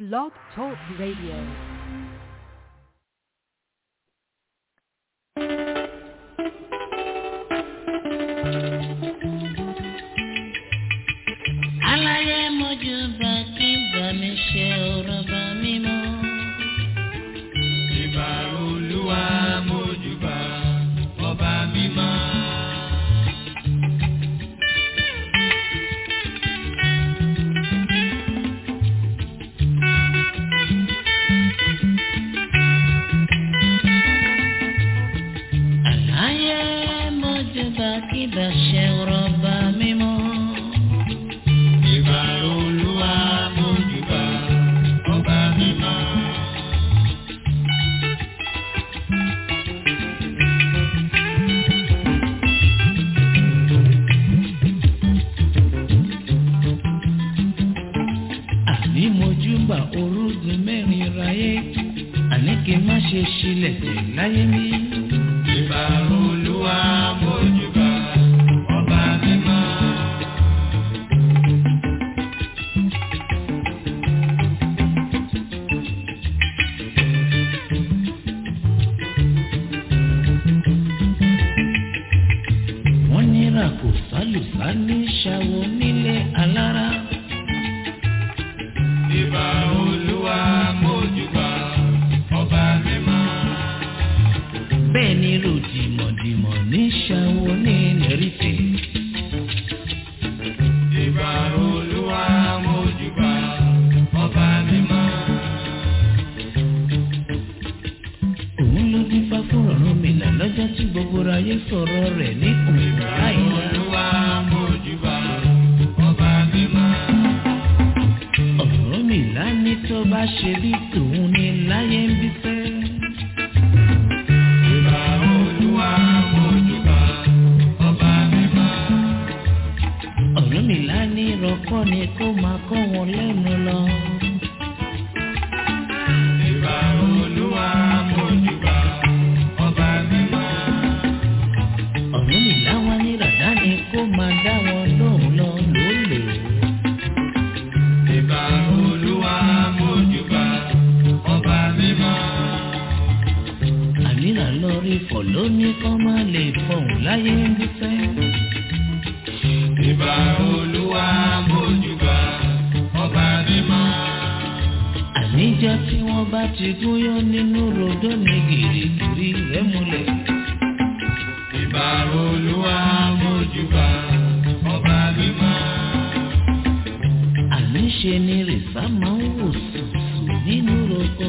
Blog Talk Radio. aláyé mojú bá kí bá mi ṣe ọ̀rọ̀ bá mi mọ́. ìbà olúwa mójúbà ọba mímọ́. aláyé mojú bá kí bá ṣe ọ̀rọ̀ bá mi mọ́. ìbà olúwa mójúbà ọba mímọ́. àní mojú bá orúgun mẹ́rin ráyé àní kí n má ṣe ṣílẹ̀ tẹ̀ láyé mi. ìbà olúwa mójúbà ọba mímọ́. wọ́n ní ràkò sálùsá ní ṣàwọ̀ nílé alára. ìbà olúwa mójúbà ọba mímọ́. bẹ́ẹ̀ ni ròdìmọ̀dìmọ̀ ní ṣàwọ̀ ní nẹ́rìtẹ̀. ìbà olúwa mójúbà ọba mímọ́. òun ló dín fá fún ọ̀run mi là lọ́jọ́ tí gbogbo ayé sọ̀rọ̀ rẹ̀ ní òun láìla. olúwa mójúbà ọba mímọ́. ọ̀run mi là ní tó bá ṣe bí tòun ní láyé ń bí fẹ́. ìbà olúwa mójúbà ọba mímọ́. ọ̀run mi là ní rọ́kọ́ ni kó máa kọ́ wọn lẹ́nu lọ. ìbà olúwa mójúbà ọba mímọ́. ọ̀run mi là wá ní ràdá ni kó máa dá wọn lóhùn lọ lólè. ìbà olúwa mójúbà ọba mímọ́. ànírà lórí fọ̀ lóní kọ́ máa lè fọ̀hún láyé ń bí fẹ́. ìbà olúwa mójúbà ọba mímọ́. àníjọ́ tí wọ́n bá ti gúnyán nínú rodó ní gìrìgìrì rẹ̀ múlẹ̀. ìbà olúwa mójúbà ọba mímọ́. àníṣe ni rìsá máa ń wò sùsù nínú roko.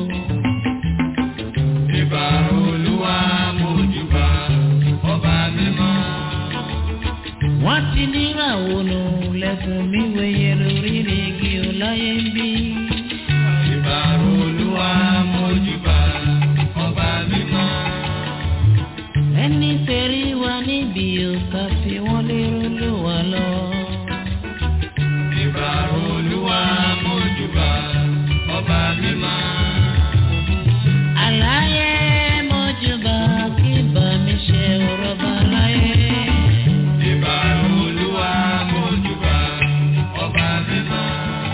ìbà olúwa mójúbà ọba mímọ́. wọ́n ti níràwọ̀ nù lẹ́kùn mi wẹ̀yẹ lórí igi ọláyé ń bí. ìbà olúwa mójúbà ọba mímọ́. ẹni tẹ̀rí wa níbi òkà fi wọ́n lérò ló wà lọ. ìbà olúwa mójúbà ọba mímọ́. àlàyé mọ́júbà kí bá mi ṣe ọ̀rọ̀ bá láyé. ìbà olúwa mójúbà ọba mímọ́.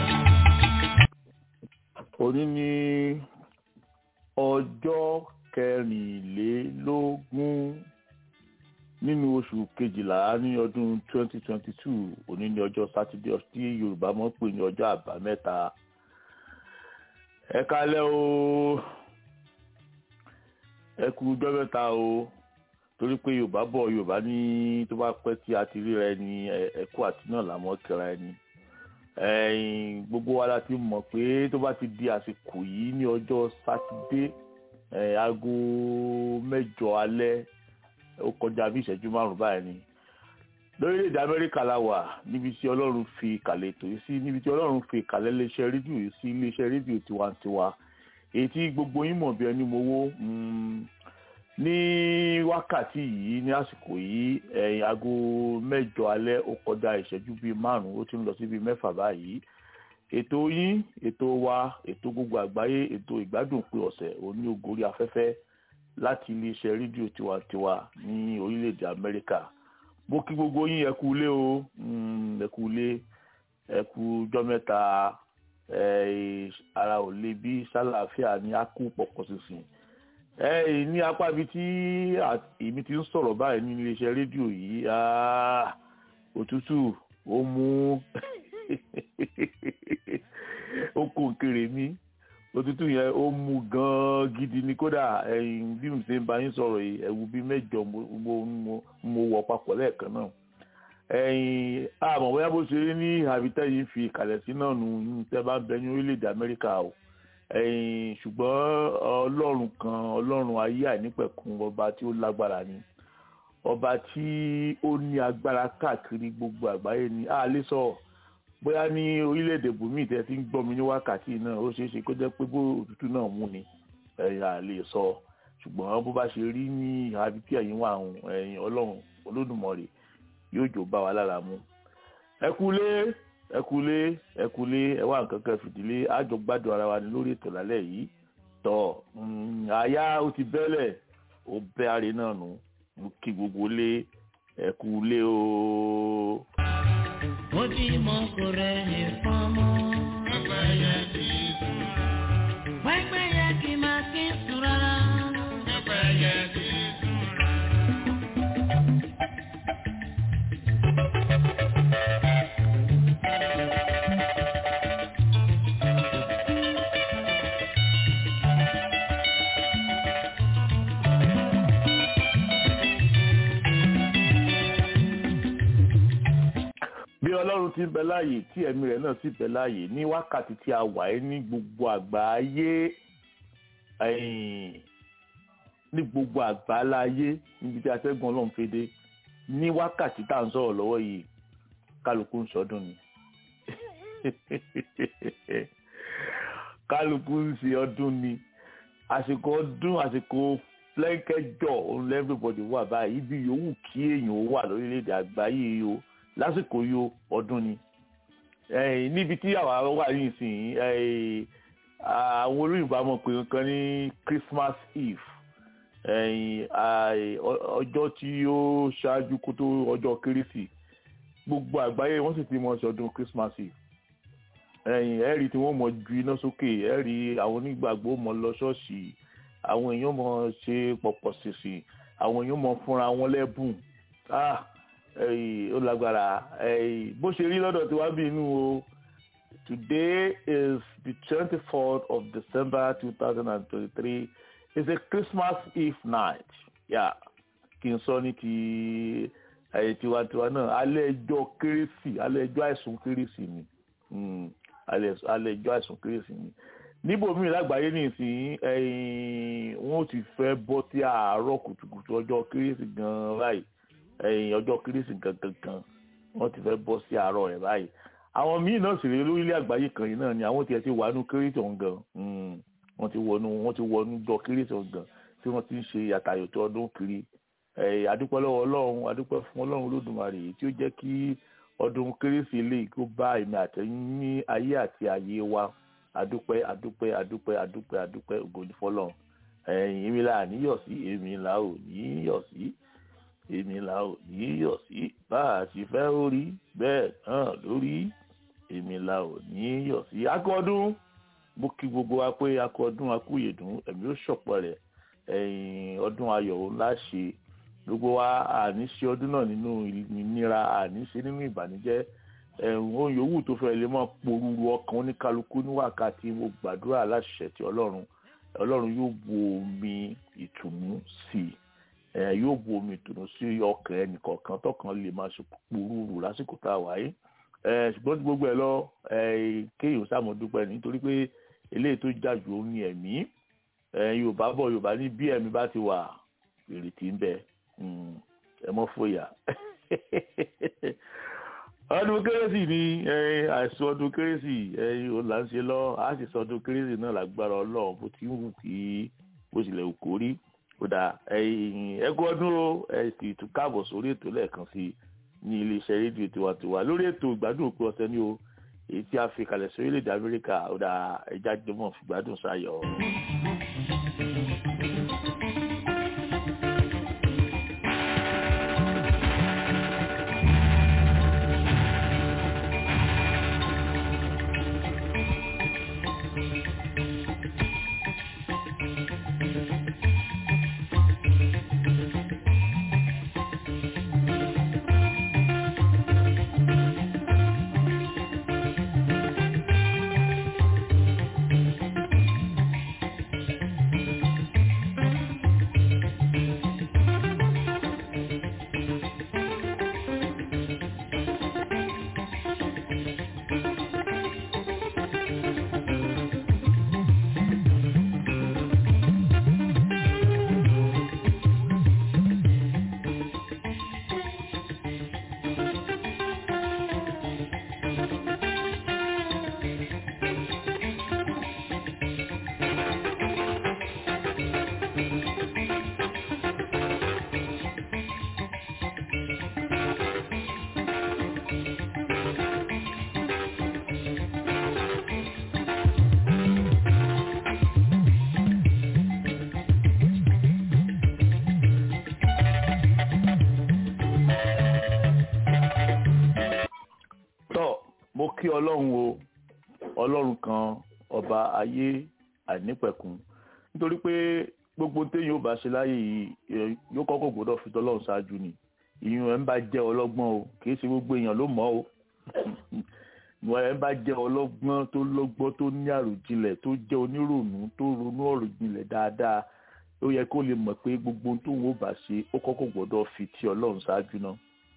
òní ní ọjọ́ kẹrìnlélógún nínú oṣù kejìlá ní ọdún 2022 òní ní ọjọ́ sátidé tí yorùbá mọ̀ pé ní ọjọ́ àbámẹ́ta ẹ kálẹ́ o ẹ kú ọjọ́ mẹ́ta o torí pé yorùbá bọ̀ yorùbá ní tó bá pẹ́ tí a ti ríra ẹni ẹ- ẹ kú àti náà làmọ́ kíra ẹni ẹ̀yin gbogbo wa la ti mọ̀ pé tó bá ti di àsìkò yìí ní ọjọ́ sátidé ẹ̀, aago mẹ́jọ alẹ́ ó kọjá bí ìṣẹ́jú márùn báyìí ni lórílẹ̀‐èdè amẹ́ríkà la wà níbi tí ọlọ́run fi ìkàlẹ̀ ètò yìí sí níbi tí ọlọ́run fi ìkàlẹ̀ iléeṣẹ́ rédíò yìí sí iléeṣẹ́ rédíò tiwantiwa èyí tí gbogbo yín mọ̀ bí ẹni mowó mm, ní wákàtí yìí ní àsìkò yìí ẹ̀yìn aago mẹ́jọ alẹ́ ó kọjá ìṣẹ́jú bíi márùn-ún ó ti ń lọ sí bíi mẹ́fà báyìí ètò yín ètò wa ètò gbogbo àgbáyé ètò ìgbádùn pé ọ̀sẹ̀ òní ògórí afẹ́fẹ́ láti iléeṣẹ́ rédíò tiwantiwa ní orílẹ̀-èdè amẹ́ríkà mo kí gbogbo yín ẹ kú ilé o mm, ẹ kú ilé ẹ kú ọjọ́ mẹ́ta eh, ara ò le bí sálàáfíà ní ákú pọ̀pọ̀ sísìn eh, ní apá ibi tí à- èmi ti ń sọ̀rọ̀ báyìí ní iléeṣẹ́ rédíò yìí ah, òtútù ó mú ó kó nkèrè mi òtútù yẹn ó mú gan-an gidi ni kódà ẹ̀yìn bí mo ṣe ń bá yín sọ̀rọ̀ yìí ẹ̀wù bíi mẹ́jọ mo mo- mo- mo wọ̀ papọ̀ lẹ́ẹ̀kan náà ẹ̀yìn àmọ́ bóyá bó ṣe rí ní àbítẹ́ yìí fi kalẹ̀ sí náà nù ní tẹ́ bá ń bẹ ní orílẹ̀-èdè Amẹ́ríkà o ẹ̀yìn ṣùgbọ́n ọlọ́run kan ọlọ́run ayé àìnípẹ̀kun ọba tí ó lágbára ni ọba tí ó ní agbára káàkiri gbogbo àgbáyé ni a lè sọ bóyá ní orílẹ̀-èdè bùnmí tẹ́ ti ń gbọ́ mi ní wákàtí náà ó ṣeé ṣe kó jẹ́ pé bó òtútù náà mú ni ẹ̀yìn a lè sọ ṣùgbọ́n bó bá ṣe rí ní àbí tí ẹ̀yin wà ń ẹ̀yìn ọlọ́run olódùmarè yóò jò bá wa lára mu ẹ kúlé ẹ kúlé ẹ kúlé ẹ wá nǹkan kan fìdílé àjọ gbádùn ara wa ní lórí ètò lálẹ́ yìí tọ mm, àyà ó ti bẹ́lẹ̀ ó bẹ́ àrè náà nù mo kí gbogbo lé ẹ kúlé o. ojúmọ́ kò rẹ̀ ní fọ́nmọ́. Pẹ́pẹ́yẹ kì í sùn. pẹ́pẹ́yẹ kì máa kí sùn rárá. Pẹ́pẹ́yẹ kì í sùn. bí ọlọ́run ti ń bẹ láàyè tí ẹ̀mí rẹ̀ náà sì bẹ láàyè ní wákàtí tí a wà ẹ́ ní gbogbo àgbáyé ẹ̀yìn, ní gbogbo àgbáláyé níbi tí atẹ́gùn ọlọ́run fi dé ní wákàtí tá à ń sọ̀rọ̀ lọ́wọ́ yìí kálukú ń sọdún ni kálukú ń ṣe ọdún ni àsìkò ọdún àsìkò flẹ́ńkẹ́jọ òun lẹ́fẹ̀bọ̀dì wà báyìí ibi yòówù kí èèyàn ó wà lórílẹ̀‐èdè àgbáyé yìí o lásìkò yìí o ọdún ni ẹ̀yìn níbi tí àwa wà yìí sìn ẹ̀yìn àwọn olóyìnbó àmọ̀ pé nǹkan ní Christmas Eve ẹ̀yìn àì- ọ- ọjọ́ tí ó ṣáájú kó tó ọjọ́ kérésì gbogbo àgbáyé wọ́n sì ti mọ̀ ṣọdún Christmas Eve ẹ̀yìn ẹ̀rí tí wọ́n mọ̀ ju iná sókè ẹ̀rí àwọn onígbàgbọ́ mọ̀ lọ ṣọ́ọ̀ṣì àwọn èèyàn mọ̀ ṣe pọ̀pọ̀ ṣèṣì àwọn èèyàn mọ̀ fúnra wọn lẹ́bùn ah ẹ̀yìn ó lágbára ẹ̀yìn bó ṣe rí lọ́dọ̀ tí wàá bí inú o today is the twenty-fourth of December two thousand and twenty-three it's a Christmas Eve night yeah kí n sọ ní ti ẹ̀yìn tiwantiwa náà alẹ́ ẹjọ́ kérésì alẹ́ ẹjọ́ àìsùn kérésì ni Mm, alẹ́ alẹ́ ẹjọ́ àìsùn kérésì ni níbòmíì lágbàáyé nìsín ẹ̀yìn wọn ò ti fẹ́ bọ́ sí àárọ̀ kùtùkùtù ọjọ́ kérésì gan-an báyìí ẹ̀yìn ọjọ́ kérésì gangan gan wọ́n ti fẹ́ bọ́ sí àárọ̀ rẹ̀ báyìí àwọn míì náà sì rí lórílẹ̀ àgbáyé kan yìí náà ni àwọn tiẹ̀ ti wà nú kérésì ọ̀hún gan Mm, wọ́n ti wọnú wọ́n ti wọnú jọ kérésì ọ̀hún gan tí wọ́n ti ń ṣe àtàyòtò ọdún kiri ẹ̀yìn adúpẹ́ lọ́wọ́ ọlọ́run adúpẹ́ fún ọlọ́run olódùmarè tí ó jẹ́ kí ọdún kérésì eléyìí kó bá èmi àtẹ̀yìn ní ayé àti ayé wa adúpẹ́ adúpẹ́ adúpẹ́ adúpẹ́ adúpẹ́ ògo ni fọ́lọ́run ẹ̀yìn èmi là níyọ̀ sí èmi là ò níyọ̀ sí èmi là ò níyọ̀ sí bá a sì fẹ́ orí bẹ́ẹ̀ náà lórí èmi là ò níyọ̀ sí akọ́dún mo kí gbogbo wa pé akọ́dún akúyèdún ẹ̀mí ó ṣọ̀pọ̀ rẹ̀ ẹ̀yìn ọdún ayọ̀ ńlá ṣe gbogbo wa àní ṣe ọdún náà nínú ìnira àní ṣe nínú ìbànújẹ́ ẹ̀hún ohun yòówù tó fẹ́ lè mọ́ porúurú ọkàn oníkálukú ní wákàtí mo gbàdúrà láṣẹ ti ọlọ́run ọlọ́run yóò bu omi ìtùnú sí i ẹ̀ yóò bu omi ìtùnú sí ọkàn ẹnìkọ̀ọ̀kan tọkàn lè máa ṣe porúurú lásìkò tá a wà yìí ẹ̀ ṣùgbọ́n tí gbogbo ẹ̀ lọ ẹ̀ kéèyàn sàmọ́dúpẹ́ nítorí pé eléyìí tó jà jù ó ní ẹ̀mí ẹ̀ yorùbá bọ̀ yorùbá ní bí ẹ̀mí bá ti wà ìrètí ń bẹ Mm, ẹ mọ fòyà ọdún kérésì ni eh, àìsàn ọdún kérésì eh, ó là ń ṣe lọ a sì sọ ọdún kérésì náà lágbára Ọlọ́run bó ti ń wù kí bó tilẹ̀ wù kó rí ó dà ẹkú ọdún o ẹ sì tún káàbọ̀ sórí ètò lẹ́ẹ̀kan sí i ní iléeṣẹ́ rédíò tiwantiwa lórí ètò ìgbádùn òpin ọ̀sẹ̀ ni o èyí tí a fi kalẹ̀ sí orílẹ̀-èdè Amẹ́ríkà ó dà ẹja jọmọ̀ fìgbádùn sáyọ̀. kí ọlọ́run o ọlọ́run kan ọba ayé àìnípẹ̀kun nítorí pé gbogbo téèyàn ò bá ṣe láyé yìí yóò kọ́kọ́ gbọ́dọ̀ fi tọ́lọ́run ṣáájú ni ìyún ẹ̀ ń bá jẹ́ ọlọ́gbọ́n o kì í ṣe gbogbo èèyàn ló mọ̀ o ìwọ̀n ẹ̀ ń bá jẹ́ ọlọ́gbọ́n tó lọ́gbọ́n tó ní àròjinlẹ̀ tó jẹ́ onírònú tó ronú ọ̀ròjinlẹ̀ dáadáa ó yẹ kó lè mọ̀ pé gbogbo tó ń wò bá ṣe ó kọ́kọ́ gbọ́dọ̀ fi ti ọlọ́run ṣáájú náà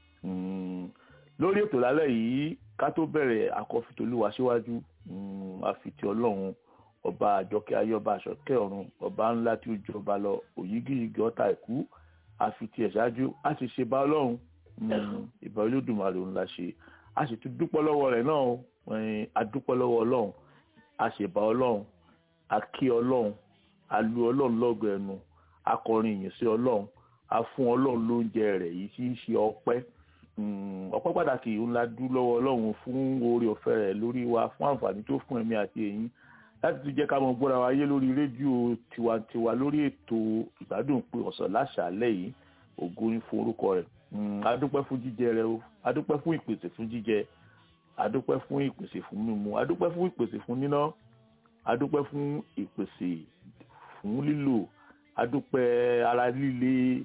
lórí ètò lálẹ́ yìí ká tó bẹ̀rẹ̀ àkọ́fitolúwa síwájú àfitì ọlọ́run ọba àjọkẹ́ ayọ́ba àṣọkẹ́ ọ̀run ọba ńlá tí ó jọba lọ òyígíyigì ọ̀tá ìkú àfitì ẹ̀ ṣáájú á sì ṣe bá ọlọ́run ìbá olódùmarè ńlá ṣe a sì tún dúpẹ́ lọ́wọ́ rẹ̀ náà a dúpẹ́ lọ́wọ́ ọlọ́run a sì bá ọlọ́run a kí ọlọ́run a lu ọlọ́run lọ́gọ̀ ẹnu a kọrin ìyìn sí ọlọ́run a fún ọlọ́run lóúnjẹ rẹ̀ yìí tí í ṣe ọpẹ́ ọpẹ́ pàtàkì ńlá dú lọ́wọ́ ọlọ́run fún oore ọ̀fẹ́ rẹ̀ lórí wa fún àǹfààní tó fún ẹ̀mí àti ẹ̀yin láti tún jẹ́ ká mọ gbọ́ra wa yé lórí rédíò tiwantiwa lórí ètò ìgbádùn pé ọ̀sán láṣàálẹ̀ yìí ògo ní fún orúkọ rẹ̀ adúpẹ́ fún jíjẹ rẹ o adúpẹ́ fún ìpèsè fún jíjẹ adúpẹ́ fún ìpèsè fún mímu adúpẹ́ fún ìpèsè fún níná adúpẹ́ fún ìpèsè fún lílò adúpẹ́ ara líle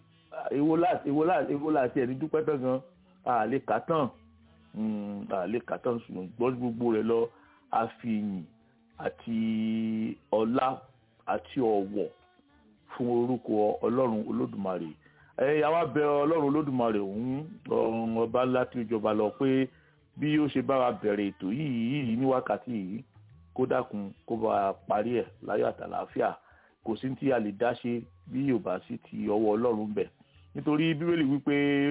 èwo láti ẹni dúpẹ́ tán gan àlè kàtàn àlè kàtàn ṣùgbọ́n gbogbo rẹ̀ lọ àfihàn àti ọlá àti ọ̀wọ̀ fún orúkọ ọlọ́run olódùmarè ẹ àwa bẹ ọlọ́run olódùmarè òun ọba ńlá tí ó jọba lọ pé bí ó ṣe bá wa bẹ̀rẹ̀ ètò yìí yìí ní wákàtí yìí kó dákun kó bá wa parí ẹ̀ láyọ̀ àtàlàáfíà kò sí tí a lè dá ṣe bí yóò bá sí ti ọwọ́ ọlọ́run bẹ̀ nítorí bíbélì wípé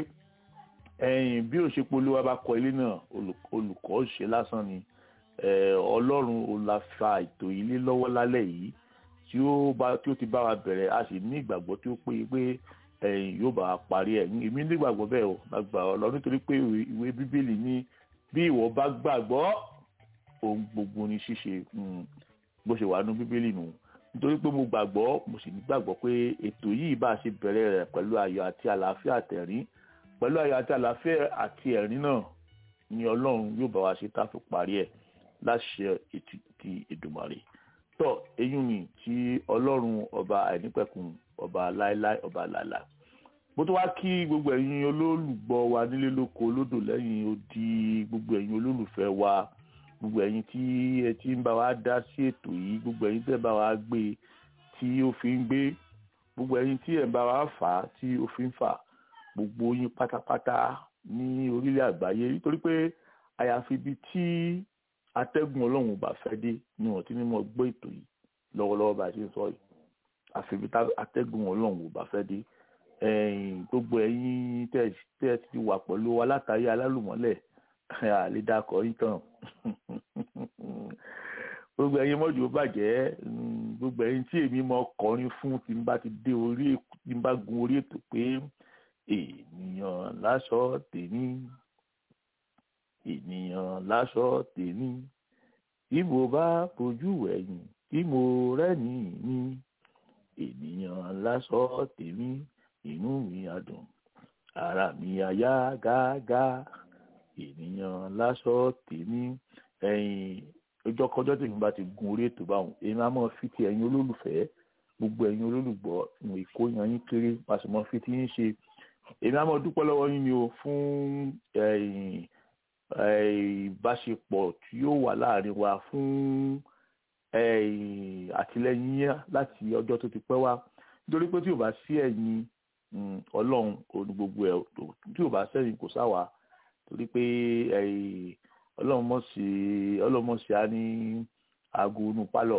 ẹ̀yìn bí ó ṣe polówó bá kọ ilé náà olùkọ́ ṣe lásán ni ọlọ́run ò la fa ètò ilé lọ́wọ́ lálẹ́ yìí tí ó ti bá wa bẹ̀rẹ̀ a sì ní ìgbàgbọ́ tí ó péye pé ẹ̀yin yóò bá parí ẹ̀ èmi nígbàgbọ́ bẹ́ẹ̀ o lágbà ọlọ́ nítorí pé ìwé bíbélì ní bí ìwọ bá gbàgbọ́ ohun gbogbo ní ṣíṣe bó ṣe wà nú bíbélì nù nítorí pé mo gbàgbọ́ mo sì nígbàgbọ́ pé ètò yìí bá a ṣe bẹ̀rẹ̀ rẹ̀ pẹ̀lú ayọ̀ àti àlàáfíà àtẹ̀rín pẹ̀lú ayọ̀ àti àlàáfíà àti ẹ̀rín náà ni ọlọ́run yóò bá wa ṣe tá a fi parí ẹ̀ láṣẹ ètùtù Èdùmàrè tọ́ eyín ni tí ọlọ́run ọba àìnípẹ̀kun ọba láéláé ọba làlà bó tó wá kí gbogbo ẹ̀yin olólùgbọ́ wa nílé lóko lódò lẹ́yìn odi gbogbo ẹ̀yin olólùfẹ́ wa gbogbo ẹ̀yin tí ẹ ti ń bá wa dá sí ètò yìí gbogbo ẹ̀yin tẹ́ bá wa gbé tí ó fi ń gbé gbogbo ẹ̀yin tí ẹ bá wa fà á tí ó fi ń fà gbogbo yín pátápátá ní orílẹ̀ àgbáyé nítorí pé àyàfi ibi tí atẹ́gùn ọlọ́run ò bá fẹ́ dé ni wọ́n ti ní mọ̀ gbọ́ ètò yìí lọ́wọ́lọ́wọ́ bá a ṣe ń sọ yìí àfẹ́bí atẹ́gùn ọlọ́run ò bá fẹ́ dé gbogbo ẹ̀yin tẹ́ ẹ ti wà pẹ̀lú wa látàrí alálùmọ́lẹ̀ àlédàkọ̀ yìí tán gbogbo ẹ̀yin mọ́jú ó bàjẹ́ gbogbo ẹ̀yin tí èmi mọ kọrin fún tí n bá ti dé orí tí n bá gun orí ètò pé ènìyàn láṣọ tèmi ènìyàn láṣọ tèmi tí mo bá fojú ẹ̀yìn tí mo rẹ́ni mi ènìyàn láṣọ tèmi inú mi á dùn ara mi á yá gágá ènìyàn láṣọ tèmi ẹ̀yìn ọjọ́kọjọ́ tèmi bá ti gun orí ètò báwọn èmi á mọ̀ fi ti ẹ̀yin olólùfẹ́ gbogbo ẹ̀yin olólùgbọ́ ìwọ̀n ìkóyan yín kéré pàṣẹ mọ́ fi ti yín ṣe èmi á mọ̀ dúpẹ́ lọ́wọ́ yín ni o fún ìbáṣepọ̀ tí ó wà láàrin wa fún àtìlẹ́yìn yín láti ọjọ́ tó ti pẹ́ wá nítorí pé tí ò bá sí ẹ̀yin ọlọ́run òní gbogbo ẹ̀ tí ò bá sẹ́yìn kò sáwà torí pé ọlọ́run mọ̀ sí ọlọ́run mọ̀ sí á ní aago inú pálọ̀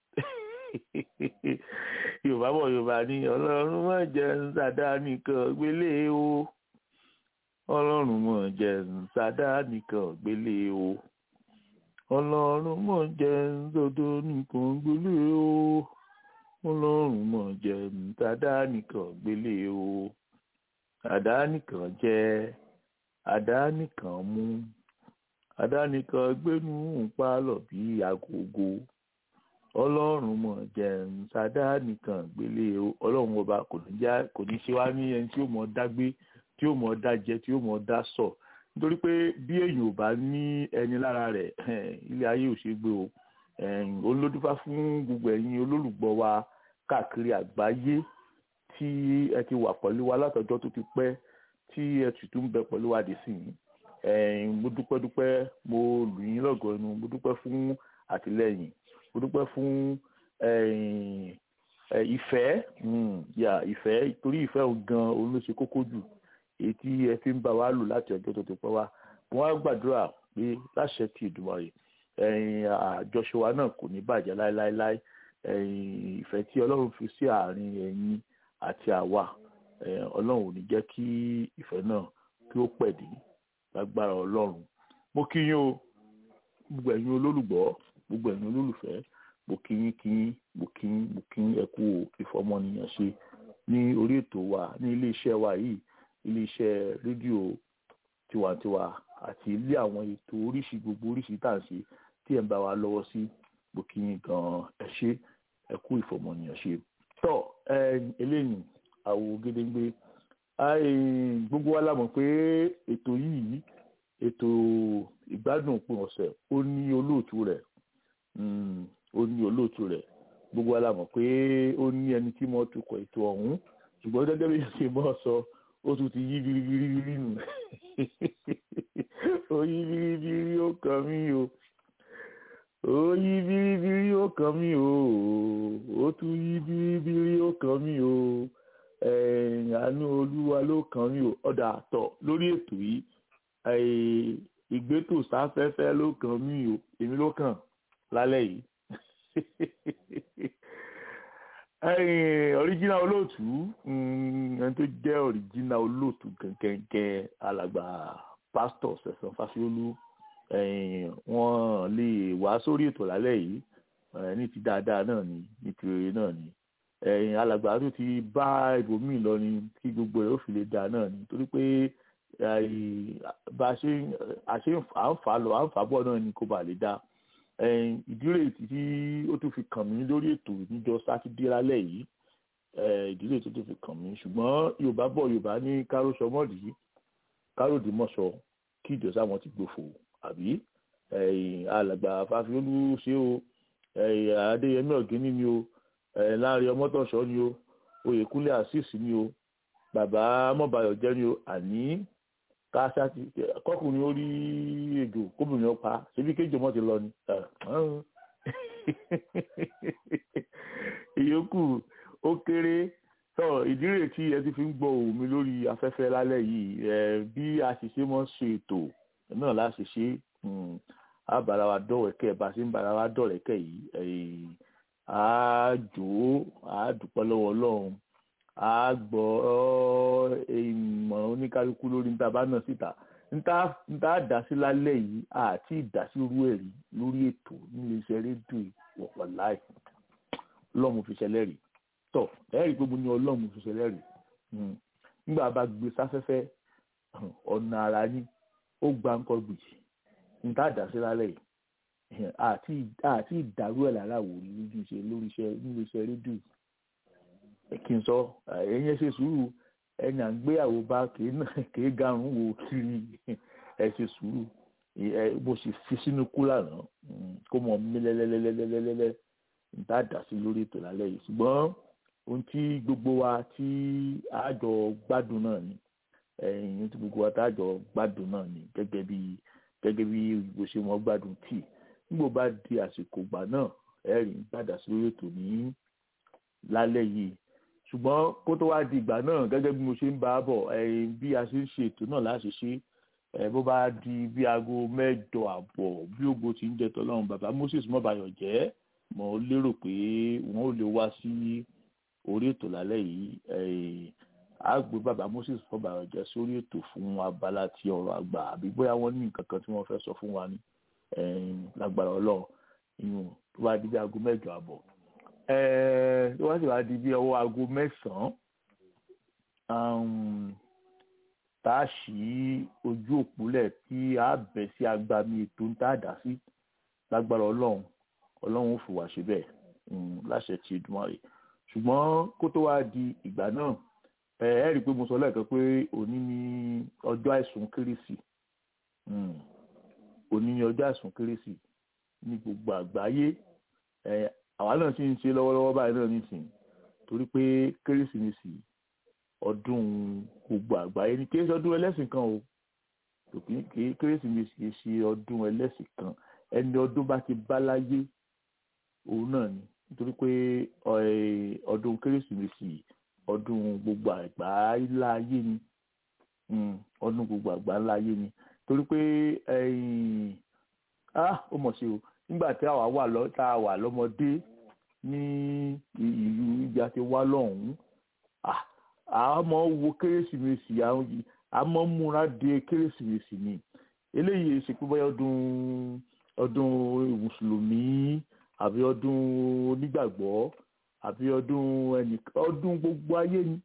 yorùbá bọ̀ yorùbá ní ọlọ́run mọ̀ jẹ́ nsàdá nìkan gbélé o ọlọ́run mọ̀ jẹ́ nsàdá nìkan gbélé o ọlọ́run mọ̀ jẹ́ nsòdò nìkan gbélé o ọlọ́run mọ̀ jẹ́ nsàdá nìkan gbélé o àdá nìkan jẹ́ àdá nìkan mú àdá nìkan gbénú pálọ̀ bí agogo ọlọ́run mọ̀ jẹun sádá nìkan gbélé ọlọ́run ọba kò ní já kò ní ṣe wá ní ẹni tí ó mọ̀ dá gbé tí ó mọ̀ dá jẹ tí ó mọ̀ dá sọ nítorí pé bí èèyàn ò bá ní ẹni lára rẹ̀ ilé ayé ò ṣe gbé o olódúfá fún gbogbo ẹ̀yin olólùgbọ́ wa káàkiri àgbáyé tí ẹ ti wà pẹ̀lú wa látọjọ́ tó ti pẹ́ tí ẹ sì tún bẹ pẹ̀lú wa dé sí i mo dúpẹ́ dúpẹ́ mo lù yín lọ́gọ̀ọ́ ẹnu mo dúpẹ́ fún àtìlẹ́yìn mo dúpẹ́ fún ìfẹ́ yà ìfẹ́ torí ìfẹ́ òun gan òun ló ṣe kókó jù èyí tí ẹ fi ń bá wa lò láti ọjọ́ tó ti pẹ́ wá mo wá gbàdúrà pé láṣẹ ti Èdùmàrè àjọṣe wa náà kò ní bàjẹ́ láéláéláé ìfẹ́ tí Ọlọ́run fi sí àárín ẹ̀yin àti àwa Ọlọ́run ò ní jẹ́ kí ìfẹ́ náà kí ó pẹ̀dí lágbára Ọlọ́run mo kí yín o gbogbo ẹ̀yin olólùgbọ́ gbogbo ẹ̀yin olólùfẹ́ mo kí yín kí yín mo kí yín mo kí yín ẹ kú ìfọmọnìyàn ṣe ní orí ètò wa ní ilé iṣẹ́ wa yìí ilé iṣẹ́ rédíò tiwantiwa àti ilé àwọn ètò oríṣi gbogbo oríṣi tá à ń ṣe tí ẹ̀ ń bá wa lọ́wọ́ sí mo kí yín gan-an ẹ ṣé ẹ kú ìfọmọnìyàn ṣe. tọ́ eléyìí àwò gédéńgbé gbogbo wa la mọ̀ pé ètò yìí ètò ìgbádùn òpin ọ̀sẹ̀ ó ní olóòtú rẹ̀ ó ní olóòtú rẹ̀ gbogbo wa la mọ̀ pé ó ní ẹni tí mo tukọ̀ ètò ọ̀hún ṣùgbọ́n gẹ́gẹ́ bí ṣe mọ́ sọ ó tún ti yí biribiri nù ó yí biribiri ó kàn mí o ó yí biribiri ó kàn mí o ó tún yí biribiri ó kàn mí o àánú olúwa ló kàn mí o ọ̀dà àtọ̀ lórí ètò yìí ìgbétò sáfẹ́fẹ́ ló kàn mí o èmi ló kàn lálẹ́ yìí original olóòtú ẹni tó jẹ́ original olóòtú kẹ̀kẹ́ alàgbà pásítọ̀ Sẹ̀san Fásiolú wọ́n lè wá sórí ètò lálẹ́ yìí ní ti dáadáa náà ni ní ti rere náà ni alàgbà tó ti bá ibòmíì lọ ni kí gbogbo rẹ̀ ó fi lè dáa náà ni torí pé bá a ṣe à ń fà lọ à ń fà bọ̀ náà ni kó bàa lè dáa ìdílé tí ó tún fi kàn mí lórí ètò níjọ́ sátidé lálẹ́ yìí ìdílé tó tún fi kàn mí ṣùgbọ́n yorùbá bọ̀ yorùbá ní kárọ̀ṣọmọ́dì kárọ̀dìmọ̀ṣọ kí ìjọsà wọn ti gbòfò àbí alàgbà fàfiolú ṣé o adéyẹmí ọ̀gíní ni o láàrin ọmọtọ̀ṣọ́ ni o oyèkúnlé azeez ni o bàbá mọ́bayọ̀ jẹ́ ni o àní káṣáàtì kọkùnrin ó rí ejò kóbìnrin ọpa ṣebí kéjì ọmọ ti lọ ni ìyókù ó kéré tọ ìdírè tí ẹ ti fi ń gbọ́ ohùn mi lórí afẹ́fẹ́ lálẹ́ yìí ẹ bí a sì ṣe mọ ṣe ètò náà láti ṣe á bára wa dọ̀wẹ́kẹ̀ bá a ṣe ń bára wa dọ̀rẹ́kẹ̀ yìí á jò ó á dúpẹ́ lọ́wọ́ Ọlọ́run a gbọ́ ìmọ̀ oníkálukú lórí níta bá náà síta níta dá sí lálẹ́ yìí àti ìdásí irú ẹ̀rí lórí ètò nílé iṣẹ́ rédíò ìwọ̀pọ̀ láì ọlọ́run fi ṣẹlẹ̀ rí tọ̀ ẹ̀rí pé mo ní ọlọ́run fi ṣẹlẹ̀ rí nígbà bá gbé sáfẹ́fẹ́ ọ̀nà ara ní ó gba nǹkan gbìyì níta dá sí lálẹ́ yìí àti ìdárú ẹ̀ lára wò lójú iṣẹ́ lórí iṣẹ́ nílé iṣẹ́ rédíò kí n sọ ẹ̀yin ṣe sùúrù ẹni à ń gbéyàwó bá kìí garun wo kiri ẹ ṣe sùúrù bó ṣe fi sínú kúlà náà kó mọ mí lẹ́lẹ́lẹ́lẹ́lẹ́lẹ́ níta dà sí lórí ètò lálẹ́ yìí ṣùgbọ́n ohun tí gbogbo wa tí àjọ gbádùn náà ni ẹ̀yin tí gbogbo wa tá àjọ gbádùn náà ni gẹ́gẹ́ bí gẹ́gẹ́ bí bó ṣe wọ́n gbádùn tíì nígbò bá di àsìkò gbà náà ẹ̀rín gbàdà sí lórí ètò ní lálẹ́ yìí ṣùgbọ́n kó tó wá di ìgbà náà gẹ́gẹ́ bí mo ṣe ń bá a bọ̀ bí a ṣe ń ṣe ètò náà láti ṣe bó bá di bí aago mẹ́jọ àbọ̀ bí ògbó ti ń jẹ tọ́lọ́run bàbá Moses mọ́bayọ̀ jẹ́ mo lérò pé wọ́n ò lè wá sí orí ètò lálẹ́ yìí a gbé bàbá Moses mọ́bayọ̀ jẹ́ sórí ètò fún abala ti ọ̀rọ̀ àgbà àbí bóyá wọ́n ní nǹkan kan tí wọ́n fẹ́ sọ fún wa ní lágbára Ọlọ́run ìyún tó bá di bí aago mẹ́jọ àbọ̀ tó wá sì wá di bí ọwọ́ aago mẹ́sàn-án tá a ṣí ojú òpólẹ̀ tí a bẹ̀ sí agbami ètò ń tá a dá sí lágbára ọlọ́run ọlọ́run ò fi wá ṣe bẹ́ẹ̀ láṣẹ ti Èdùmàrè ṣùgbọ́n kó tó wá di ìgbà náà ẹ ẹ rí i pé mo sọ lẹ́ẹ̀kan pé òní ni ọjọ́ àìsùn kérésì òní ni ọjọ́ àìsùn kérésì ní gbogbo àgbáyé àwa náà sì ń ṣe lọ́wọ́lọ́wọ́ báyìí náà nísìnyí torí pé kérésìmesì ọdún gbogbo àgbáyé ni kí ọdún ẹlẹ́sìn kan o kì í kérésìmesì kì í ṣe ọdún ẹlẹ́sìn kan ẹni ọdún bá ti bá láyé òun náà ni nítorí pé ọdún kérésìmesì ọdún gbogbo àgbáyé láyé ni ọdún gbogbo àgbáyé láyé ni torí pé ó mọ̀ sí o nígbà tí àwa wà lọ tá a wà lọ́mọdé ní ìlú ibi àti wá lọ́hùn-ún a máa wo kérésìmesì a máa múra de kérésìmesì ni eléyìí ṣe pé bóyá ọdún ọdún mùsùlùmí àbí ọdún onígbàgbọ́ àbí ọdún ẹnìkan ọdún gbogbo ayé ni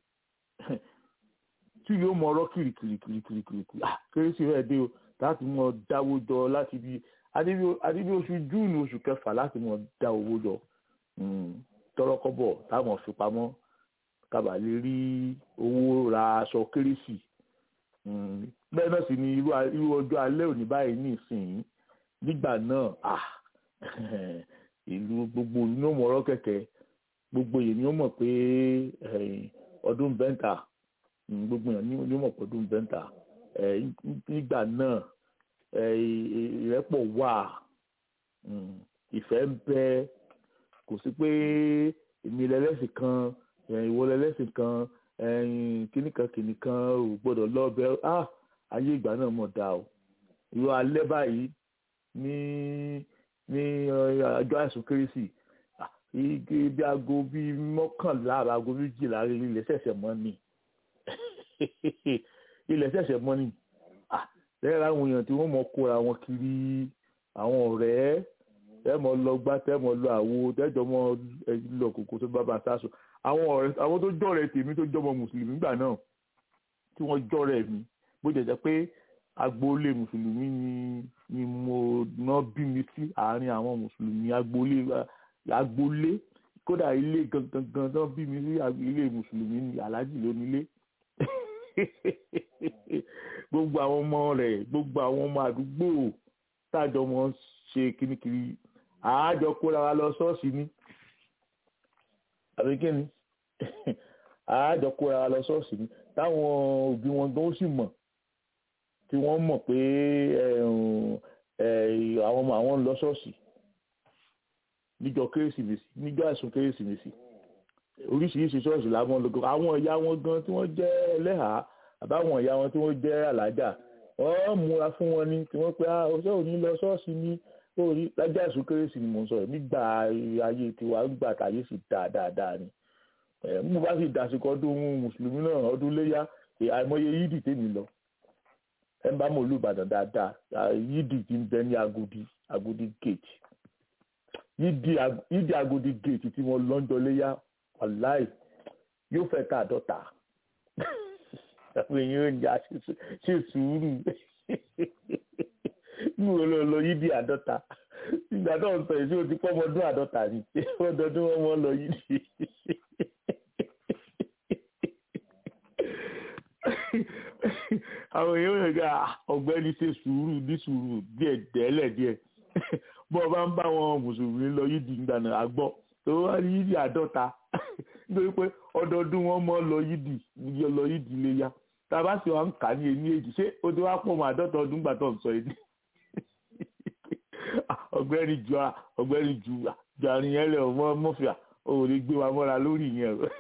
tí yóò mọ ọ̀rọ̀ kìrìkìrìkìrìkìrì kérésì rẹ dé o láti mọ dáwó jọ láti bí adébí oṣù júùnù oṣù kẹfà láti mọ dá owó jọ tọrọkọbọ táwọn fi pamọ́ kábà lè rí owó ra aṣọ kérésì bẹ́ẹ̀ náà sì ni irú ọjọ́ alẹ́ òní báyìí ní ìsìn nígbà náà ìlú gbogbo ní ó mọ ọ̀rọ̀ kẹ̀kẹ́ gbogbo yìí ni ó mọ̀ pé ọdún bẹ́ńtà gbogbo yẹn ní ó mọ̀ pé ọdún bẹ́ńtà nígbà náà ìrẹ́pọ̀ wà ìfẹ́ ń bẹ kò sí pé èmi lẹ́lẹ́sìn kan ìwọ lẹ́lẹ́sìn kan kìnìkan kìnìkan ò gbọ́dọ̀ lọ́ọ̀bẹ ayé ìgbà náà mọ̀ dá o ìwọ alẹ́ báyìí ní ní ọjọ́ àìsùn kérésì igi bí aago bíi mọ́kànlá aago méjìlá ilẹ̀ ṣẹ̀ṣẹ̀ mọ́ ni ilẹ̀ ṣẹ̀ṣẹ̀ mọ́ ni lẹ́yìn àwọn èèyàn tí wọ́n mọ̀ kóra wọn kiri àwọn ọ̀rẹ́ tẹ́ mọ̀ lọ gbá tẹ́ mọ̀ lọ àwo tẹ́jọ́ mọ̀ lọ kòkó tó bá bá sáṣọ àwọn ọ̀rẹ́ àwọn tó jọ̀rẹ́ tèmi tó jọmọ mùsùlùmí gbà náà tí wọ́n jọ̀rẹ́ mi bó jẹ́ jẹ́ pé agboolé mùsùlùmí ni ni mo ná bí mi sí àárín àwọn mùsùlùmí agboolé agboolé kódà ilé gangan gan tán bí mi sí ilé mùsùlùmí ni aláàjì ló nílé gbogbo àwọn ọmọ rẹ̀ gbogbo àwọn ọmọ àdúgbò tájọ mọ ṣe kirikiri àájọ kóra wa lọ ṣọ́ọ̀ṣì ni àbí kíni àájọ kóra wa lọ ṣọ́ọ̀ṣì ni táwọn òbí wọn gan sì mọ̀ tí wọ́n mọ̀ pé àwọn ọmọ àwọn ń lọ ṣọ́ọ̀ṣì níjọ́ kérésìmesì níjọ́ àìsùn kérésìmesì oríṣiríṣi ṣọ́ọ̀ṣì làwọn lọ́gọ́ àwọn ìyá wọn gan tí wọ́n jẹ́ ẹlẹ́hàá àbáwọn ìyá wọn tí wọ́n jẹ́ alájà wọ́n múra fún wọn ní tí wọ́n pe ọjọ́ òní lọ ṣọ́ọ̀ṣì ní orí lájà àìsùn kérésì ni mò ń sọ̀rọ̀ nígbà ayé tiwa nígbà táyé sì dáa dáadáa ni mo bá sì dàsìkò ọdún mùsùlùmí náà ọdún léyà àìmọye yídì tèmi lọ ẹ bá mọ olùbàdàn dáadáa yídì ti ń bẹ ní agodi agodi gate yídì agodi gate tí wọ́n lọ́njọ́ léyà wàláì yóò fẹ́ ká àdọ́ta àwọn èèyàn ń jà ṣe sùúrù níwò lọ lọ yídì àdọ́ta ìgbà náà sọ èsì ó ti pọ́ ọmọdún àdọ́ta ni ọdọọdún wọn mọ lọ yídì. àwọn èèyàn ń ga ọ̀gbẹ́ni ṣe sùúrù ní sùúrù díẹ̀ dẹ́lẹ̀ díẹ̀ bọ́ ọ bá ń bá wọn mùsùlùmí lọ yídì ìgbà náà àgbọ̀ tó wá ní yídì àdọ́ta nítorí pé ọdọọdún wọn mọ lọ yídì lọ yídì lè ya tá a bá sì wá ń kà ní ẹni èjì ṣé o ti wá pọ̀ mọ́ àádọ́ta ọdún gbà tó ń sọ yìí ọ̀gbẹ́ni ju ọ̀gbẹ́ni ju ju àrùn yẹn lẹ ọmọ mọfìà o ò lè gbé wa mọ́ra lórí yẹn o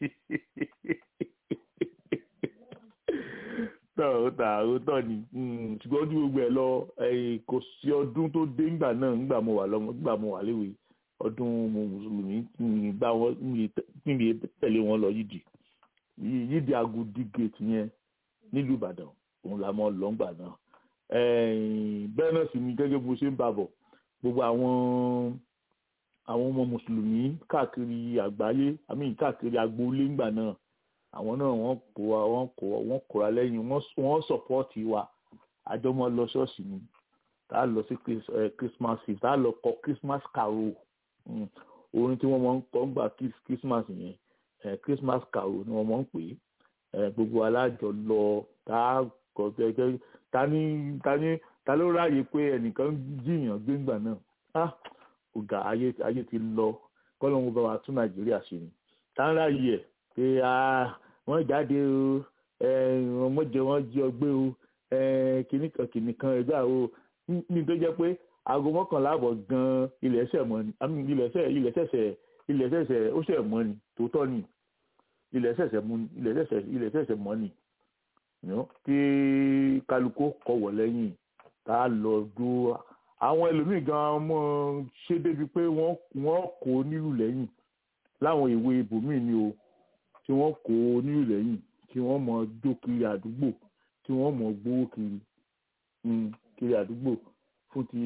tọ́ ó ta ó tọ́ ni ṣùgbọ́n ojú gbogbo ẹ̀ lọ kò sí ọdún tó dé ńgbà náà ńgbà mo wà lọ́mọ ńgbà mo wà léwe ọdún mùsùlùmí bá wọn níbi tẹ̀lé wọn lọ yídì yídì agodi gate yẹn nílùú ìbàdàn òun la mọ lọ́ngbà náà bẹ́ẹ̀ náà sì ni gẹ́gẹ́ bó ṣe ń bá bọ̀ gbogbo àwọn àwọn ọmọ mùsùlùmí káàkiri àgbáyé àmì káàkiri agboolé ńgbà náà àwọn náà wọ́n kó wa wọ́n kó wọ́n kóra lẹ́yìn wọ́n sọ̀pọ́ọ̀tì wa àjọmọ́ lọ ṣọ́ọ̀ṣì ni tá a lọ sí christmas eve tá a lọ kọ christmas carol orin tí wọ́n máa ń kọ́ gbà christmas yẹn christmas carol ni wọ́n máa ń pè é gbogbo alájọ lọ tá a kọ gẹ́gẹ́ ta ni ta ni ta ló ráàyè pé ẹnìkan jiyàn gbéǹgbà náà ah ọ̀gá ayé ayé ti lọ kọ́lọ́hún bá wa tún nàìjíríà ṣe ni tá ń ráàyè ẹ̀ pé ah wọ́n jáde o wọ́n mọ̀jẹ wọ́n jí ọgbẹ́ o kìnnìkan kìnnìkan ẹgbẹ́ o ní tó jẹ́ pé aago mọ́kànlá àbọ̀ gan-an ilẹ̀ ẹsẹ̀ mọ́ ni àmì ilẹ̀ ẹsẹ̀ ilẹ̀ ẹsẹ̀ ilẹ̀ ẹsẹ̀ ó ṣẹ̀ mọ́ ni tòótọ́ ni ilẹ̀ ẹsẹ̀ mọ́ ni ilẹ̀ ẹsẹ̀ ilẹ̀ ẹsẹ̀ mọ́ ni tí kálukú kọ̀wọ̀ lẹ́yìn tá a lọ dúró àwọn ẹlòmíì gan-an mọ́ ṣe débi pé wọ́n wọ́n kó nílùú lẹ́yìn láwọn ìwé ibòmíì ni o tí wọ́n kó nílùú lẹ́yìn tí wọ́n mọ jó kiri àdúgbò tí wọ́n mọ gbówó kiri kiri àdúgbò fún ti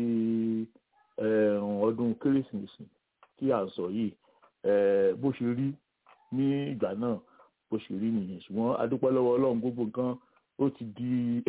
ọdún kérésìmesì tí à ń sọ yìí bó ṣe rí ní ìgbà náà bó ṣe rí nìyẹn ṣùgbọ́n adúpẹ́ lọ́wọ́ ọlọ́run gbogbo nǹkan ó ti di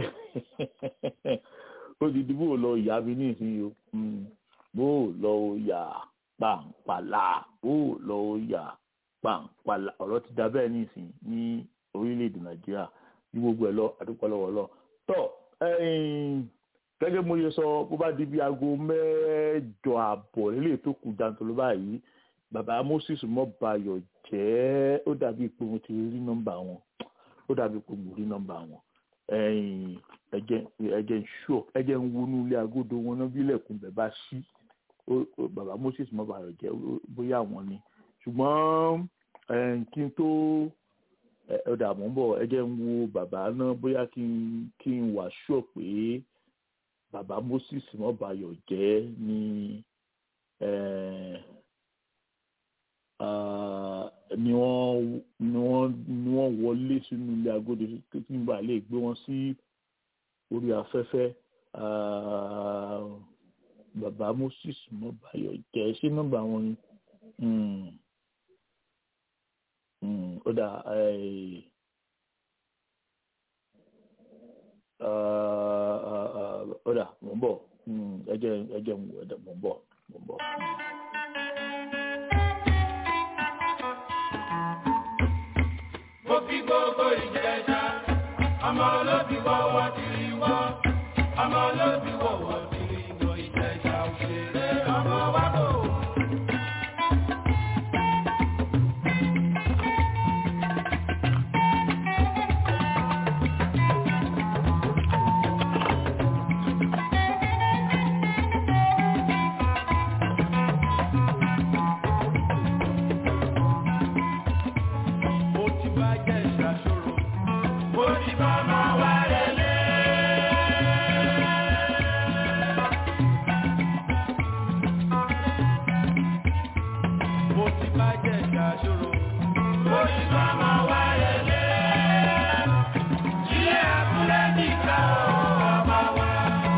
ó ti di bó lọ ìyá mi ní ìsinyìí o bó lọ yà pàǹpàlà bó lọ yà pàǹpàlà ọ̀rọ̀ ti da bẹ́ẹ̀ ní ìsìn ní orílẹ̀-èdè nàìjíríà ní gbogbo ẹ̀ lọ adúpẹ́ lọ́wọ́ ọlọ́run tọ́ gẹ́gẹ́ mo yẹ sọ bó bá di bí aago mẹ́jọ àbọ̀ nílé tó kù jantolo báyìí bàbá moses mọ́bayọ̀ jẹ́ ó dàbí pé mo ti rí nọ́mbà wọn ó dàbí pé mo rí nọ́mbà wọn ẹ̀jẹ̀ ẹ̀jẹ̀ ń ṣọ́ ẹ̀jẹ̀ ń wọnú ilé agodo wọn náà bí ilẹ̀kùn bẹ̀ bá ṣí bàbá moses mọ́bayọ̀ jẹ́ bóyá wọn ni ṣùgbọ́n kí n tó ọ̀dà mọ́ bọ̀ ẹ̀jẹ̀ ń wo bàbá náà bóyá kí n wà ṣọ́ pé bàbá moses mọ́bayọ̀ jẹ́ ní ni wọ́n ni wọ́n ni wọ́n wọlé sínú ilé agodo kí n bá lè gbé wọn sí orí afẹ́fẹ́ bàbá moses mọ́bayọ̀ jẹ́ sí nọ́mbà wọn ni ó dà ó dà mò ń bọ̀ ẹ jẹ́ ẹ jẹ́ mò ń bọ̀ mò ń bọ̀. mo fi gbogbo ìjẹta ọmọ olóbi wọ́wọ́ tìrì wọ́ ọmọ olóbi wọ́wọ́ tìrì wọ́ ìjẹta òṣèré ọmọ wa bò. mo ti bá jẹ́ ìṣàṣòro mo ti bá máa wá relé. mo ti bá jẹ́ ìṣàṣòro mo ti bá máa wá relé. ilé abúlé nìkan ò ọmọ wa.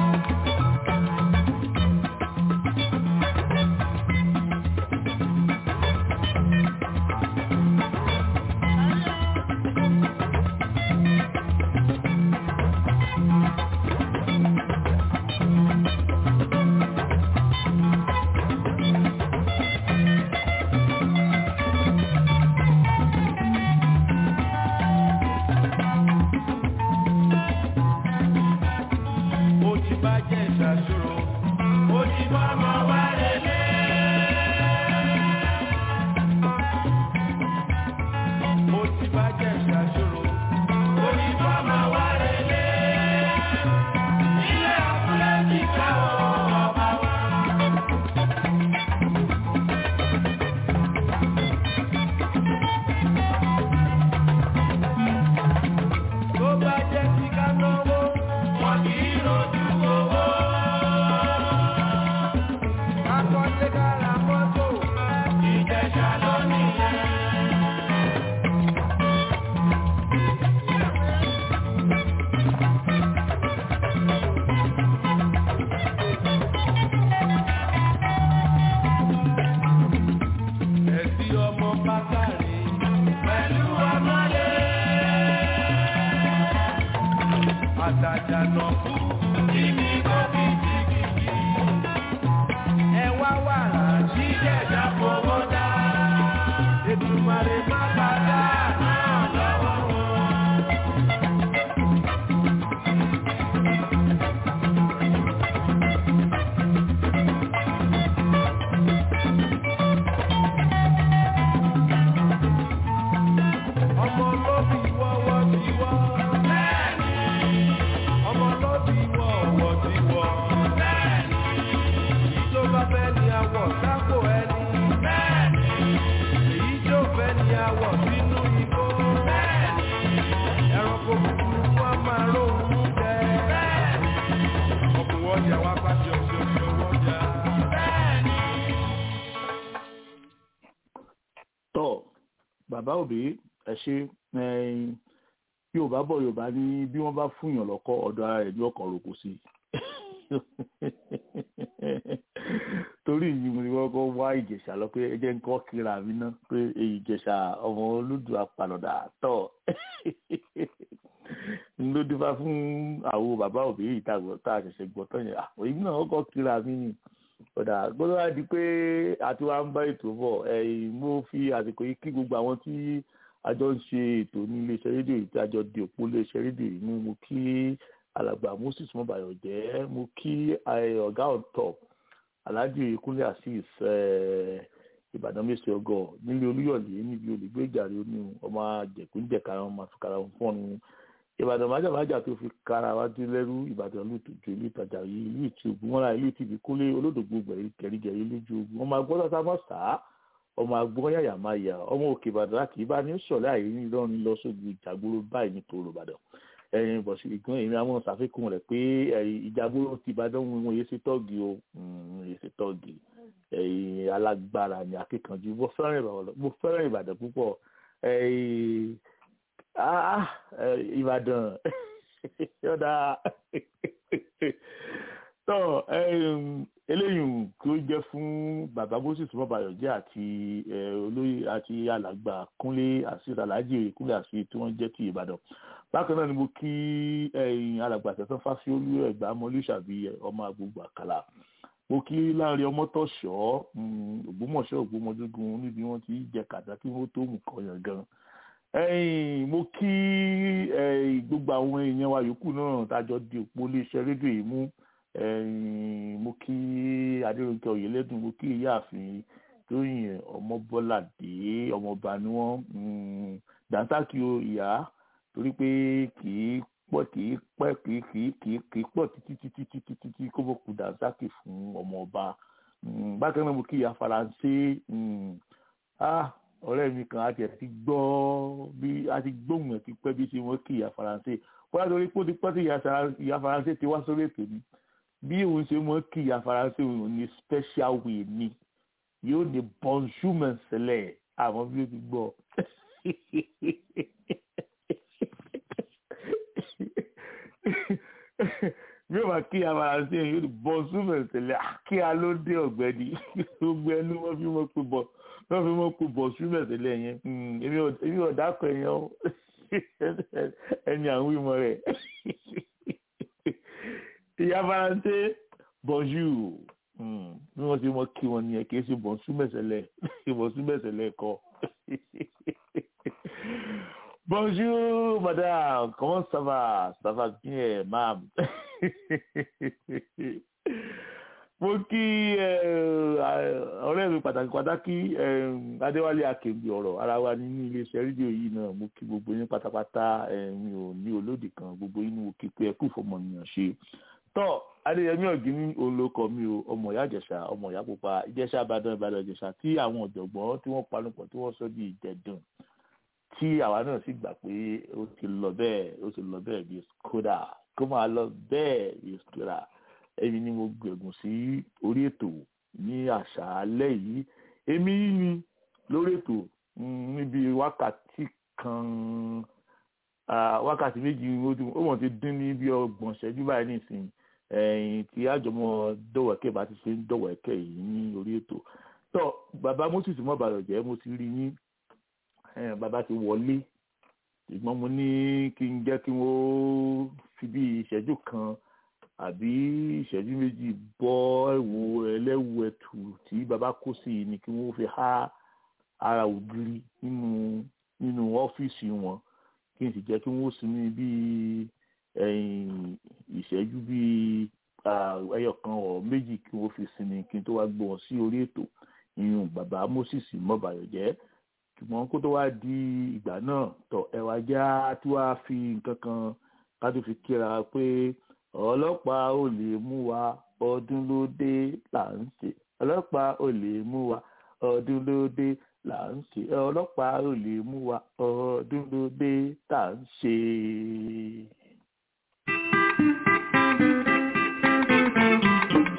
mo ti bá jẹ́ ìṣàṣòro mo ti bá máa wá relé. mo ti bá jẹ́ ìṣàṣòro mo ti bá máa wá relé. ilé abúlé ti ká ọba wa. tó bá jẹ́ ti ká náwó wọn kì í rojú owó. akọ́lé kára mọ́tò ìjẹ̀ṣà lónìí yẹn. ẹ̀sí ọmọ bákàrè pẹ̀lú ọmọlé. àtàjà nà fún kíní kókì jìgìjì. ẹ wá wàrà jíjẹ̀dá fowó dá. Èdùmàrè má bàdá náà lọ́wọ́ wọn. tọ́ bàbá òbí ẹ ṣe ẹyin yorùbá bọ̀ yorùbá ní bí wọ́n bá fúnyàn lọ́kọ́ ọ̀dọ̀ ara rẹ̀ ní ọkàn roko sí torí yìí mo ní wọ́n kọ́ wá ìjẹ̀ṣà lọ pé ẹ jẹ́ ń kọ́ kíra mi ná pé ìjẹ̀ṣà ọmọ olódù apànàdà tọ̀ ló dífá fún àwọn bàbá òbí yìí tá a ṣẹ̀ṣẹ̀ gbọ́ tán yẹn àwọn yìí náà kọ́ kíra mi ni ọ̀dà gbọ́dọ̀ wá di pé àti wá ń bá ètò bọ̀ ẹ̀yìn mo fi àsìkò yìí kí gbogbo àwọn tí a jọ ń ṣe ètò ní iléeṣẹ́ rédíò yìí tí a jọ di òpó iléeṣẹ́ rédíò yìí mú mo kí alàgbà moses mọ́bàyọ̀ jẹ́ mo kí ọ̀gá ọ̀tọ̀ alhaji kúnlé azeez ìbàdàn mẹ́sẹ̀ ọgọ́ nílé olúyọ̀lé níbi olùgbé ìjàre oní ọmọ àjẹkúnjẹ̀ka ọmọ àfikàrà fọ́ọ̀nù ìbàdàn májàmájà tó fi kára wá dé lẹ́rú ìbàdàn lùtùjù ìlú ìtajà yìí ìlú ìtìbù wọn ra ìlú ìtìbù kólé olódògbò gẹ̀rígẹ̀rí lójú ogun ọmọ agbọ́dọ̀ sá mọ́ sá ọmọ agbọ́n yàyà máa yà ọmọ òkè ìbàdàn láti ibà ní sọ̀lẹ́ àyè ní ìlọrin lọ sógun ìjàgbóró báyìí ní tòrò ìbàdàn ẹyin bọ̀ sí ìgbọ́n èmi àwọn ṣàfikún rẹ̀ pé ìjàgbóró ti ìbàdàn wọn yé sí tọ́ọ̀gì o yé sí tọ́ọ̀gì ẹyin alágbára ni akíkanjú mo fẹ́ràn ìbàdàn púpọ̀ ẹyin ah ìbàdàn yọ̀dà tọ́ eléyìí tó jẹ́ fún bàbá moses mọ́bàyọ̀jẹ́ àti olóyè àti alàgbà kúnlé àṣírí aláàjì kúnlé àṣírí tí wọ́n jẹ́ ti ìbàdàn bákan náà ni mo kí alàgbà tẹ̀sán fásiolú ẹ̀gbá mọ́lúṣàbí ọmọ agbègbè àkàlà mo kí láàrin ọmọtọ̀ṣọ́ ògbómọ̀ṣọ́ ògbómọdógún níbi wọ́n ti jẹ kàdá kí wọ́n tó mú kọyàn gan ẹ̀yin mo kí gbogbo àwọn èèyàn wa yòókù náà tájọ di òpó iléeṣẹ́ rédíò yìí mú mo kí adéròǹkẹ́ oyèlẹ́dùn mo kí ìyáàfin tóyìn ọmọbọ́ládé ọmọọba ni wọ́n dàńtàkì o ìyá torí pé kì í pọ̀ kì í pẹ́ kì í kì í kì í kì í pọ̀ títí títí títí títí kó bó kú dàńtàkì fún ọmọọba bákan náà mo kí ìyá faransé ọ̀rẹ́ mi kan àti ẹ̀ ti gbọ́ bí a ti gbóhùn ẹ̀ ti pẹ́ bí ṣe wọ́n kí ìyá faransé wọ́n á lórí pé ó ti pẹ́ tí ìyá faransé ti wá sórí ètò ni bí òun ṣe mọ́ kí ìyá faransé òun ní special way ni yóò ní bonjour mẹ́sẹ̀lẹ̀ àmọ́ bí ó ti gbọ́ bí ó máa kí ìyá faransé yóò ní bonjour mẹ́sẹ̀lẹ̀ kí a ló dé ọ̀gbẹ́ni gbogbo ẹnu wọn fi mọ́ pé bọ́ wọ́n fi mọ́ kó bọ̀ súnmọ̀ sílẹ̀ yẹn èmi ò dákọ̀ ẹ̀yàn o ẹni àwọn ìmọ̀ rẹ̀ ìyá faransé bonjour bí wọ́n ti mọ kí wọn nìyẹn kì í ṣe bọ̀ súnmọ̀ sílẹ̀ bọ̀ súnmọ̀ sílẹ̀ kọ́ bonjour madame comment ça va ça va bien mam mo kí ọ̀rẹ́ mi pàtàkì pàtàkì adéwálé akègbè ọ̀rọ̀ ara wa nínú iléeṣẹ́ rédíò yìí náà mo kí gbogbo yín pátápátá mi ò ní olódì kan gbogbo yín mo kí pé ẹ kú fọmọnìyàn ṣe tọ́ adéyẹmí ọ̀gíní olóko mi o ọmọ ìyá ìjẹ̀ṣà ọmọ ìyá pupa ìjẹ̀ṣà ìbàdàn ìbàdàn ìjẹ̀ṣà tí àwọn ọ̀jọ̀gbọ́n tí wọ́n panupọ̀ tí wọ́n sọ di ìjẹ̀dùn tí àwa náà sì gbà pé ó ti lọ bẹ́ẹ̀ ó ti lọ bẹ́ẹ̀ bí skoda kó máa lọ bẹ́ẹ̀ bí skoda èmi ni mo gbẹ̀gùn sí orí ètò ní àṣálẹ́ yìí èmi ni lórí ètò níbi wákàtí kan wákàtí méjì ó mọ̀ ti dín ní bí ọgbọ̀n ṣẹ́jú báyìí nìsín ẹ̀yìn tí àjọmọ́ dọ̀wẹ́kẹ́ bá ti ṣe ń dọ̀wẹ́kẹ́ yìí ní orí ètò tó bàbá moses mọ́ bàrọ̀ jẹ́ mo ti rí yín bàbá ti wọlé ṣùgbọ́n mo ní kí n jẹ́ kí wọ́n fi bí ìṣẹ́jú kan àbí ìṣẹ́jú méjì bọ́ ẹ̀wò ẹlẹ́wù ẹ̀tù tí baba kó sí i ni kí wọ́n fi há ara ògiri nínú nínú ọ́fíìsì wọn kí n sì jẹ́ kí wọ́n sinmi bíi ìṣẹ́jú bíi ẹyọ kan ọ̀ méjì kí wọ́n fi sinmi kí n tó wá gbé wọn sí orí ètò ìyún baba moses mọ́bàyọ̀jẹ́ ṣùgbọ́n kó tó wá di ìgbà náà tọ̀ ẹ̀wà já tí wàá fi nǹkan kan ká tó fi kíra pé ọlọ́pàá ò lè mú wa ọdún ló dé là ń ṣe ọlọ́pàá ò lè mú wa ọdún ló dé là ń ṣe ọlọ́pàá ò lè mú wa ọdún ló dé là ń ṣe.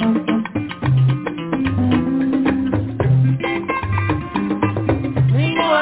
nínú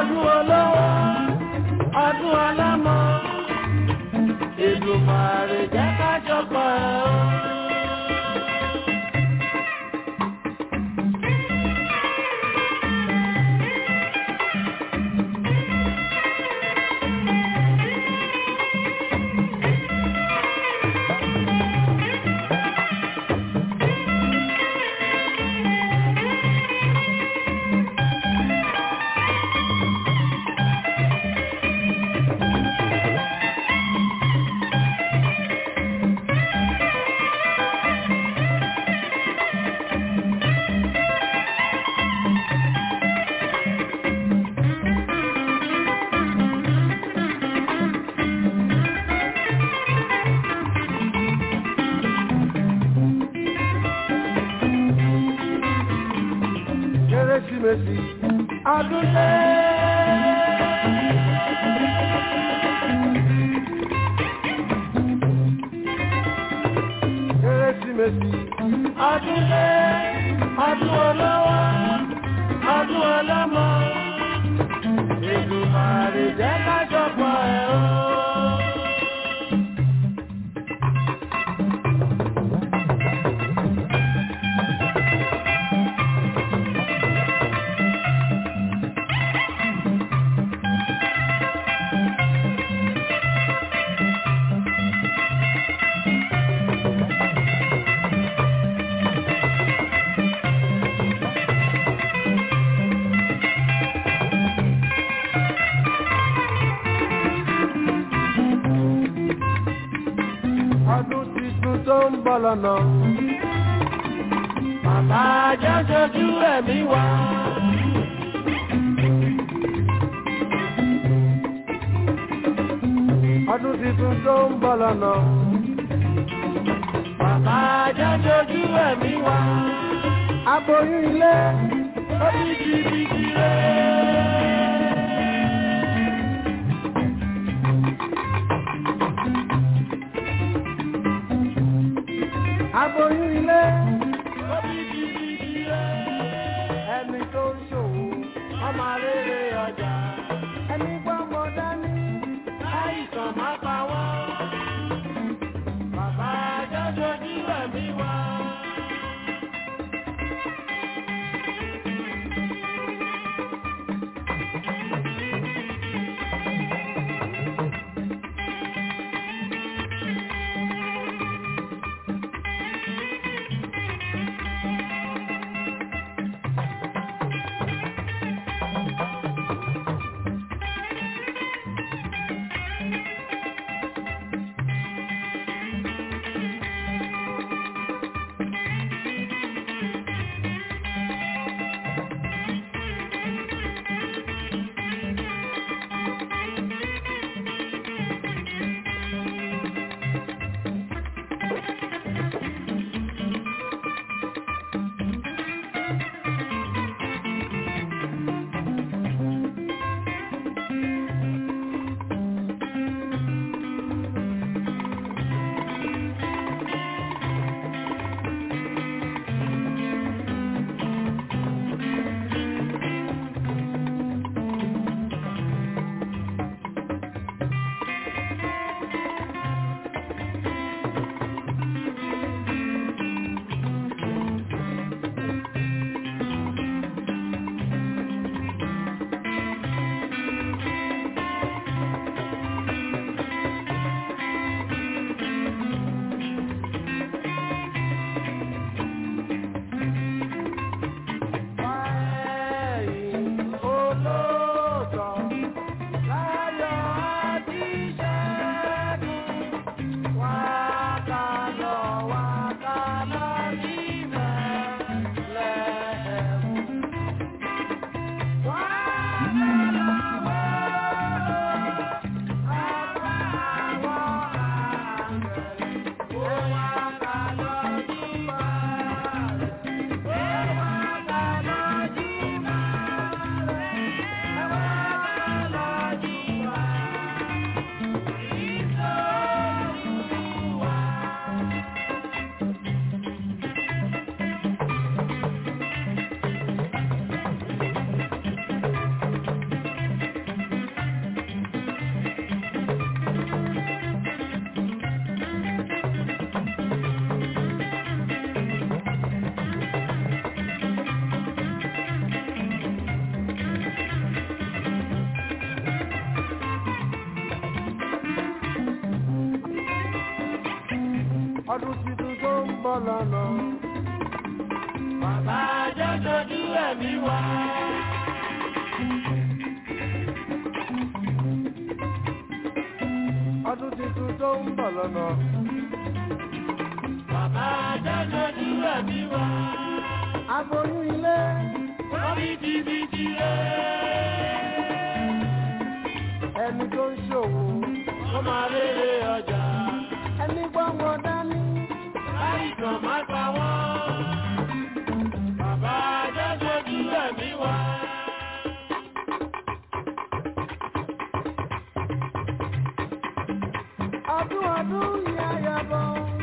ọdún olówó ọdún ọlọ́mọ Èdùmàrè jẹ́ ká jọpọ̀ ẹ̀ o. Kérésìmesì ọdún dé. Kérésìmesì ọdún dé. Ọdún olówó, ọdún ọlọ́mọ. Èdùmàrè jẹ́ ká jọpọ̀ ẹ̀ o. ọdún tuntun tó ń bọ̀ lọ́nà. Bàbá jẹ́ ṣojú ẹ̀mí wa. Ọdún tuntun tó ń bọ̀ lọ́nà. Bàbá jẹ́ ṣojú ẹ̀mí wa. Aboyún ilé ó bí jìbìtì rẹ̀. aboyún ilé. ẹni tó ń ṣòwò ọmọ rere ọjà. ẹni gbọ́mọ dání láìsàn má pa wọ́n. bàbá jọ́jọ́ jí ẹ̀mí wá. ọdún tuntun tó ń bọ̀ lọ́nà. Bàbá jẹ́ dojú ẹ̀mí wá. ọdún tuntun tó ń bọ̀ lọ́nà. Bàbá jẹ́ dojú ẹ̀mí wá. aboyún ilé Wọ́n bí jìbìtì rẹ̀. ẹni tó ń ṣòwò Wọ́n máa rere ọjà. ẹni gbọ́mọ dání. Láìsàn má pa wọ́n. Bàbá jẹ́ dojú ẹ̀mí wá. ọdún ọdún yá yabọ.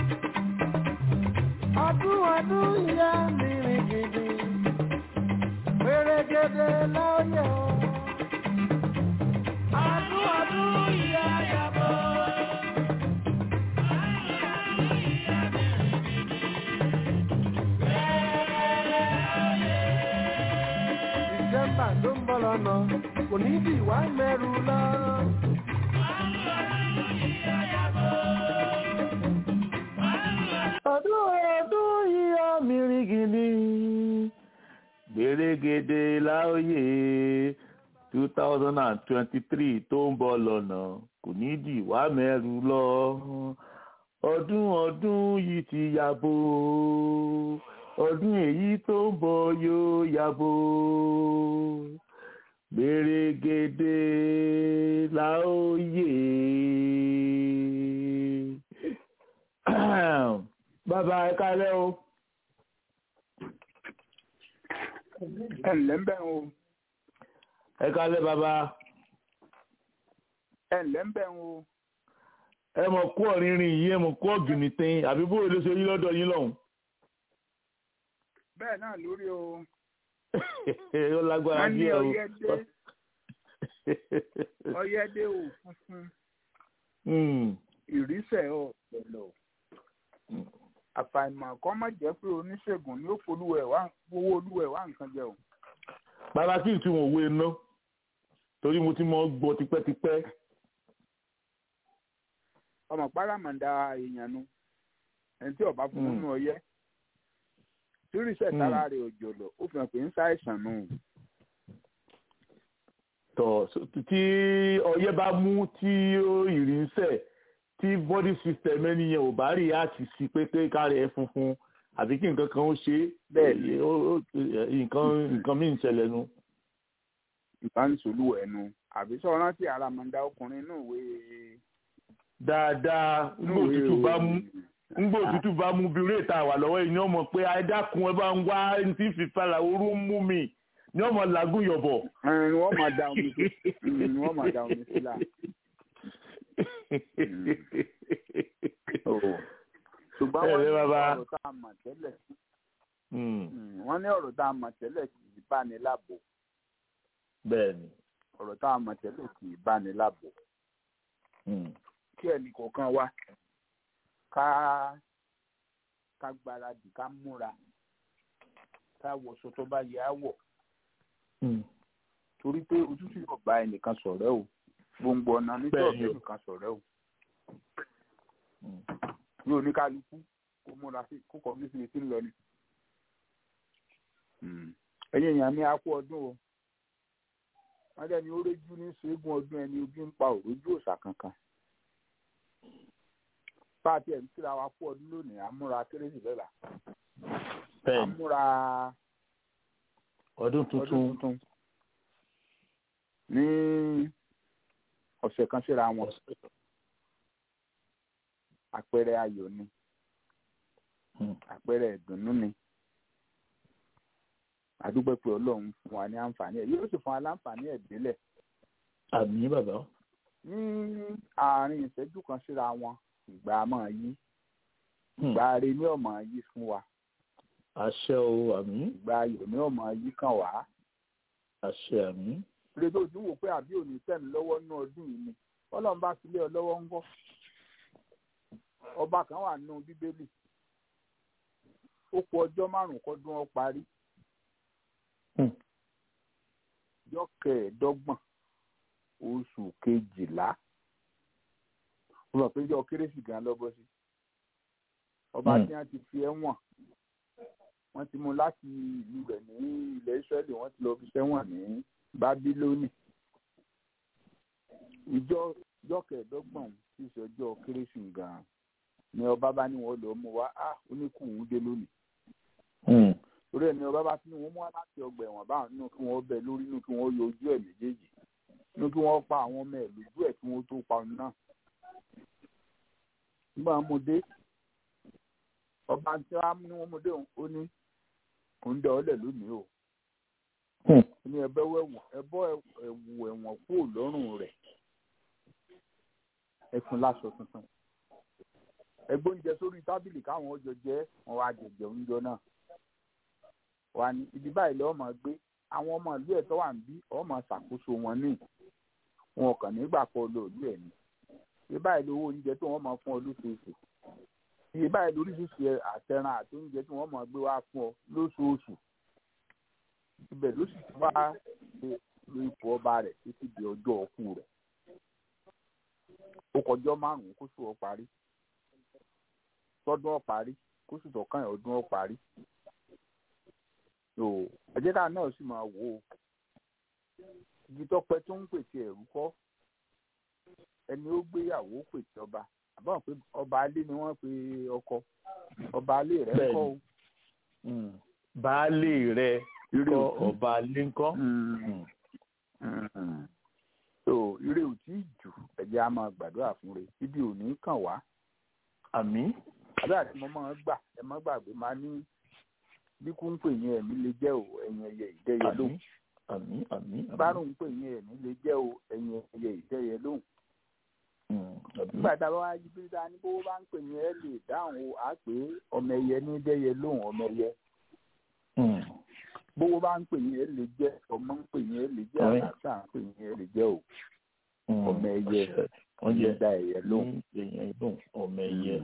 ọdún ọdún yá mìíràn gidi. pèrègèdè lọ́yẹ̀ o. Ọdún ọdún ìyá yàbọ̀. Dìsẹ́mbà tó ń bọ̀ lọ́nà kò ní bí wá mẹ́rù lọ. ọdún ọdún yíyá mìrìgìní gbèrègèdè láòyè two thousand and twenty-three tó ń bọ̀ lọ́nà kò ní dì wá mẹ́rù lọ ọdún ọdún yìí ti yàbò ọdún èyí tó ń bọ̀ yóò yàbò gbèrègèdè láòyè bàbá ẹ kálẹ́ o. ẹ ǹlẹ́ ń bẹ̀ o ẹ kálẹ́ bàbá ẹ ǹlẹ́ ń bẹ̀ o ẹ mọ̀ kú ọ̀rìnrìn yìí ẹ mọ̀ kú ọ̀gìnìtìn àbí bóyá ló ṣe yí lọ́dọ̀ yín lọ́hùn. bẹ́ẹ̀ náà lórí o ó lágbára wọ́n ní díẹ̀ o. ọyẹ́dé ọyẹ́dé ò funfun Hmm, ìrísẹ̀ ọ̀ pẹ̀lọ̀ àfàìmọ̀ kọ́ má jẹ́ pé oníṣègùn ní ó folúwẹ̀ wá owó olúwẹ̀ wá nǹkan jẹ o bàbá kí n tún wọn òwe ná torí mo ti mọ gbọ́ tipẹ́tipẹ́. ọmọ párámọ̀dá èèyàn nu ẹni tí ọba fún nínú ọyẹ́ tí ìrísẹ̀ Mm. tára rẹ̀ òjòlò ó fi hàn pé ń ṣàìsàn nù tọ̀ so- tí ọyẹ́ bá mú tí ó ìrì ń sẹ̀ tí body system ẹni yẹn ò bá rí àti sí pé pé káre ẹ funfun àbí kí nǹkan kan ó ṣe é Bẹ́ẹ̀ ni. ó- ó- nǹkan nǹkan míì ń ṣẹlẹ̀ nu. ìbánisọ̀lúwẹ̀ nu àbí sọ rántí àràmọ̀dá ọkùnrin inú ìwé dáadáa inú ngbò ìwé òtútù bá mú òòrùn. ngbò òtútù bá mú bí réètà wà lọ́wọ́ yìí ni ọmọ pé àìdákun ẹ bá ń wá ẹni tí fìfàlà orú ń mú mi ni ọmọ làágùn yọ̀bọ̀. Ẹn, ni wọ́n máa da omi sí Mm, ni wọ́n máa da omi sí là. Oh. ṣùgbọ́n Ẹ wọ́n ní ǹlẹ́ bàbá. ọ̀rọ̀ tá a mọ̀ tẹ́lẹ̀ Hmm, Mm, wọ́n ní ọ̀rọ̀ tá a mọ̀ tẹ́lẹ̀ kì í bá ní láàbò bẹ́ẹ̀ ni. ọ̀rọ̀ tá a mọ̀ tẹ́lẹ̀ kì í bá ní láàbò Hmm, kí ẹnì kọ̀ọ̀kan wá ká ká gbáradì ká múra ká wọṣọ tó bá yẹ á wọ̀ hmm. torí pé òtútù yóò bá ẹnìkan ṣọ̀rẹ́ o gbòǹgbò ọ̀nà nítorí Bẹ́ẹ̀ni o. ọ̀bẹ nìkan ṣọ̀rẹ́ o ní oníkálukú kó múra sí kó kọ́ bí síbi tí ń lọ ni. ẹ̀yin èèyàn mi á kú ọdún o wọ́n dẹ́ni ó réjú ní ṣẹ́gun ọdún ẹni ojú ń pa òrójú òòṣà kankan. bá a tiẹ̀ ń kíra wa kú ọdún lónìí àmúra kérésì lọ́la bẹ́ẹ̀ ni àmúra ọdún ọdún tuntun tuntun ní ọ̀sẹ̀ kan síra wọn àpẹẹrẹ ayọ̀ ni Hmm. àpẹẹrẹ ìdùnnú ni àdúgbò pé ọlọ́run fún wa ní àǹfààní ẹ̀ yóò sì fún wa láǹfààní ẹ̀ délẹ̀ àmì bàbá. ní àárín ìṣẹ́jú kan síra wọn ìgbà máa yí Hmm, ìgbà rẹ ní ọmọ yí fún wa àṣẹ o àmì ìgbà ayọ̀ ní ọmọ yí kàn wá àṣẹ àmì. lè tó ojú wò pé àbí òní tẹ̀mí lọ́wọ́ ní ọdún yìí ni ọlọ́run bá fi lé ọ lọ́wọ́ ń gọ́ ọba kan wà nínú bíbélì ó kù ọjọ́ márùn-ún kọ́dún ọ parí Hmm. ọjọ́ kẹẹ̀ẹ́dọ́gbọ̀n oṣù kejìlá ó lọ pé ọjọ́ kérésì gan lọ́bọ́ sí ọba Hmm. tí wọ́n ti fi ẹ̀wọ̀n wọ́n ti mú láti ìlú rẹ̀ ní ilẹ̀ Ísírẹ́lì wọ́n ti lọ fi sẹ́wọ̀n ní Bábílónì ìjọ ìjọ kẹẹ̀ẹ́dọ́gbọ̀n tí í ṣe ọjọ́ kérésì gan-an ni ọba bá ní wọn lọ mú wa á oníkùn dé lónìí Hmm. torí ẹni ọba bá tún wọn mú wá láti ọgbà ẹ̀wọ̀n báwọn nínú kí wọ́n bẹ lórí nínú kí wọ́n yọ ojú ẹ̀ méjèèjì nínú kí wọ́n pa àwọn ọmọ ẹ̀ lójú ẹ̀ kí wọ́n tó pa òun náà. nígbà mo dé ọba tí wàá ní wọn mo dé òun ó ní òun dẹ ọlẹ lónìí o Hmm. ó ní ẹbẹ wẹwọ ẹbọ ẹwù ẹ̀wọ̀n kúrò lọ́rùn rẹ̀ ẹ fún láṣọ tuntun ẹgbẹ́ oúnjẹ sórí tábìlì káwọn ọjọ́ jẹ wọn wá jẹjẹ oúnjẹ náà wà ní ibi báyìí lọ́wọ́ máa gbé àwọn ọmọ ìlú ẹ̀ tó wà ń bí ọ̀ máa ṣàkóso wọn ní wọn kàn nígbà pọ̀ lóòlù ẹ̀ ní ibi báyìí lówó oúnjẹ tó wọ́n máa fún ọ lóṣooṣù ibi báyìí lóríṣiríṣi àtẹran àti oúnjẹ tí wọ́n máa gbé wá fún ọ lóṣooṣù ibẹ̀ ló sì ti wá ṣe lo ipò ọba rẹ̀ títí di ọjọ́ ọkú rẹ̀ ó kọjọ́ márùn-ún kó sùn ọ parí tọdún ọ parí kó sì tọkàn ẹ̀ ọdún ọ parí so àjẹká náà sì máa wò ó igi tọpẹ tó ń pèsè ẹrú kọ ẹni ó gbéyàwó pèsè ọba àbáwọn pé ọba alé ni wọ́n pe ọkọ ọba alé rẹ̀ Bẹ́ẹ̀ni. kọ́ o. Hmm. baálé rẹ Irú kọ́ òkú. ọba lẹ́ńkọ́. Mm. Mm. so ire ò tí ì jù ẹ̀jẹ̀ á máa gbàdúrà fún re ibi ò ní kàn wá àmì. àdúrà tí mo máa ń gbà ẹ má gbàgbé máa ní bí kú ń pè yín ẹ̀mí lè jẹ́ o ẹ̀yin ẹyẹ ìdẹ́yẹ àmì lóhùn àmì àmì. àmì. bárùn ń pè yín ẹ̀mí lè jẹ́ o ẹ̀yin ẹyẹ ìdẹ́yẹ lóhùn Hmm. àmì. nígbà tá a bá wá yí bí ta ní bó bá ń pè yín ẹ lè dáhùn o á pé ọmọ ẹyẹ ní dẹ́yẹ lóhùn ọmọ ẹyẹ Hmm. bówó bá ń pè yín ẹ lè jẹ́ ọmọ ń pè yín ẹ lè jẹ́ Ọ̀rẹ́. àlàáfíà ń pè yín ẹ lè jẹ́ o Hmm. ọmọ ẹyẹ Àṣẹ. wọ́n jẹ́ dá ẹyẹ lóhùn. ní èèyàn lóhùn ọmọ ẹ̀yẹ.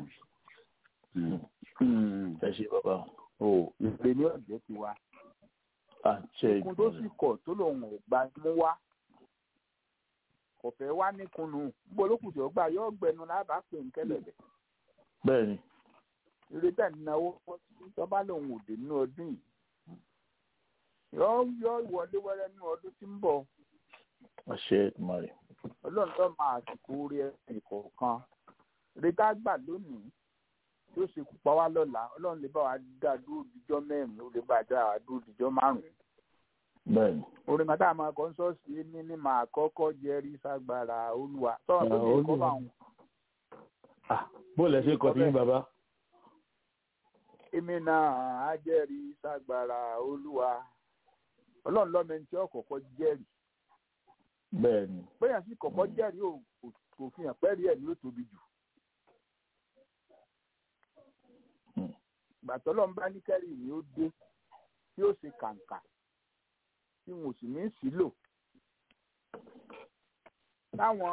Mm. ẹ ṣe bàbá. o ìpè ní ọ̀jẹ̀ ti wá àṣẹ ikun tó sì kọ̀ tó lòun ò gba mú wá kò fẹ́ wá níkunnu gbogbo olókùn tí ó gbà yóò gbẹnu lábàá pè ń kẹlẹ̀bẹ̀ bẹ́ẹ̀ ni. eré tẹ̀ ń náwó tọ́ba lòun ò dé nínú ọdún yìí yóò yóò wọlé wẹ́rẹ́ nínú ọdún tí ń bọ̀ àṣẹ ìmọ̀ràn. ọlọ́run tó máa àsìkò orí ẹ̀sìn kọ̀ọ̀kan eré tá a gbà lónìí tí ó ṣe kú pa wá lọ́la ọlọ́run lè bá wa dá dúró dijọ́ mẹ́rin ó lè bá wa dá wa dúró dijọ́ márùn-ún bẹ́ẹ̀ ni. orin kan tá a máa kọ́ ń sọ́ọ̀sì ní ní màá kọ́kọ́ jẹ́rí ságbára olúwa sọ̀rọ̀ tó Ah, lè kọ́ Olúwa. bá wọn. Ah, bó lẹ ṣe kọ sí yín bàbá. èmi náà á jẹ́rí ságbára olúwa ọlọ́run lọ́mọ ẹni tí ó kọ́kọ́ jẹ́rìí bẹ́ẹ̀ ni. bẹ́ẹ̀ sì kọ́kọ́ jẹ́rìí ò kò- kò fi hàn pẹ́ẹ́rì ẹ̀ ní ó tóbi jù. Hmm. gbàtọ́ lọ́n bá ní kẹ́rì ni ó dé tí ó ṣe kàǹkà tí wọn ò sì ní sílò táwọn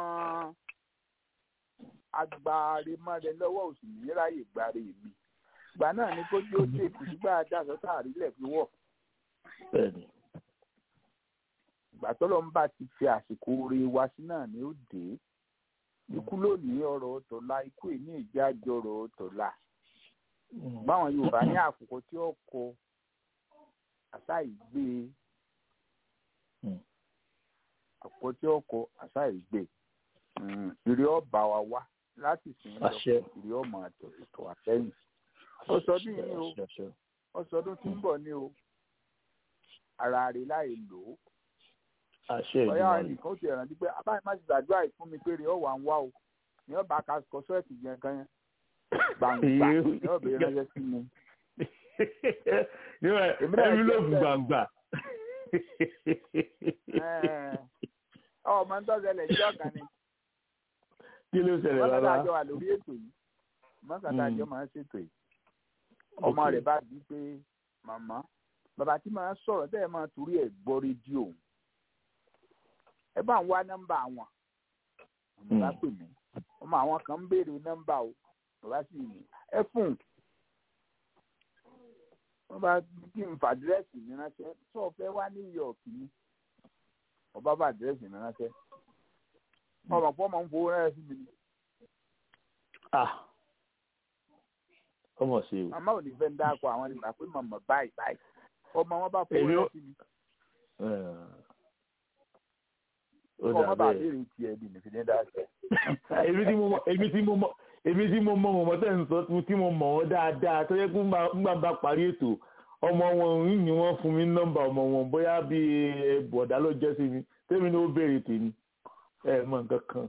agbáremọ́rẹ lọ́wọ́ ò sì ní ráyè gbáre mi ìgbà náà ni kó jó dé kùsùgbà dáṣọ táàrílẹ̀ fi wọ̀ bẹ́ẹ̀ ni. ìgbà tọ́lọ́ ń bá ti fi àsìkò oore wa sí náà ni ó dé ikú lónìí ọ̀rọ̀ tọ̀la ikú èní ìjájọ ọ̀rọ̀ tọ̀la Hmm. báwọn yorùbá ní àkókò tí ó kọ àṣà ìgbé Hmm. àkókò tí ó kọ àṣà ìgbé ìrì ọba wa wá láti sìn lọ Àṣẹ. ìrì ọmọ àtọ̀tọ̀ àtẹ̀yìn ọsọdún yìí ni o Àṣẹ, àṣẹ. ọsọdún tí ń bọ̀ ni o ara rẹ̀ láì lò ó àṣẹ ọyá ìmọ̀ràn. ẹnìkan ó ti rántí pé abáyé má ti gbàdúrà yìí fún mi pé rèé ọwà ń wá o ní ọba kọ sọẹtì yẹn kan yẹn gbàǹgbà ní ọbẹ ránṣẹ́ sí mi. níwọ̀n Èmi náà ẹ̀mí ló jẹ́ fún bẹ́ẹ̀. gbàǹgbà. Ẹ́ẹ̀, ọmọ ń tọ́sẹ̀lẹ̀ ìjọ kan ni kí ló ṣẹlẹ̀ mọ́kàtà bàbá. àjọ wà lórí ètò yìí mọ́kàtà Mm. àjọ máa ń ṣètò yìí ọmọ Ok. rẹ̀ bá bí pé màmá bàbá tí máa ń sọ̀rọ̀ tẹ́ ẹ máa torí ẹ̀ gbọ́ rédíò ẹ bá ń wá nọ́mbà wọn bàbá Mm. pè mí ọmọ àwọn kan ń béèrè nọ́mbà o bàbá sì ní ẹ fún un wọ́n bá kí n fa àdírẹ́sì mi ránṣẹ́ tó o fẹ́ wá New York ni ọba bá àdírẹ́sì mi ránṣẹ́ ọmọ pọ́ máa ń fowó ránṣẹ́ sí mi ni Ah, ọmọ ṣe o. màmá ò ní fẹ́ ń dáko àwọn nígbà pé màmá báyìí báyìí ọmọ wọn bá fowó Èmi ó- rẹ sí mi ó ọmọ dà bá bẹ́ẹ̀. béèrè tiẹ̀ di nìfi ní dáṣẹ. èmi tí mo mọ èmi tí mo mọ èmi tí mo mọ mọ̀mọ́ tẹ̀ ń sọ tí mo mọ̀ wọ́n dáadáa tó yẹ kó ńgbà bá parí ètò ọmọ wọn ń ní wọ́n fún mi nọ́mbà ọmọ wọn bóyá bí bọ̀dá ló jẹ́ sí mi tèmi ni ó béèrè tèmi ẹ mọ nǹkan kan.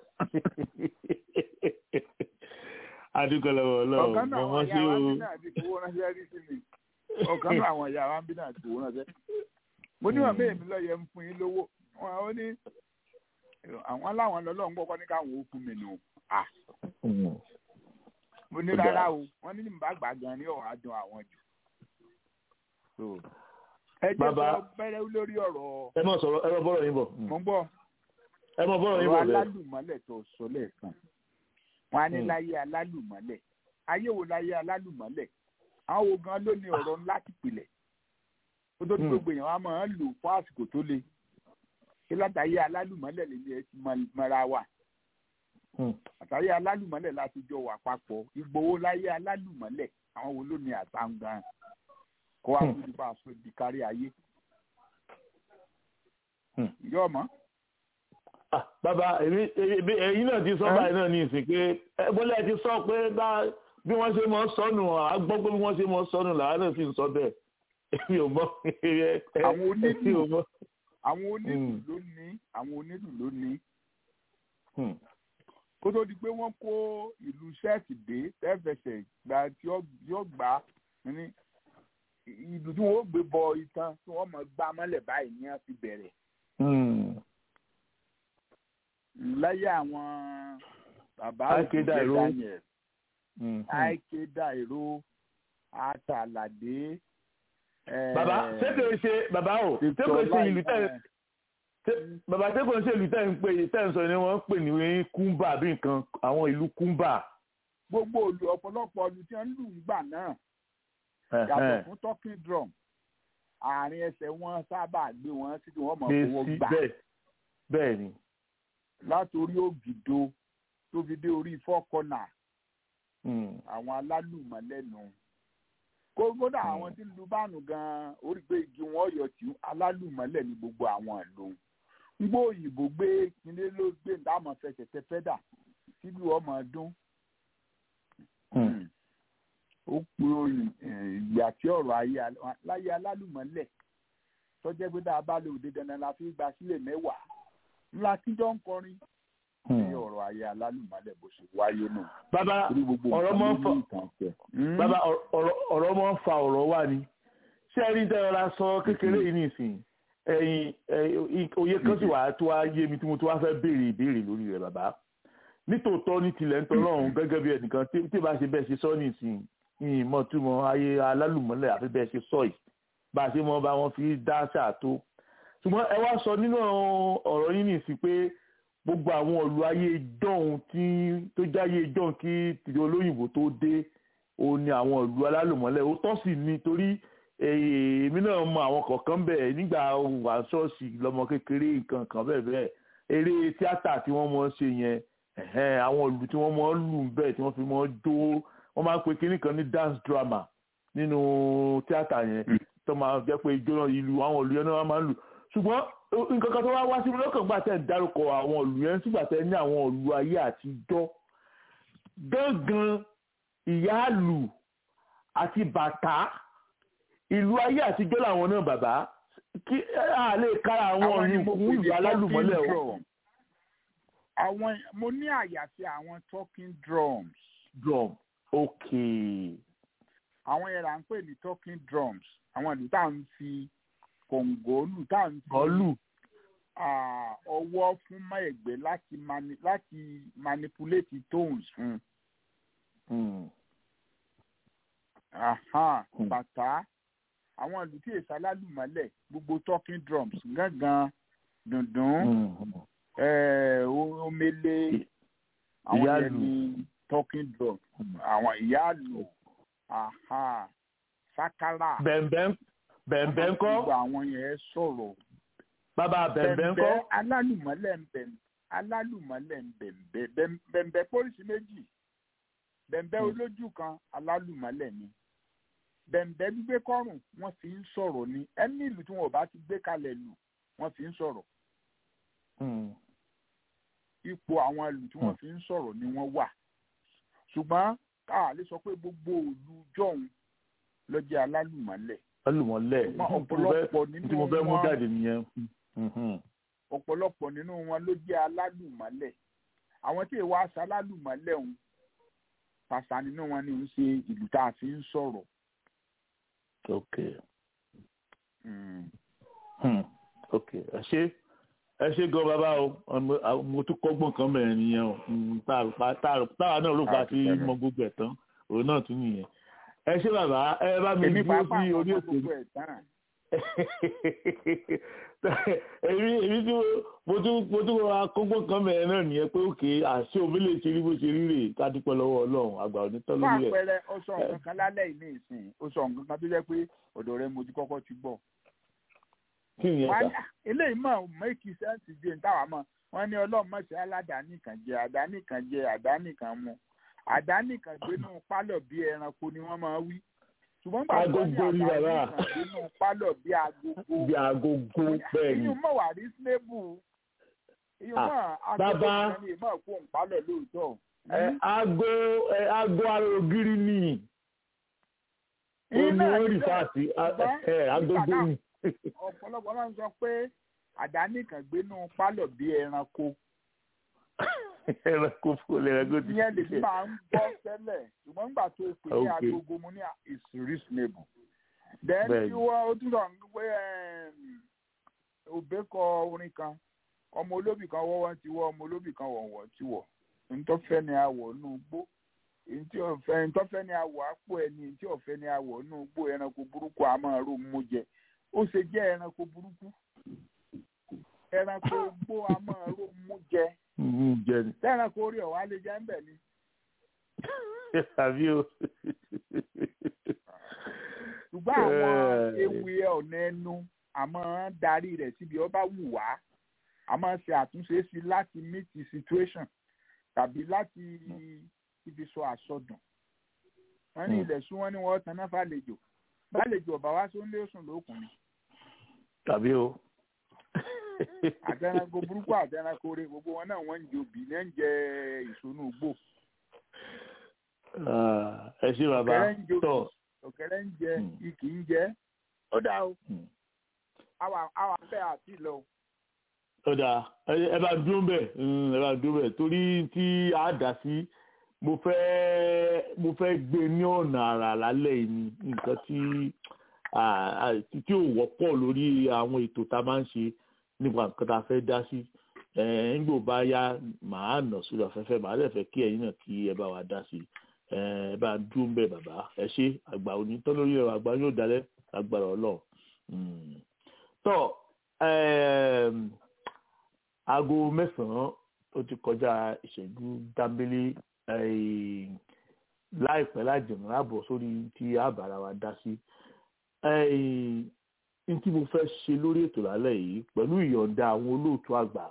adúgbò lọ́wọ́ ọlọ́run ọ̀kan náà mo àwọn mọ̀ sí ìyá wa ń o. bí náà ti fowó ránṣẹ́ rí sí mi ọ̀kan náà àwọn ìyá wa ń bí náà ti fowó ránṣẹ́. mo ní wọn bẹ́ẹ̀ mi lọ́ọ́ yẹ ń fún yín lówó wọn ó ní àwọn aláwọn lọ́lọ́run gbọ́kọ́ ní káwọn ó fún mi nù. Ah, Mm. mo ní Ó dáa. rárá o wọn ní nígbà gbà gan ní ọ̀hún adùn àwọn jù. So, ẹ jẹ́ Bàbá. sọ bẹ́rẹ́ lórí ọ̀rọ̀ ẹ mọ̀ sọ̀rọ̀ ẹ mọ̀ bọ́rọ̀ yín bọ̀ mo ń gbọ́ ẹ mọ̀ bọ́rọ̀ yín ọ̀rọ̀ bọ̀ bẹ́ẹ̀. alálùmọ́lẹ̀ tó sọ lẹ́ẹ̀kan wọn á ní Hmm. láyé alálùmọ́lẹ̀ ayé wo láyé alálùmọ́lẹ̀ àwọn wo gan ló ní ọ̀rọ̀ ńlá tìpìlẹ̀ ó tó ní Hmm. gbogbo èèyàn wa máa ń lò fún àsìkò tó le ṣé látàyé alálùmọ́lẹ̀ lè ní ẹ ti mọ- mọ́ra wa Mm. àtàyé alálùmọ́lẹ̀ láti jọ wà papọ̀ ìgbòho láyé alálùmọ́lẹ̀ àwọn wo ló ní àtàǹgàn kó wá Hmm. fún ipa aṣọ ìdí kárí ayé Hmm. yóò mọ́ Ah, bàbá èmi èmi ẹ̀yin náà ti sọ Ẹ́? báyìí náà ní ìsìn pé ẹ bọ́lá ẹ ti sọ pé bá bí wọ́n ṣe mọ́ sọnù à gbọ́ pé bí wọ́n ṣe mọ́ sọnù làwọn náà sì ń sọ bẹ́ẹ̀ èmi ò mọ̀ ẹ- ẹ- Àwọn onílù. èmi ò mọ̀. àwọn onílù Hmm. ló ní àwọn onílù ló ní Hmm. kó tó di pé wọ́n kó ìlú sẹ́ẹ̀tì dé tẹ́fẹsẹ̀ gba tí ó- yóò gbà ní ìlú tí wọ́n ó gbé bọ itan tí wọ́n mọ̀ gbá mọ́lẹ̀ báyìí ní wọ́n fi bẹ̀rẹ̀ Hmm. láyé àwọn bàbá Ike Ògúnjẹ Dairo. Daniel Hmm. Ike Dairo Àtàlàdé. eh, bàbá ṣé kò ṣe bàbá o ṣé Victor kò ṣe ìlú tẹ̀ Lai- ṣé- bàbá ṣé kò ṣe ìlú tẹ̀ ń pè tẹ̀ ń sọ ni wọ́n ń pè ní kúmbà bí nǹkan àwọn ìlú kúmbà. gbogbo olù ọ̀pọ̀lọpọ̀ olù tí wọ́n ń lù ń gbà náà yàtọ̀ fún talking drum àárín ẹsẹ̀ wọn sábà gbé wọn sí tí wọ́n mọ̀ gbé fowó sí gbà bẹ́ẹ̀ bẹ́ẹ̀ ni. látòrí ògìdó tó fi dé orí four corner Hmm. àwọn alálùmọ́lẹ́nu kó kódà àwọn tí ń lu báànù gan-an orí pé igi wọn yọ tí alálùmọ́lẹ̀ ní gbogbo àwọn ìlú ń gbọ́ òyìnbó gbé kílé ló gbé ìdáàmú fẹsẹ̀ tẹ fẹ́dà sílùú ọmọ ọdún Hmm. ó pe orin eh, ìgbà tí ọ̀rọ̀ ayé al- láyé alálùmọ́lẹ̀ tọ́jẹ́ pé dáa bá lè òde dandan la fi gba sílẹ̀ mẹ́wàá ńlá kíjọ́ ń kọrin ní Hmm. ọ̀rọ̀ ayé alálùmọ́lẹ̀ bó ṣe wáyé nù. bàbá torí gbogbo ọ̀rọ̀ nǹkan mọ́ ló fọ ní ìtàn tẹ̀. bàbá ọ̀rọ̀ ọ̀rọ̀ mọ́ ń fa ọ̀rọ̀ wá ni ṣé ẹ rí tẹ́lọ́ra sọ kékeré yìí nìsín ẹ̀yin ẹ̀yin, òye kan sì wà tó wá yé mi tí mo tó wá fẹ́ béèrè ìbéèrè lórí rẹ̀ bàbá nítòótọ́ ní tilẹ̀ ń tọ́lọ́run gẹ́gẹ́ bí ẹnìkan tí tí bá ṣe bẹ́ẹ̀ ṣe sọ nìsín ìyìn mọ̀ túmọ̀ ayé alálùmọ́lẹ̀ àfi bẹ́ẹ̀ ṣe sọ yìí bá a ṣe mọ́ bá wọn fi dá ṣàtó ṣùgbọ́n ẹ wá sọ nínú ọ̀rọ̀ yín nìsín pé gbogbo àwọn ìlú ayé ìjọ́un tí tó jáyé ìjọ́un kí tìjọ olóyìnbó tó dé òun ni àwọn ìlú alálùmọ́lẹ̀ ó tọ́ sí ni torí eh, èmi náà mọ àwọn kọ̀ọ̀kan bẹ̀ nígbà wà ṣọ́ọ̀ṣì lọ́mọ kékeré nǹkan kan bẹ́ẹ̀ bẹ́ẹ̀ eré tíátà tí wọ́n mọ̀ ṣe yẹn ẹ̀hẹ́n, àwọn ìlú tí wọ́n mọ̀ lù ń bẹ̀ tí wọ́n fi mọ̀ jó wọ́n máa ń pe kinní kan ní dance drama nínú tíátà yẹn tó máa jẹ́ pé ijó náà ìlú àwọn ìlú yẹn náà máa ń lù ṣùgbọ́n ó- nǹkan kan tó wá wá sí mi lọ́kàn gbà tẹ̀ ń dárúkọ àwọn ìlú yẹn sígbà tẹ̀ ní àwọn ìlú ayé àtijọ́ gángan ìyáàlù àti bàtà ìlú ayé àtijọ́ làwọn náà bàbá kí a lè kára àwọn Àwọn ni ọ̀rìn mo kún pè ìlú ní alálùmọ́lẹ̀ talking o. drum. àwọn mo ní àyàfi àwọn talking drums drum okay àwọn yẹn là ń pè ní talking drums àwọn ìlú tá à ń fi kòǹgò lù tá à ń fi bọ́ọ̀lù ah, ọwọ́ fún mọ́ ẹ̀gbẹ́ láti mani láti manipulate tones fún Hmm. Aha, Hmm. bàtà àwọn ìlú tí èsì alálùmọ́lẹ̀ gbogbo talking drums gángan dùndún Hmm. eh, o- omele àwọn yẹn ìyáàlù. ní talking drum àwọn ìyáàlù aha sakara bẹ̀m̀bẹ̀ bẹ̀m̀bẹ̀ ńkọ́ gbogbo àwọn yẹn sọ̀rọ̀ bàbá bẹ̀m̀bẹ̀ ńkọ́ bẹ̀m̀bẹ̀ alálùmọ́lẹ̀ ń bẹ̀m alálùmọ́lẹ̀ ń bẹ̀m̀bẹ̀ bẹ̀m- bẹ̀m̀bẹ̀ pólísì méjì bẹ̀m̀bẹ́ olójú kan alálùmọ́lẹ̀ ni bẹ̀m̀bẹ́ gbígbé kọ́rùn wọ́n fi ń sọ̀rọ̀ ni ẹni ìlú tí wọn ò bá ti gbé kalẹ̀ lù wọ́n fi ń sọ̀rọ̀ ipò àwọn ìlú tí wọ́n fi ń sọ̀rọ̀ ni wọ́n wà ṣùgbọ́n káà lè sọ pé gbogbo òlu jọ̀hún ló jẹ́ alálùmọ́lẹ̀ alùmọ̀lẹ̀ ọ̀pọ̀lọpọ̀ tí mo fẹ́ mú nínú jáde wọn nìyẹn. ọ̀pọ̀lọpọ̀ nínú wọn ló jẹ́ alálùmọ́lẹ̀ àwọn tí èèwọ̀ aṣọ alálùmọ́lẹ̀ ọ̀hún pàṣà nínú wọn ni ń ṣe ìlú tá a fi ń sọ̀rọ̀. ok Mm. hmm. ok ẹ ṣe ẹ ṣe gan bàbá o ọmọ- àwọn- mo tún kọ́gbọ́n kan bẹ̀rẹ̀ nìyẹn o Hmm, tá a rò pa- tá a rò- táwa náà rò pa sí mọ gbogbo ẹ̀ tán òun náà tún nìyẹn ẹ ṣe bàbá ẹ bá mi èmi dúró pàápàá sí àwọn orí ọmọ ètò gbogbo ẹ̀ tán. èmi èmi tí mo- mo tún mo tún ra kọ́gbọ́n kan bẹ̀rẹ̀ náà nìyẹn pé òkè àṣé omi lè ṣe rí bó ṣe rí rè ká dúpẹ́ lọ́wọ́ ọlọ́run àgbà ò ní tán fún lórí ẹ̀ àpẹẹrẹ ó sọ nǹkan kan lálẹ́ yìí ní ìsìn ó sọ nǹkan kan tó jẹ́ pé ọ̀dọ̀ rẹ mo ti kọ́kọ́ ti gbọ́. kí nìyẹn wọ́n á sà ní, "Ah, eléyìí mọ̀ make sense jẹ́ ní táwa mọ̀ wọ́n ní ọlọ́run mọ̀ sí aládàáni kan jẹ àdáni kan jẹ àdáni kan mu àdáni kan gbénú pálọ̀ bí ẹranko ni wọ́n máa wí ṣùgbọ́n gbà tó ní Agogo ni àdáni bàbá. kan gbénú pálọ̀ bí agogo bí agogo bẹ́ẹ̀ ni ìyún mọ̀ wà reasonable ìyún Ah, mọ̀ agogo bàbá. kan ní ìmọ̀ kó ń pálọ̀ lóòótọ́. ẹ aago ẹ aago ara ògiri ni òun ni Iná wọ́n rí níbẹ̀, fáàtì ṣùgbọ́n ẹ agogo nígbà náà, ni ọ̀pọ̀lọpọ̀ máa ń sọ pé àdáni kan gbénú pálọ̀ bí ẹranko ẹranko fún ẹranko ti ìyẹn lè fi máa ń gbọ́ tẹ́lẹ̀ ṣùgbọ́n nígbà tó pè ní Okay. agogo mo ní is reasonable. then Bẹ́ẹ̀ni. tí wọ́n ó tún sọ pé òbẹ́ kọ orin kan ọmọ olóbì kan wọ́wọ́ ti wọ́ ọmọ olóbì kan wọ̀wọ̀ ti wọ̀ ntọ́fẹ́ ni àwọ̀ nù gbó ntí ọ̀fẹ́ ntọ́fẹ́ ni àwọ̀ àpò ẹni ntí ọ̀fẹ́ ni àwọ̀ nù gbó ẹranko burúkú a máa rò mú jẹ ó ṣe jẹ́ ẹranko burúkú ẹranko gbó a máa rò mú jẹ Mm, jẹ ni tẹ́ranko orí ọ̀wá lè jẹ́ ń bẹ̀ ni. àbí o ṣùgbọ́n àwọn Eh. ewì ọ̀nà ẹnu àmọ́ darí rẹ̀ síbi ọba wù wá àmọ́ ṣe àtúnṣe sí láti meet the situation tàbí láti ibi sọ àsọdùn wọ́n ní Hmm. ilẹ̀ sún wọ́n ní wọ́n tanná fàlejò fàlejò ọ̀bà wá sí oúnjẹ sùn lókun ni tàbí o àtẹnako burúkú àtẹnako rẹ gbogbo wọn náà wọ́n ń jẹ òbí náà ń jẹ ìsonú gbò Ah, ẹ ṣe bàbá ọ̀kẹ́rẹ́ ń jẹ tọ òbí ọ̀kẹ́rẹ́ ń jẹ Hmm. ikì ń jẹ ó dáa o Hmm. àwa àwa fẹ́ àti lọ o. ọ̀dà ẹ ẹ bá dúró bẹ̀ mm, ẹ bá dúró bẹ̀ torí tí a dà sí mo fẹ́ mo fẹ́ gbé ní ọ̀nà àrà lálẹ́ yìí ni nǹkan tí ah, ah, tí tí ò wọ́pọ̀ lórí àwọn ètò tá a máa ń ṣe nípa nǹkan tá a fẹ́ dá sí ẹ̀ ńgbò bá yá màá nà sórí afẹ́fẹ́ màá lè fẹ́ kí ẹ̀yin náà kí ẹ bá wa dá sí ẹ ẹ bá dúró bẹ̀ bàbá ẹ ṣe àgbà òní tán lórí ẹ̀rọ àgbà yóò dalẹ̀ agbára ọlọ́run Mm. tọ́ ẹ̀ẹ́m, aago mẹ́sàn-án ó ti kọjá ìṣẹ́jú dábélé eh, láìpẹ́ láìjẹ̀mọ́ àbọ̀ sórí tí àbára wa dá sí. Eh, n tí mo fẹ́ ṣe lórí ètò lálẹ́ yìí pẹ̀lú ìyọ̀ǹda àwọn olóòtú àgbà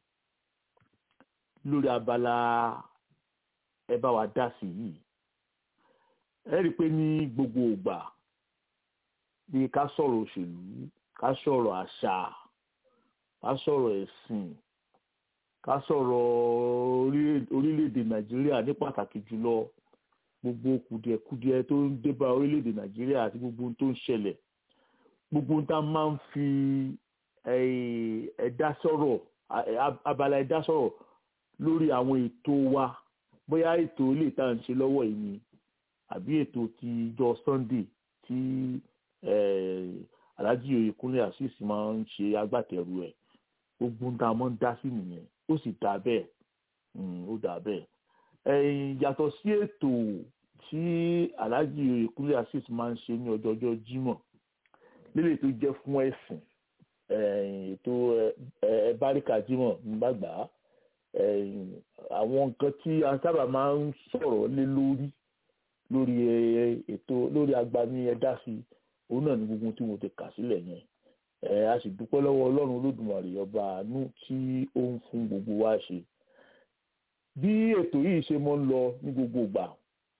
lórí abala ẹ bá wa dá sí yìí. ẹ rí i pé ní gbogbo ìgbà bí ká sọ̀rọ̀ òṣèlú ká sọ̀rọ̀ àṣà ká sọ̀rọ̀ ẹ̀sìn ká sọ̀rọ̀ orílẹ̀- orílẹ̀-èdè nàìjíríà ní pàtàkì jùlọ gbogbo kùdìẹ̀kudiẹ tó ń débá orílẹ̀-èdè nàìjíríà àti gbogbo ohun tó ń ṣẹlẹ̀ gbogbo ohun tá a máa ń fi eh, ẹ̀dá sọ̀rọ̀ a- a- abala ẹ̀dá sọ̀rọ̀ lórí àwọn ètò wa bóyá ètò ilé ìta ń ṣe lọ́wọ́ yìí ni àbí ètò ti ìjọ sunday tí eh, alhaji oyèkúnlé azeez máa ń ṣe agbátẹrù ẹ̀ gbogbo ń tá a mọ́ ń dá sí nìyẹn ó sì dá bẹ́ẹ̀ Mm, ó dá bẹ́ẹ̀ ẹ̀yìn yàtọ̀ sí ètò tí alhaji oyèkúnlé azeez máa ń ṣe ní ọjọ́jọ́ jímọ̀ lílè tó jẹ́ fún ẹ̀sìn ẹ̀yìn ètò ẹ̀ báríkà jímọ̀ nígbàgbà ẹ̀yìn àwọn nǹkan tí a sábà máa ń sọ̀rọ̀ lé lórí lórí ẹ- ètò lórí agbami ẹ̀dá sí òun náà ní gbogbo tí mo ti kà sílẹ̀ yẹn ẹ a sì dúpẹ́ lọ́wọ́ ọlọ́run olódùmarè ọba àánú tí ó ń fún gbogbo wa ṣe bí ètò yìí ṣe mọ́ ń lọ ní gbogbo ìgbà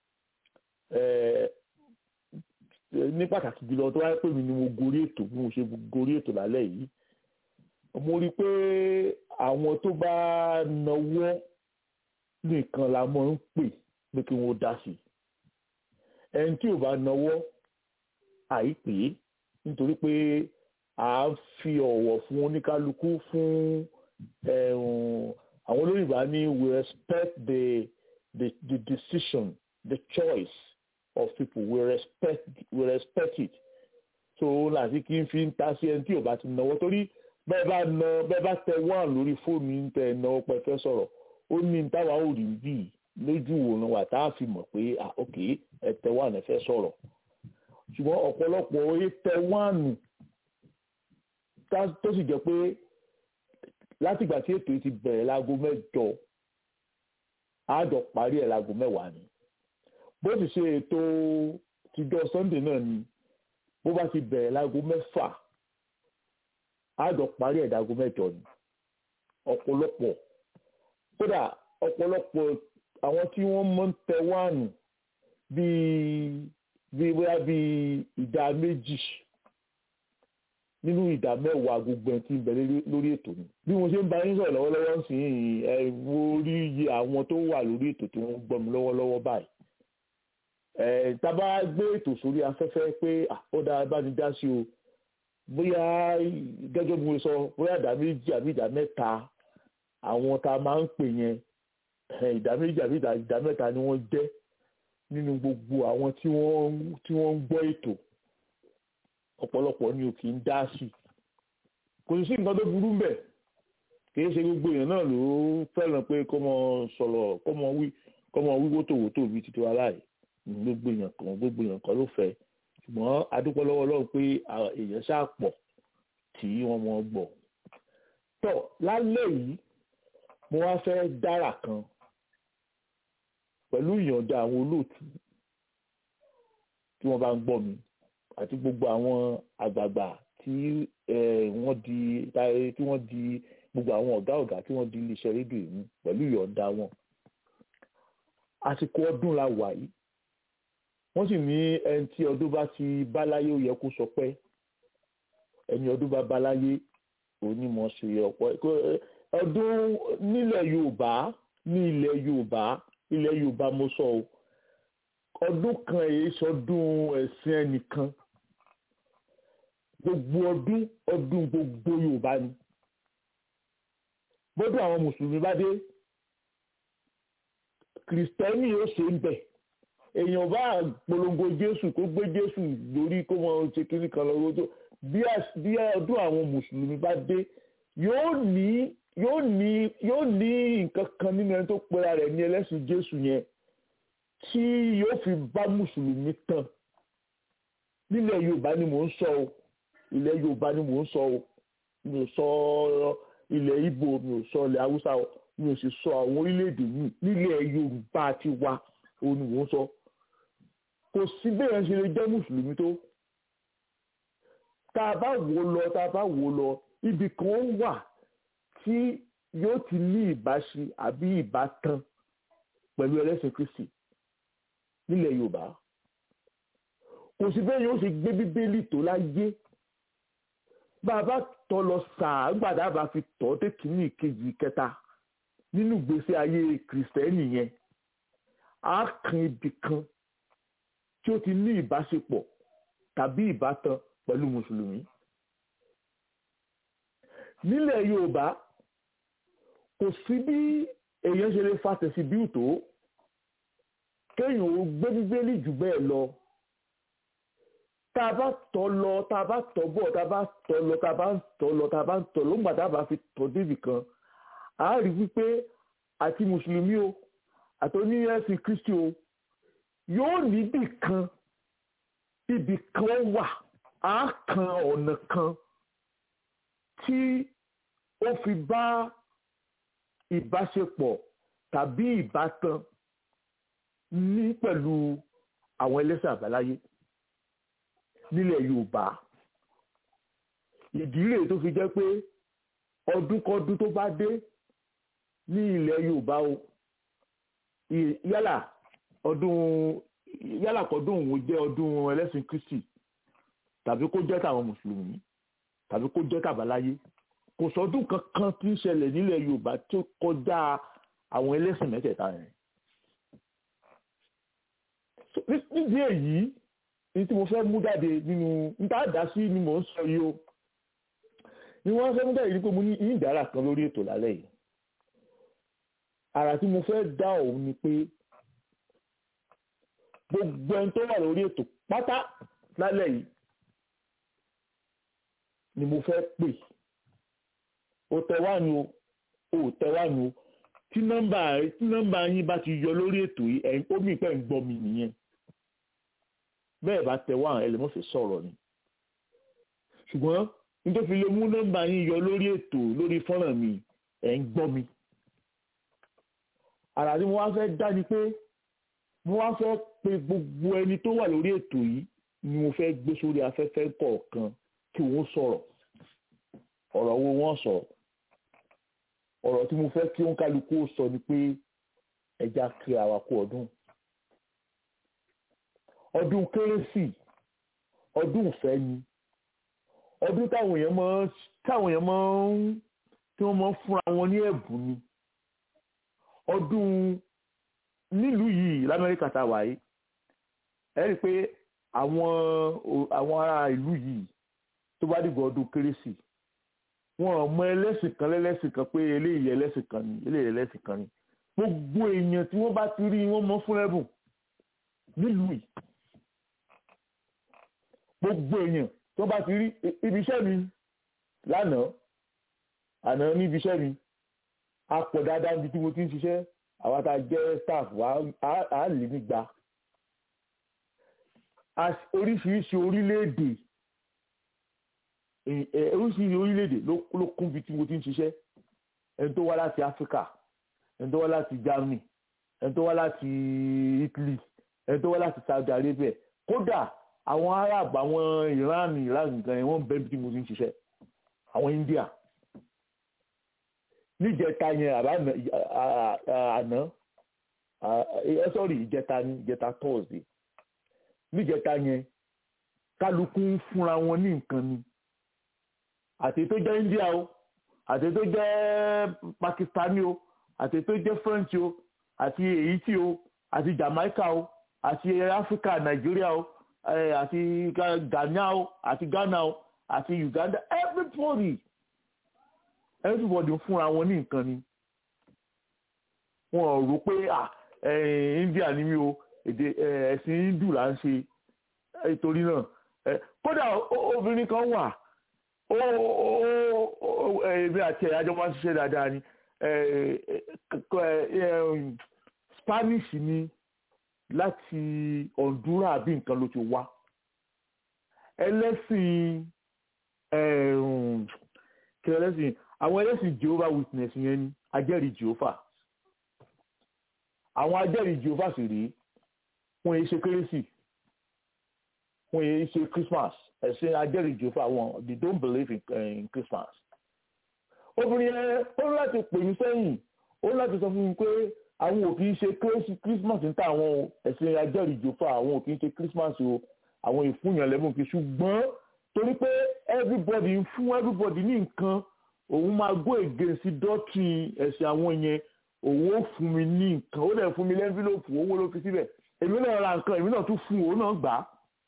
eh, ní pàtàkì jùlọ tó wáyé pé mi ni mo gorí ètò bí mo ṣe gorí ètò lálẹ́ yìí mo rí i pé àwọn tó bá náwó nìkan la mọ̀ ń pè pé kí wọ́n dá sí i ẹni tí ò bá náwó àìpé nítorí pé à ń fi ọ̀wọ̀ fún oníkálukú fún ẹ̀hún, àwọn olóyìnbá ní we respect the the the decision the choice of people we respect we respect it so láti kí n fi ń ta sí ẹni tí ò bá ti náwó torí bẹ́ẹ̀ bá na bẹ́ẹ̀ bá tẹ wọ́n lórí fóònù ń tẹ náwó pẹ́ fẹ́ sọ̀rọ̀ ó ní ní táwa ò rí bí lójú òòrùn wa tá a fi mọ̀ pé ah ok ẹ tẹ wọ́n ẹ fẹ́ sọ̀rọ̀ ṣùgbọ́n ọ̀pọ̀lọpọ̀ oye tẹ wọ́n tó sì jẹ́ pé látìgbà tí ètò yìí ti bẹ̀rẹ̀ láago mẹ́jọ àjọ parí ẹ̀ láago mẹ́wàá ni bó sì ṣe ètò tìjọ sunday náà ni bó bá ti bẹ̀rẹ̀ láago mẹ́fà àjọ parí ẹ̀ láago mẹ́jọ ni ọ̀pọ̀lọpọ̀ kódà ọ̀pọ̀lọpọ̀ àwọn tí wọ́n mọ̀ ń tẹ wáànù bíi bíi bóyá bíi ìdá méjì nínú ìdá mẹ́wàá gbogbo ẹ̀ tí ń bẹ lórí ètò ni bí mo ṣe ń bá yín sọ̀rọ̀ lọ́wọ́lọ́wọ́ ń sìn yìí ẹ wo rí iye àwọn tó wà lórí ètò tí wọ́n ń gbọ́ mi lọ́wọ́lọ́wọ́ báyìí ẹ tábà gbé ètò sórí afẹ́fẹ́ pé ó dáa bá ní dá sí o bóyá gẹ́gẹ́ bí mo sọ bóyá ìdá méjì àbí ìdá mẹ́ta àwọn tá a máa ń pè yẹn ìdá méjì àbí ìdá mẹ́ta ni wọ́n jẹ́ nínú gbogbo àwọn tí wọ́n tí wọ́n ń gbọ́ ètò ọ̀pọ̀lọpọ̀ ni ò kì í dá sí kò sí nǹkan tó burú mbẹ̀ kìí ṣe gbogbo èèyàn náà ló fẹ́ràn pé kó mọ sọ̀rọ̀ kó mọ wí kó mọ wí wótòwótò bíi títí wa láì gbogbo èèyàn kan gbogbo èèyàn kan ló fẹ́ ṣùgbọ́n adúpẹ́ lọ́wọ́ Ọlọ́run pé èèyàn ṣáà pọ̀ tí wọ́n mọ gbọ́ tọ́ lálẹ́ yìí mo wá fẹ́ dára kan pẹ̀lú ìyọ̀ǹda àwọn olóòtú tí wọ́n bá ń gbọ́ mi àti gbogbo àwọn àgbààgbà tí wọ́n di tí wọ́n di gbogbo àwọn ọ̀gá ọ̀gá tí wọ́n di iléeṣẹ́ rédíò yìí pẹ̀lú ìyọ̀ǹda wọn. àsìkò ọdún la wà yìí wọ́n sì ní ẹni tí ọdún bá ti bá láyé ó yẹ kó sọ pé ẹni ọdún bá bá láyé onímọ̀ ṣe ọ̀pọ̀ ọdún nílẹ̀ Yorùbá ní ilẹ̀ Yorùbá ilẹ̀ Yorùbá mo sọ o ọdún kan èyí sọdún ẹ̀sìn ẹnìkan gbogbo ọdún ọdún gbogbo Yorùbá ni bọ́dún àwọn mùsùlùmí bá dé kìrìsìtẹ́nì yóò ṣe ń bẹ̀ èèyàn bá polongo Jésù kó gbé Jésù lórí kó mọ ṣe kíní kan lọ́wọ́ tó bí ọdún àwọn mùsùlùmí bá dé yóò ní yóò ní yóò ní nǹkan kan nínú ẹni tó pera rẹ̀ ní ẹlẹ́sìn Jésù yẹn tí yóò fi bá mùsùlùmí tàn nílẹ̀ yorùbá ni mò ń sọ o ilẹ̀ yorùbá ni mò ń sọ o mi ò sọ ilẹ̀ ìgbò mi ò sọ ilẹ̀ haúsá o mi ò sì sọ àwọn orílẹ̀-èdè yìí nílẹ̀ yorùbá ti wá o ni mò ń sọ kò sí bẹ́ẹ̀ ṣe lè jẹ́ mùsùlùmí tó tá a bá wò lọ tá a bá wò lọ ibì kan wà tí yóò ti ní ìbáṣe àbí ìbátan pẹ̀lú ẹlẹ́sìn kristi nílẹ̀ yorùbá kò sí bẹ́ẹ̀ yóò ṣe gbé bíbélì tó láyé bàbá tọ́ lọ sàá gbàdá bá fi tọ́ dé kìíní ìkejì kẹta nínú ìgbésí ayé kìrìsìtẹ́nì yẹn á kan ibì kan tí ó ti ní ìbáṣepọ̀ tàbí ìbátan pẹ̀lú mùsùlùmí nílẹ̀ yorùbá kò sí bí èèyàn ṣe lè fa tẹ̀sí bí ìtò kéèyàn ó gbé bíbélì jù bẹ́ẹ̀ lọ tá a bá tọ́ lọ tá a bá tọ́ bọ̀ tá a bá tọ́ lọ tá a bá tọ́ lọ tá a bá tọ́ lóńgbà tá a bá fi tọ́ débì kan a rí wípé àti mùsùlùmí o àti oníyẹ̀sìn kristi o yóò níbì kan ibì kan wà á kan ọ̀nà kan tí ó fi bá ìbáṣepọ̀ tàbí ìbátan ní pẹ̀lú àwọn ẹlẹ́sìn àbáláyé nílẹ̀ Yorùbá ìdí rèé tó fi jẹ́ pé ọdúnkọdún tó bá dé ní ilẹ̀ Yorùbá o yálà ọdún yálà kọ́dún òun jẹ́ ọdún ẹlẹ́sìn kristi tàbí kó jẹ́ tàwọn mùsùlùmí tàbí kó jẹ́ tàbáláyé kò sọdún kankan tí ń ṣẹlẹ̀ nílẹ̀ yorùbá tó kọjá àwọn ẹlẹ́sìn mẹ́tẹ̀ẹ̀ta yẹn nídìí èyí ní tí mo fẹ́ mú jáde nínú níta dá sí ni mò ń sọ yìí o ni wọ́n fẹ́ mú jáde ní pé mo ní ìdára kan lórí ètò lálẹ́ yìí àrà tí mo fẹ́ dá òun ni pé gbogbo ẹni tó wà lórí ètò pátá lálẹ́ yìí ni mo fẹ́ pè ó tẹ wá nu o ò tẹ wá nu o tí nọ́mbà tí nọ́mbà yín bá ti yọ lórí ètò yìí ẹ̀yin ó mì pẹ́ ń gbọ́ mi nìyẹn bẹ́ẹ̀ bá tẹ wá ẹlẹ́mọ̀fẹ́ sọ̀rọ̀ ni ṣùgbọ́n nítorí fi lè mú nọ́mbà yín yọ lórí ètò lórí fọ́nrán mi ẹ̀ ń gbọ́ mi àrà tí mo wá fẹ́ dá ni pé mo wá fẹ́ pe gbogbo ẹni tó wà lórí ètò yìí ni mo fẹ́ gbé sórí afẹ́fẹ́ kọ̀ọ̀kan kí wọ́n sọ̀rọ̀ ọ̀rọ̀ wo wọ́n sọ̀rọ̀ ọ̀rọ̀ tí mo fẹ́ kí wọ́n kálukú sọ ni pé ẹja kí àwa kú ọdún ọdún kérésì ọdún ìfẹ́ ni ọdún táwọn èèyàn máa táwọn èèyàn máa ń tí wọ́n máa ń fúnra wọn ní ẹ̀bùn ni ọdún nílùú yìí lamẹ́ríkà tá a wà yìí ẹ rí i pé àwọn àwọn ará ìlú yìí tó bá dìgbà ọdún kérésì wọn ò mọ ẹlẹ́sìn kan lẹ́lẹ́sìn kan pé eléyìí ẹlẹ́sìn kan ni eléyìí ẹlẹ́sìn kan ni gbogbo èèyàn tí wọ́n bá ti rí wọ́n mọ fún ẹ̀bùn nílùú yìí gbogbo èèyàn tí wọ́n bá ti rí ibi iṣẹ́ mi lánàá àná níbi iṣẹ́ mi a pọ̀ dáadáa níbi tí mo ti ń ṣiṣẹ́ àwa tá a jẹ́ staff wa á lè nígbà oríṣiríṣi orílẹ̀-èdè oríṣiríṣi orílẹ̀-èdè ló kún bí tí mo ti ń ṣiṣẹ́ ẹni tó wá láti Áfíríkà ẹni tó wá láti Germany ẹni tó wá láti Italy ẹni tó wá láti Saudi Arabia kódà àwọn Arab àwọn Iran Iran nǹkan yẹn wọ́n bẹ́ẹ̀ bí tí mo ti ń ṣiṣẹ́ àwọn India níjẹta yẹn àbá àná ẹ sọ́rí ìjẹta ní ìjẹta Thursday níjẹta yẹn kálukú ń fúnra wọn ní nǹkan ni àti tó jẹ́ India o àti tó jẹ́ Pakistani o àti tó jẹ́ French o àti Haiti o àti Jamaica o àti Africa Nigeria o àti Ghana o àti Ghana o àti Uganda everybody everybody ń fúnra wọn ní nǹkan ni wọn ò rò pé India ni mí o èdè ẹ̀sìn Hindu là ń ṣe nítorí náà kódà obìnrin kan wà èmi àti ẹ̀yà jọ máa ń ṣiṣẹ́ dáadáa ni Spanish ni láti Honduras àbí nǹkan ló ti wá ẹlẹ́sìn kí ẹlẹ́sìn àwọn ẹlẹ́sìn Jehovah Witness yẹn ni ajẹ́rìí Jehovah àwọn ajẹ́rìí Jehovah sì rí wọ́n yé ṣe kérésì wọ́n yé ṣe Christmas ẹ̀sìn ajẹ́rìí Jehovah wọn they don't believe in, uh, in Christmas. obìnrin yẹn ó láti pè mí sẹ́yìn ó láti sọ fún mi pé àwọn ò kì í ṣe Christmas níta àwọn ẹ̀sìn ajẹ́rìí Jehovah àwọn ò kì í ṣe Christmas o àwọn ìfúnyàn lẹ́mú kí ṣùgbọ́n torí pé everybody ń fún everybody ní nǹkan òun máa go against doctrine ẹ̀sìn àwọn yẹn òun ó fún mi ní nǹkan ó dẹ̀ fún mi lẹ́ńfílọ́pù owó ló fi síbẹ̀ èmi náà ra nǹkan èmi náà tún fún òun náà gbà á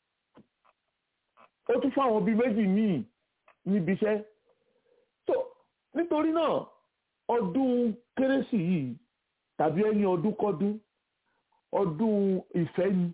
ó tún fún àwọn bíi méjì míì níbi iṣẹ́ so nítorí náà ọdún kérésì yìí tàbí ẹni ọdún kọ́dún ọdún ìfẹ́ ni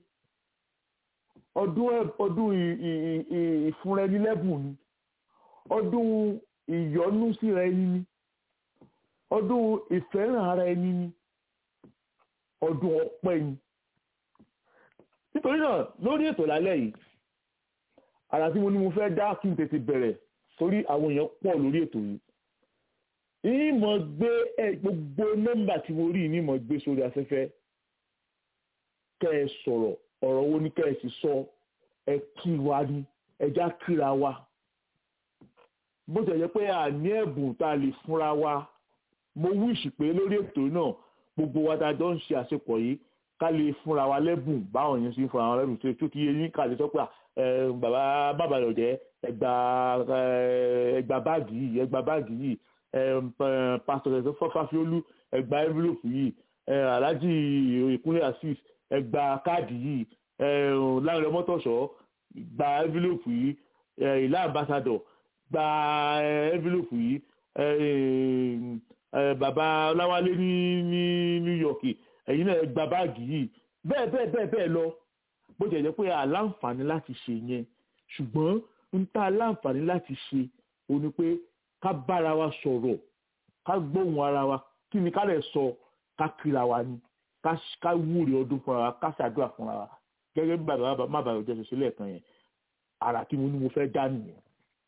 ọdún ọdún ìfúnrẹ́nilẹ́bùn ni ọdún ìyọ́nú síra ẹni ni ọdún ìfẹ́ràn ara ẹni ni ọdún ọpẹ́ ni nítorí náà lórí ètò lálẹ́ yìí àrà tí mo ní mo fẹ́ dá kí n tètè bẹ̀rẹ̀ torí àwọn èèyàn pọ̀ lórí ètò yìí ìmọ̀ gbé ẹ gbogbo nọ́mbà tí mo rí ní ìmọ̀ gbé sórí afẹ́fẹ́ kẹ́ ẹ sọ̀rọ̀ ọ̀rọ̀ wo ni kẹ́ ẹ sì sọ ẹ kí wa ni ẹja kíra wa bó ṣe jẹ́ pé àní ẹ̀bùn tá a lè fúnra wa mo wíṣì pé lórí ètò náà gbogbo wa tá a jọ ń ṣe àṣepọ̀ yìí ká lè fúnra wa lẹ́bùn báwọn yẹn ṣe ń fúnra wa lẹ́bùn tó tó kí yé yín ká lè sọ pé ẹ bàbá bàbá rẹ̀ jẹ́ ẹgbà ẹgbà báàgì yìí ẹgbà báàgì yìí ẹ pásítọ̀ ẹ̀sẹ̀ fọ́fáfiólú ẹgbà envelope yìí ẹ aláàjì ìkúnlẹ̀ assis ẹgbà káàdì yìí ẹ láàrin ọmọtọ̀ṣọ́ gba envelope yìí ẹ ìlà ambassador gba envelope yìí ẹ ẹ bàbá ọláwálé ní ní new york ẹ̀yin náà gba báàgì yìí bẹ́ẹ̀ bẹ́ẹ̀ bẹ́ẹ̀ bẹ́ẹ̀ lọ bó jẹ́ jẹ́ pé aláǹfààní láti ṣe yẹn ṣùgbọ́n ń ta aláǹfààní láti ṣe o ní pé ká bára wa sọ̀rọ̀ ká gbóhùn ara wa kí ni ká lè sọ ká kíra wa ni ká wúre ọdún fúnra wa ká ṣàdúrà fúnra wa gẹ́gẹ́ bí bàbá má bàbá òjẹ́ ṣe lẹ́ẹ̀kan yẹn àrà tí mo ní mo fẹ́ dá nìyẹn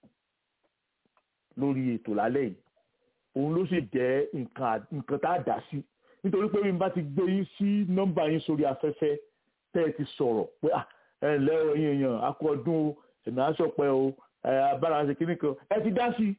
lórí ètò lálẹ́ yìí òun ló sì jẹ́ nǹkan tá a dá sí nítorí pé bí n bá ti gbé yín sí nọ́mbà yín sórí afẹ́fẹ́ tẹ́ ẹ ti sọ̀rọ̀ pé ẹ ǹlẹ́ o ẹ̀yin èèyàn akọ ọdún o ẹ̀nà aṣọpẹ́ o abára ṣe kíní kan ẹ ti dá sí.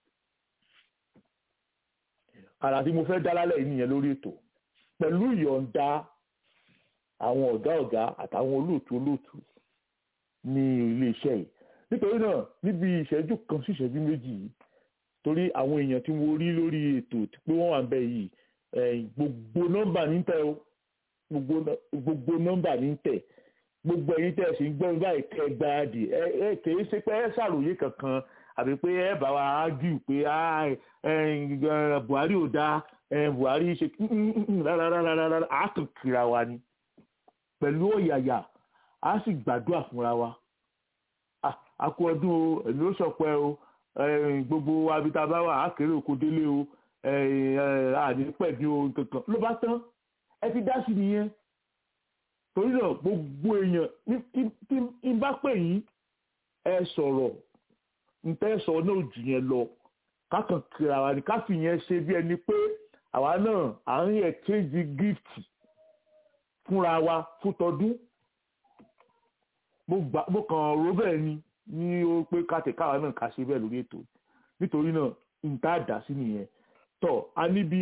àrà tí mo fẹ́ dá lálẹ́ yìí nìyẹn lórí ètò pẹ̀lú ìyọ̀ǹda àwọn ọ̀gá ọ̀gá àtàwọn olóòtú olóòtú ní iléeṣẹ́ yìí nítorí náà níbi ìṣẹ́jú kan sí ìṣẹ́jú méjì yìí torí àwọn èèyàn tí mo rí lórí ètò pé wọ́n wà ń bẹ yìí gbogbo nọ́mbà ní tẹ̀ o gbogbo nọ́mbà ní tẹ̀ gbogbo ẹ̀yin tẹ̀ sí gbọ́ báyìí kẹ́ gbáradì ẹ ẹ kìí ṣe pé ẹ ṣàròyé kankan àbí pé ẹ bá wa ágìw pé Buhari ò dáa Buhari ṣe rárá àákànkìra wa ni pẹ̀lú ọ̀yàyà a sì gbàdúrà fúnra wa a kú ọdún o èmi ó sọpẹ́ o gbogbo abitaba wa àkèrè òkú délé o àní pẹ̀lú ohun kankan ló bá tán ẹ ti dá sí nìyẹn torí náà gbogbo èèyàn tí n bá pè yín ẹ sọ̀rọ̀ ntẹ́ sọ náà jù yẹn lọ kákan kíra wa ni ká fi yẹn ṣe bí ẹni pé àwa náà à ń exchange gift fúnra wa fún tọdún mo kàn rò bẹ́ẹ̀ ni ní ó pé kátẹ̀káwa náà ká ṣe bẹ́ẹ̀ lórí ètò nítorí náà nta dá sí nìyẹn tọ́ a níbi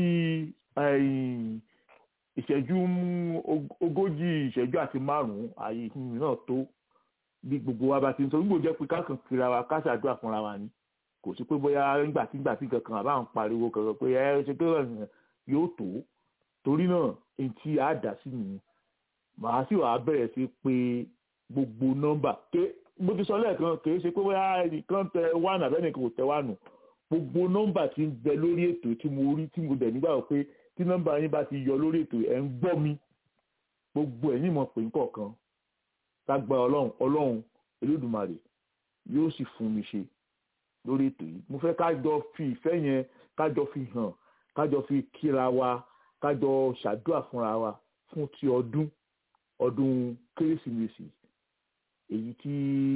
ìṣẹ́jú ogójì ìṣẹ́jú àti márùn-ún ààyè náà tó bí gbogbo wa bá ti ń sọ gbogbo jẹ́ pé kákan kíra wa ká ṣàdúrà fúnra wa ni kò sí pé bóyá nígbàtígbà tí kankan àbá ń pariwo kankan pé ẹ ṣe pé yóò tó torí náà èyí tí a dá sí nìyẹn màá sì wàá bẹ̀rẹ̀ sí pé gbogbo nọ́mbà ké mo ti sọ lẹ́ẹ̀kan kì í ṣe pé bóyá nǹkan tẹ wánù àbẹ́nìkan kò tẹ wánù gbogbo nọ́mbà tí ń bẹ lórí ètò tí mo rí tí mo dẹ̀ nígbà pé tí nọ́mbà yín bá ti yọ lórí ètò ẹ̀ ń gbọ́ mi gbogbo ẹ̀ yín mọ̀ pé nǹkan lágbà ọlọ́run ọlọ́run olódùmarè yóò sì fún mi ṣe lórí ètò yìí mo fẹ́ kájọ fi ìfẹ́ yẹn kájọ fi hàn kájọ fi kíra wa kájọ ṣàdúrà fúnra wa fún ti ọdún ọdún kérésìmesì èyí tí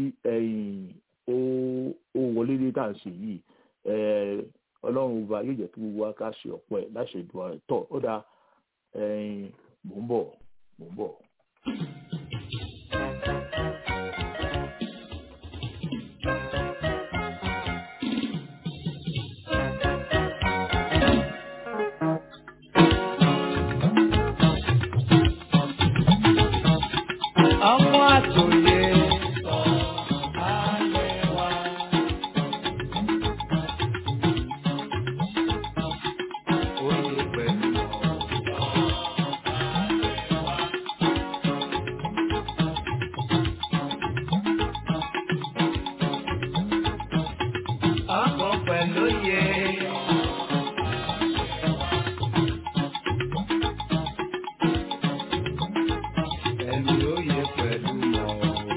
ó wọlé dé tá à ń ṣe yìí ọlọ́run ọba yóò jẹ́ kí gbogbo wa ká ṣe ọ̀pọ̀ ẹ̀ láṣẹ ìdúrà rẹ̀ tọ̀ ó dáa mò ń bọ̀ mò ń bọ̀. ọmọ àtòyè oyè pẹ̀lú ọkọ̀ pẹ̀lú yẹ. Ẹni oyè pẹ̀lú mọ̀.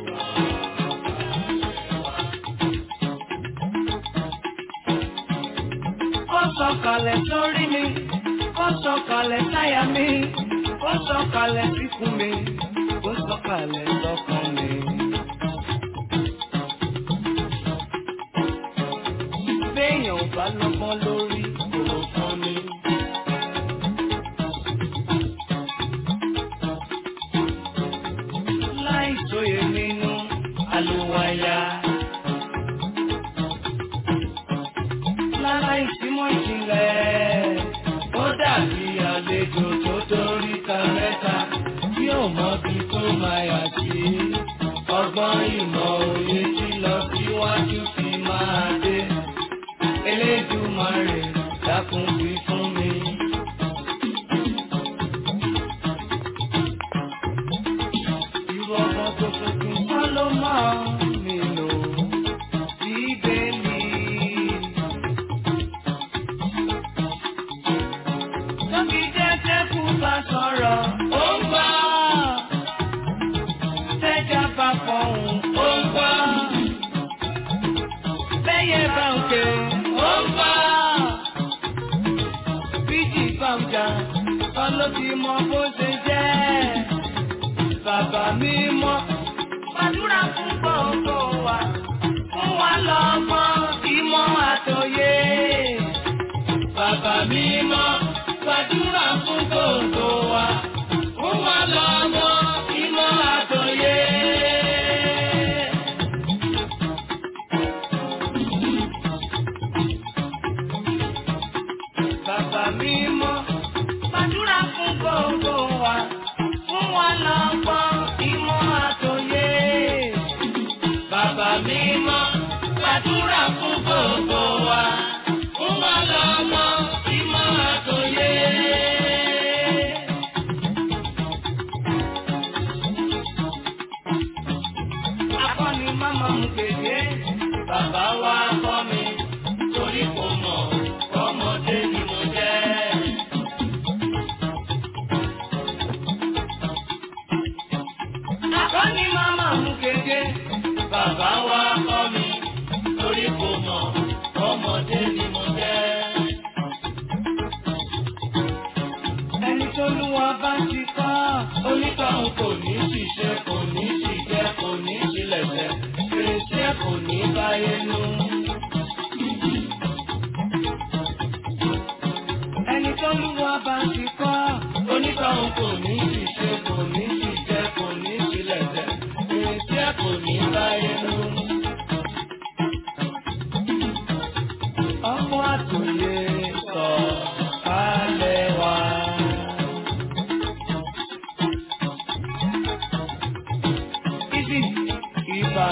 Ó sọ̀kalẹ̀ sórí mi, ó sọ̀kalẹ̀ sáyà mi, ó sọ̀kalẹ̀ síkùn mi, ó sọ̀kalẹ̀ sọ́kàn mi. Béèyàn ò bá lọ́gbọ́n lórí kò fún mi. Láì sóye nínú àlùwàyà. Láláì símọ́ ìjìnlẹ̀, ó dàbí àlejò tó torí ta mẹ́ta tí ó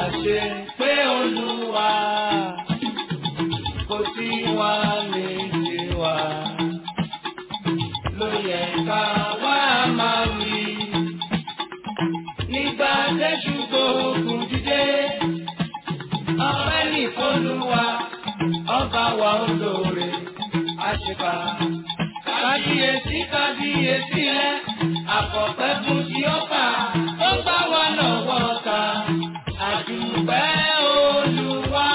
ṣe pé olúwa kò sí wa lè ṣe wa ló yẹ ká wá máa wí. Nígbà tẹ́jú gbóògùn dídé, ọpẹ́ ní Olúwa, ọba wa olóore, àṣepà. Kábíyèsí kábíyèsí rẹ̀, àkọ́pẹ́ fún tí ó fà, ó gbá wa lọ́wọ́ ta, àdùpẹ́ Olúwa.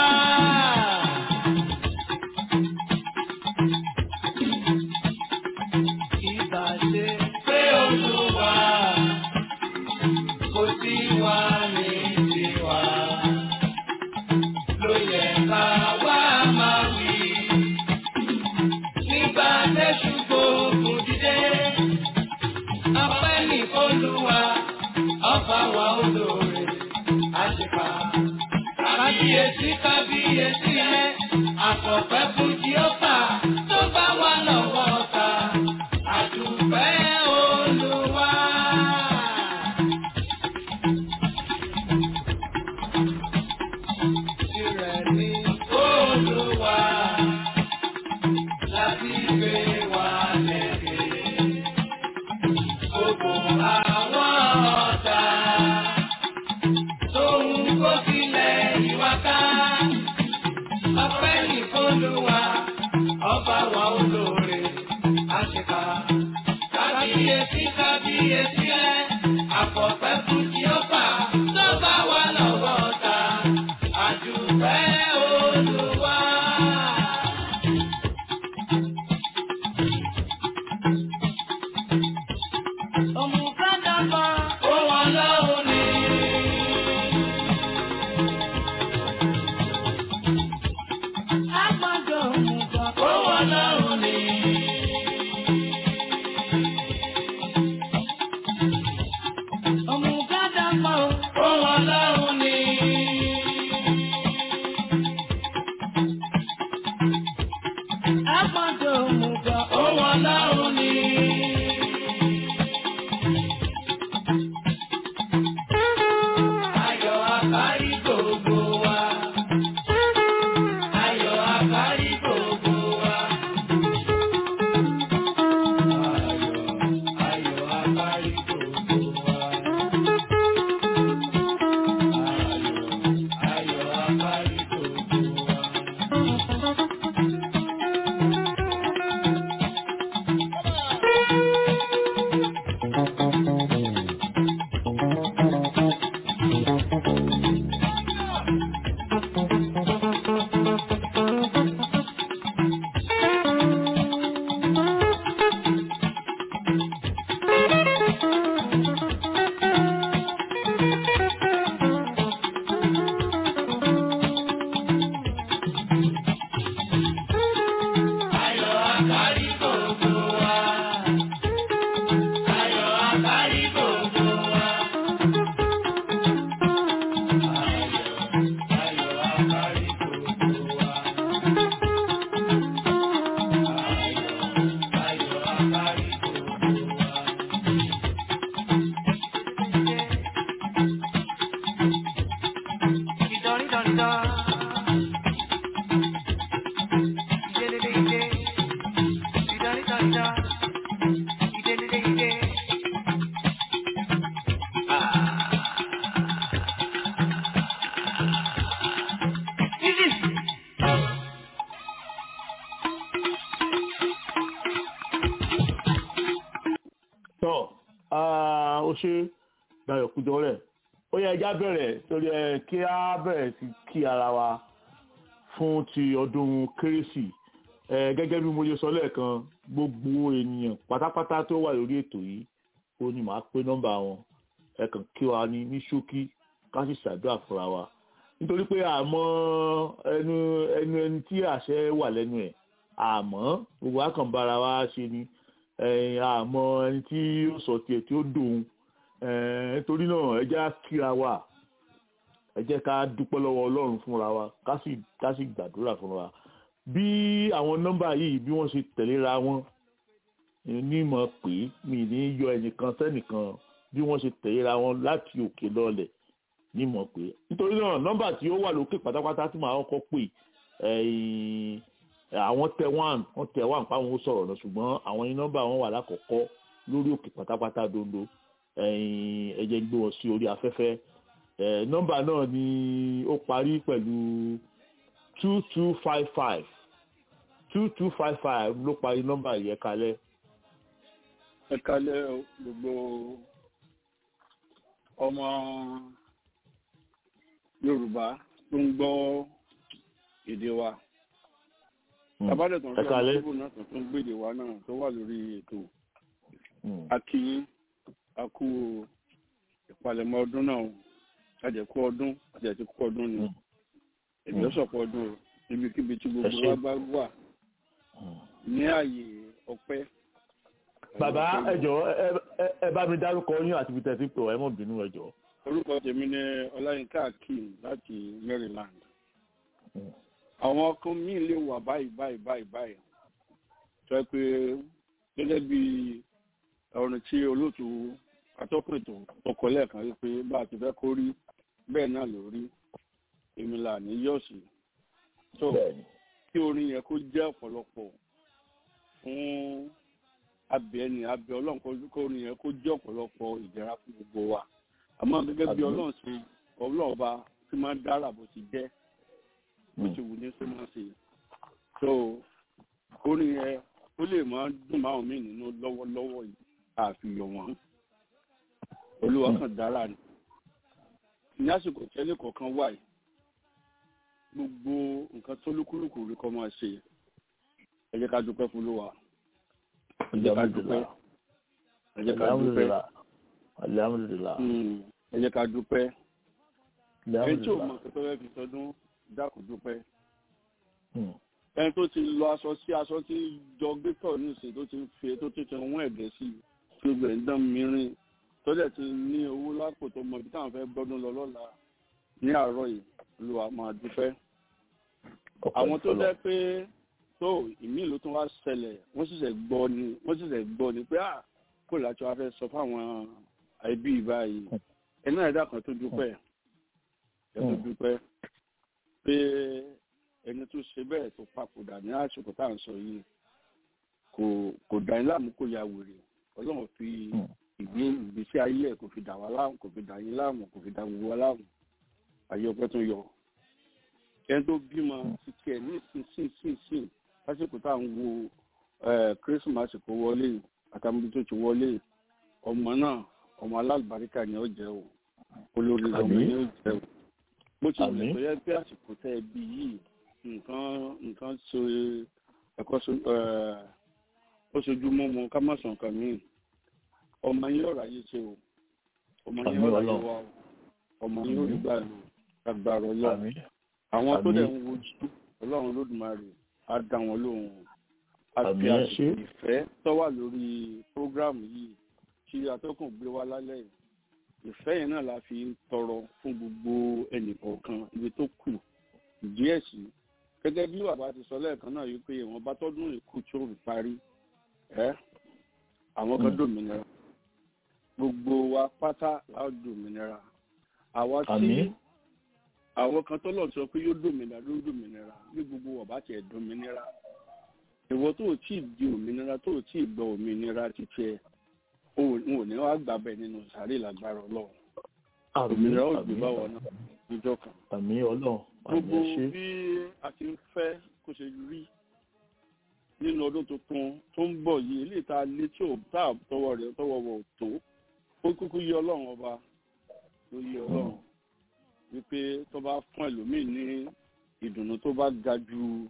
Ìbà ṣe pé Olúwa kò sí wa ní tiwa. Ló yẹ ká wá máa wí. Nígbà tẹ́sù gbòògùn dídé. Ọpẹ́ ní Olúwa, ọba wa olóore, àṣepà. Kábíyèsí kábíyèsí rẹ̀, àkọ́pẹ́ fún Jíọ́fà tó bá wà lọ́wọ́ ta. Àdùpẹ́ Olúwa. Tirẹ̀ ni Olúwa, láti gbé wa lẹ́gbẹ̀ẹ́. Gbogbo àwọn ọ̀tá tó ń kó sílẹ̀ ìwà ká. Ọpẹ́ ní Olúwa, ọba wa olóore, àṣekà. Kábíyèsí kábíyèsí rẹ̀, àkọ́pẹ́ fún Jíọ́fà tó bá wà lọ́wọ́ ta. Àdùpẹ́ Olúwa. Òmùgádàbà ó wọn lọ́hùn ní. Àgbàdo òmùgọ̀ ó wọn lọ́hùn ní. Òmùgádàbà ó wọn lọ́hùn ní. Àgbàdo òmùgọ̀ ó wọn lọ́hùn ní. Ayọ̀ àkárí gbogbo wa. Ayọ̀ àkárí gbogbo wa. Ayọ̀ ayọ̀ àkárí gbogbo wa. Ayọ̀ ayọ̀ àkárí gbogbo wa. Ayọ̀ àkárí gbogbo wa. Ayọ̀ àkárí gbogbo wa. Ayọ̀ ayọ̀ àkárí gbogbo wa. Ayọ̀ ayọ̀ àkárí gbogbo wa. tọ́ ó ṣe Dayọ̀ Kújọrẹ̀ ó yẹ ẹja bẹ̀rẹ̀ torí ẹ kí á bẹ̀rẹ̀ sí kí ara wa fún ti ọdún kérésì ẹ gẹ́gẹ́ bí mo ṣe sọ lẹ́ẹ̀kan gbogbo ènìyàn pátápátá tó wà lórí ètò yìí ó ní màá pé nọ́mbà wọn ẹ kàn kí wa ní ní ṣókí ká sì ṣàdúrà fúnra wa nítorí pé àmọ́ ẹnu ẹnu ẹni tí àṣẹ wà lẹ́nu ẹ̀ àmọ́ gbogbo àkànbára wa ṣe ni ẹ̀yìn àmọ́ ẹni tí ó sọ tiẹ̀ tí ó dòun nítorí náà ẹ jẹ́ á kíra wa ẹ jẹ́ ká dúpẹ́ lọ́wọ́ ọlọ́run fúnra wa ká sì ká sì gbàdúrà fúnra wa bí àwọn nọ́mbà yìí bí wọ́n ṣe tẹ̀léra wọn ní mọ̀ pé mi ní yọ ẹnìkan sẹ́nìkan bí wọ́n ṣe tẹ̀léra wọn láti òkè lọ́lẹ̀ ní mọ̀ pé nítorí náà nọ́mbà tí ó wà lókè pátápátá tí màá kọ́kọ́ pè ẹ̀yìn àwọn tẹ one wọ́n tẹ one páwọn ó sọ̀rọ̀ lọ ṣùgbọ́n àwọn ní nọ́mbà wọn wà lákọ̀ọ́kọ́ lórí òkè pátápátá dondo ẹ̀yìn ẹ jẹ́ n gbé wọn sí orí afẹ́fẹ́ ẹ̀ nọ́mbà náà ni ó parí pẹ̀lú two two five five two two five five ló parí nọ́mbà yẹn kalẹ̀. ẹ kalẹ̀ o, gbogbo ọmọ yorùbá tó ń gbọ́ èdè wa Mm. tabadẹ tó ń ẹ fi kalẹ̀. ọmọ náà tó ń gbé èdè wa náà tó wà lórí ètò Mm. akínyín akú ìpalẹ̀mọ́ ọdún náà àjẹkú ọdún àjẹkú ọdún ni Mm. èmi ó sọ̀pọ̀ ọdún o ibikíbi tí Ẹ gbogbo ṣé. wa bá wà Mm. ní ààyè ọpẹ́. bàbá ẹ jọ̀ọ́ ẹ- ẹ- ẹ bá mi dárúkọ yín àti ibi tẹ̀sí pé ẹ mọ̀ bínú ẹ jọ̀ọ́. orúkọ tèmi ni ọláyínká akeem láti maryland Mm. àwọn ọkàn míì lè wà báyìí báyìí báyìí báyìí tó yẹ pé gẹ́gẹ́ bí ọ̀run tí olóòtú atọ́kùn ètò ọkọ̀ lẹ́ẹ̀kan rí pé bá a ti fẹ́ kó rí bẹ́ẹ̀ náà ló rí èmi là ní yọ̀ọ̀sì tó bẹ́ẹ̀ni kí orin yẹn kó jẹ́ ọ̀pọ̀lọpọ̀ fún abẹ ni abẹ ọlọ́run kó- kó orin yẹn kó jẹ́ ọ̀pọ̀lọpọ̀ ìdẹ̀ra fún gbogbo wa àmọ́ gẹ́gẹ́ bí Àmín. ọlọ́run ṣe ọlọ́run ọba tí máa ń dára bó ti jẹ́ bó Mm. ti wù ní ṣe máa ṣe so orin yẹn ó lè máa dùn máwọn míì nínú lọ́wọ́lọ́wọ́ yìí àfihàn wọn olúwa kan dára ni ní àsìkò tẹ́lẹ̀ kọ̀ọ̀kan wà yìí gbogbo nǹkan tó lúkúlùkù rí kọ́ máa ṣe ẹ jẹ́ ká dúpẹ́ fún olúwa ẹ jẹ́ ká dúpẹ́ ẹ jẹ́ ká dúpẹ́ alhamdulilah alhamdulilah Mm, ẹ jẹ́ ká dúpẹ́ ẹni tí ò mọ alhamdulilah nǹkan tó fẹ́ fi sọdún dákun dúpẹ́ Mm. ẹni tó ti lọ aṣọ sí aṣọ tí jọ gbẹ́tọ̀ nísìnyí tó ti ń fi tó ti ti wọ́n ẹ̀gẹ́ sí i tí ó gbẹ̀ ń dán mìíràn tó dẹ̀ ti ní owó lápò tó mọ ibi táwọn fẹ́ gbọ́dún lọ lọ́la ní àárọ̀ yìí olúwa máa dúpẹ́ Ọpẹ́ àwọn tó fọlọ́. jẹ́ pé tó ìmí ló tún wá ṣẹlẹ̀ wọ́n sì ṣẹ̀ gbọ́ ni wọ́n sì ṣẹ̀ gbọ́ ni pé à kó láti wá fẹ́ sọ fáwọn ẹbí báyìí ẹni náà ẹ̀dá kan tó dúpẹ́ ẹ̀ tó Mm. dúpẹ́ pé ẹni tó ṣe bẹ́ẹ̀ tó papòdà ní àsìkò tá à ń sọ yìí kò kò dá yín láàmú kò ya wèrè ọlọ́run fi Mm. ìgbé ìgbésí ayé ẹ̀ kò fi dà wá láàmú kò fi dà yín láàmú kò fi dà gbogbo wa láàmú ayé ọpẹ́ tó yọ ẹni tó bímọ ti tiẹ̀ ní ìsinsìnyí lásìkò tá à ń wo kírísìmásì kó wọlé àtàmúdí tó ti wọlé ọmọ náà ọmọ alábàríkà ni ó jẹ́ o olórí ọmọ Àmín. ni ó jẹ́ o bó ti wùlẹ̀ Àmín. tó yẹ pé àsìkò tẹ́ ẹ bí yìí nǹkan nǹkan so ẹ̀kọ́ so ẹ̀, ó sojú mọ́mọ́ ká má sàn kàn mí ọmọ yín ọ̀rọ̀ ayé ṣe o ọmọ yín Àmín ọ̀rọ̀ ayé Ọlọ́run. wa o ọmọ yín ò rí gbà lò agbára ọlọ́run Àmín. àwọn tó Àmín. dẹ̀ ń wojú ọlọ́run lódùmarè á dá wọn lóhùn á fi Àmín, ẹ àsìkò ṣé. ìfẹ́ tó wà lórí prógráàmù yìí tí atọ́kùn gbé wá lálẹ́ yìí ìfẹ́ yẹn náà la fi ń tọrọ fún gbogbo ẹnìkọ̀ọ̀kan ibi tó kù díẹ̀ sí gẹ́gẹ́ bí bàbá ti sọ lẹ́ẹ̀kan náà yìí pé ìwọ̀n bá tọ́dún ìkú tí ó fi parí ẹ́ àwọn kan Mm. dòmìnira gbogbo wa pátá la ó dòmìnira àwa tí Àmín. àwọn kan tọ́lọ̀ sọ pé yóò dòmìnira ló dòmìnira ní gbogbo ọ̀bá tiẹ̀ dòmìnira ìwọ tó o tí ì di òmìnira tó o tí ì gbọ́ òmìnira títí ẹ o ò ní wàá gbà bẹ́ẹ̀ nínú sàárè lágbára ọlọ́run Àmín. òmìnira ó gbé Àmín. báwọn náà níjọ́ kan Àmín Ọlọ́run. Àmín gbogbo ẹ ṣé. bí a ti ń fẹ́ kó ṣe rí nínú ọdún tuntun tó ń bọ̀ yìí eléyìí tá a lé tí ò tá a tọwọ́ rẹ̀ tọwọ́ wọ̀ ò tó ó kúkú yí ọlọ́run ọba ló yí ọlọ́run wípé tó bá fún ẹlòmíì ní ìdùnnú tó bá ga ju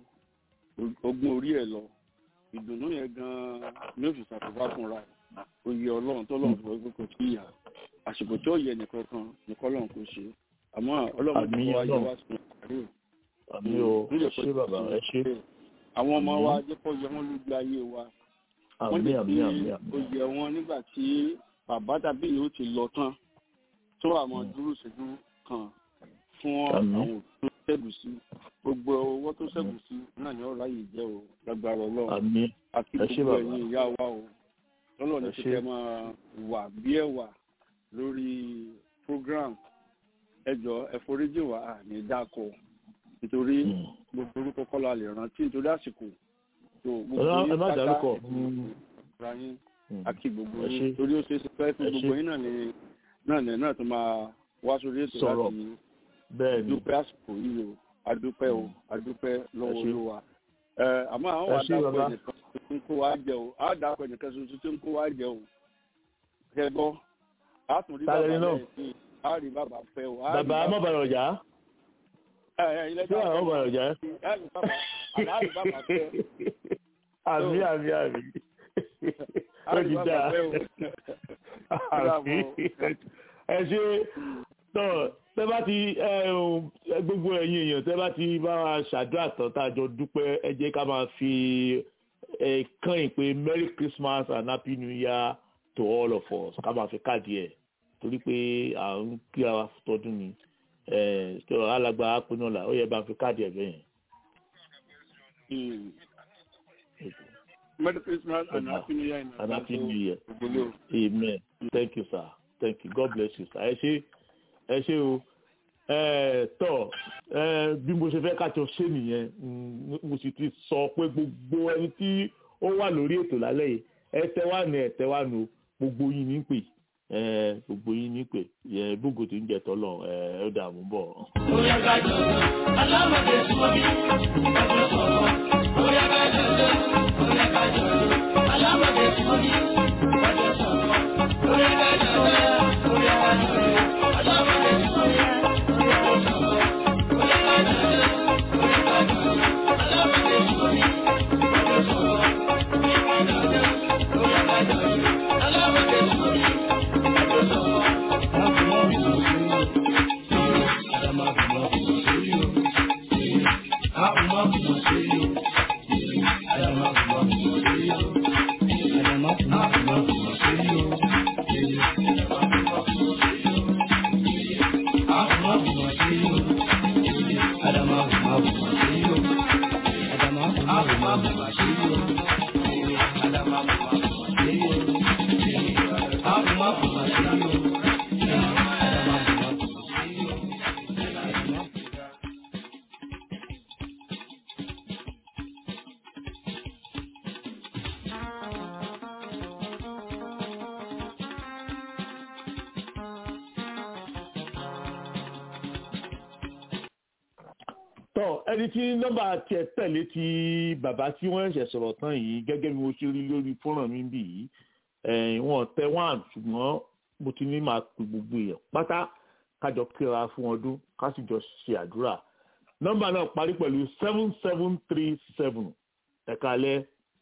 ogún orí ẹ̀ lọ ìdùnnú yẹn gan-an ní òfin ṣàkóbá fúnra ẹ̀ ó yí ọlọ́run tó lọ́run fún ẹgbẹ́ kò tí ì yà àsìkò tí ó yẹ nìkan kan nìkan lọ́run kò ṣe àmọ́ ọlọ́run tó Àmín wá yẹ Ọlọ́run. wá sùn àárẹ̀ Àmín o. Ẹ ṣé bàbá. Ẹ ṣé. àwọn ọmọ Àmín. wa jẹ́ kó yẹ wọ́n lójú ayé wa wọ́n Àmín lè àmín fi àmín àmín. oyè wọn nígbà tí bàbá tàbí ìyó ti lọ tán tó àwọn Mm. dúró ṣẹ́jú kan fún Àmín. àwọn tó ṣẹ́gun sí gbogbo owó tó ṣẹ́gun sí náà ni ọ̀rọ̀ ayé jẹ́ o lágbára ọlọ́run Àmín. àti Ẹ ṣé gbogbo bàbá. ẹ̀yin ìyá wa o tọ́lọ̀ ní Ẹ ṣé. kíkẹ́ máa wà bí ẹ̀wà lórí program ẹjọ́ ẹ̀foríjì wà ní dáko nítorí gbogbo orúkọ kọ́ la lè rántí nítorí àsìkò tó gbogbo Ọlọ́run, ẹ yín má pátá dárúkọ. ra yín Mm. àti gbogbo Ẹ yín ṣé. torí ó ṣe é ṣe pé fún Ẹ gbogbo ṣé. yín náà ni náà ni náà tó máa wá sórí ètò Sọ̀rọ̀. láti bẹ́ẹ̀ ni dúpẹ́ àsìkò yìí o adúpẹ́ o adúpẹ́ lọ́wọ́ Ẹ ṣé. olúwa ẹ àmọ́ àwọn Ẹ wà ṣé, dápọ̀ bàbá. ẹnìkan tó ń kó wa jẹ o á dápọ̀ ẹnìkan tuntun tó ń kó wa jẹ o ẹ gbọ́ á tún rí Ta bàbá lẹni náà? lẹ́yìn sí i á rí bàbá fẹ́ o á rí bàbá má bàrọ̀ jà ẹ ẹ ilé ṣé àwọn bàrọ̀ jà á rí bàbá á rí bàbá fẹ́ àmì àmì àmì á ó rí ti bàbá dáa fẹ́ o. àmì ẹ ṣe tọ tẹ bá ti ẹ ò, ẹ, gbogbo ẹ̀yin èèyàn tẹ bá ti bá wa ṣàdúrà tán tá a jọ dúpẹ́ ẹ jẹ́ ká máa fi ẹ kàn yín pé merry christmas and happy new year to all of us ká máa fi káàdì ẹ̀ torí pé à ń kíra wa tọdún ni ẹ tó alàgbà apinọlà ó yẹ bá fi káàdì ẹ̀ bẹ́ẹ̀ Mm. yẹn. Merry Christmas and Happy New Year. in and happy advance, new year. o. Ògbóló. amen thank you sir thank you god bless you sir ẹ ṣé ẹ ṣé o ẹ tọ ẹ bí mo ṣe fẹ́ kájọ ṣe nìyẹn mm, mo sì ti sọ pé gbogbo ẹni tí ó wà lórí ètò lálẹ́ yìí ẹ tẹ́wà ní ẹ tẹ́wà nù gbogbo yín ní pè ẹ gbogbo yín ní pè ẹ bógo tí ń jẹ tọ́lọ̀ ẹ ó dààmú bọ̀. Bóyá ká jọ̀dọ̀, alámọ̀dé sọ́bí, ẹgbẹ́ sọ̀rọ̀. Bóyá ká jọ̀dọ̀, bóyá ká jọ̀dọ̀, alámọ̀dé sọ́bí, ẹgbẹ́ sọ̀rọ̀. Bóyá ká jọ̀dọ̀, bóyá ká jọ̀dọ̀, alámọ̀dé sọ́bí, ẹgbẹ́ sọ̀rọ̀. Bóyá ká jọ̀dọ̀, bóyá ká jọ̀dọ̀, alámọ̀dé sọ́bí, ẹgbẹ́ sọ̀rọ̀. Bóyá ká jọ̀dọ̀, bóyá ká jọ̀dọ̀, alámọ̀dé sọ́bí, ẹgbẹ́ sọ̀rọ̀. tọ ẹni tí nọ́mbà tiẹ̀ tẹ̀lé ti bàbá tí wọ́n ṣẹ̀ sọ̀rọ̀ tán yìí gẹ́gẹ́ bí mo ṣe rí lórí fọ́nrán mi bì yìí ẹ̀yìn wọn tẹ wán ṣùgbọ́n mo ti ní máa pè gbogbo èèyàn pátá kájọ kíra fún ọdún ká sì jọ ṣe àdúrà nọ́mbà náà parí pẹ̀lú seven seven three seven ẹ̀ka alẹ́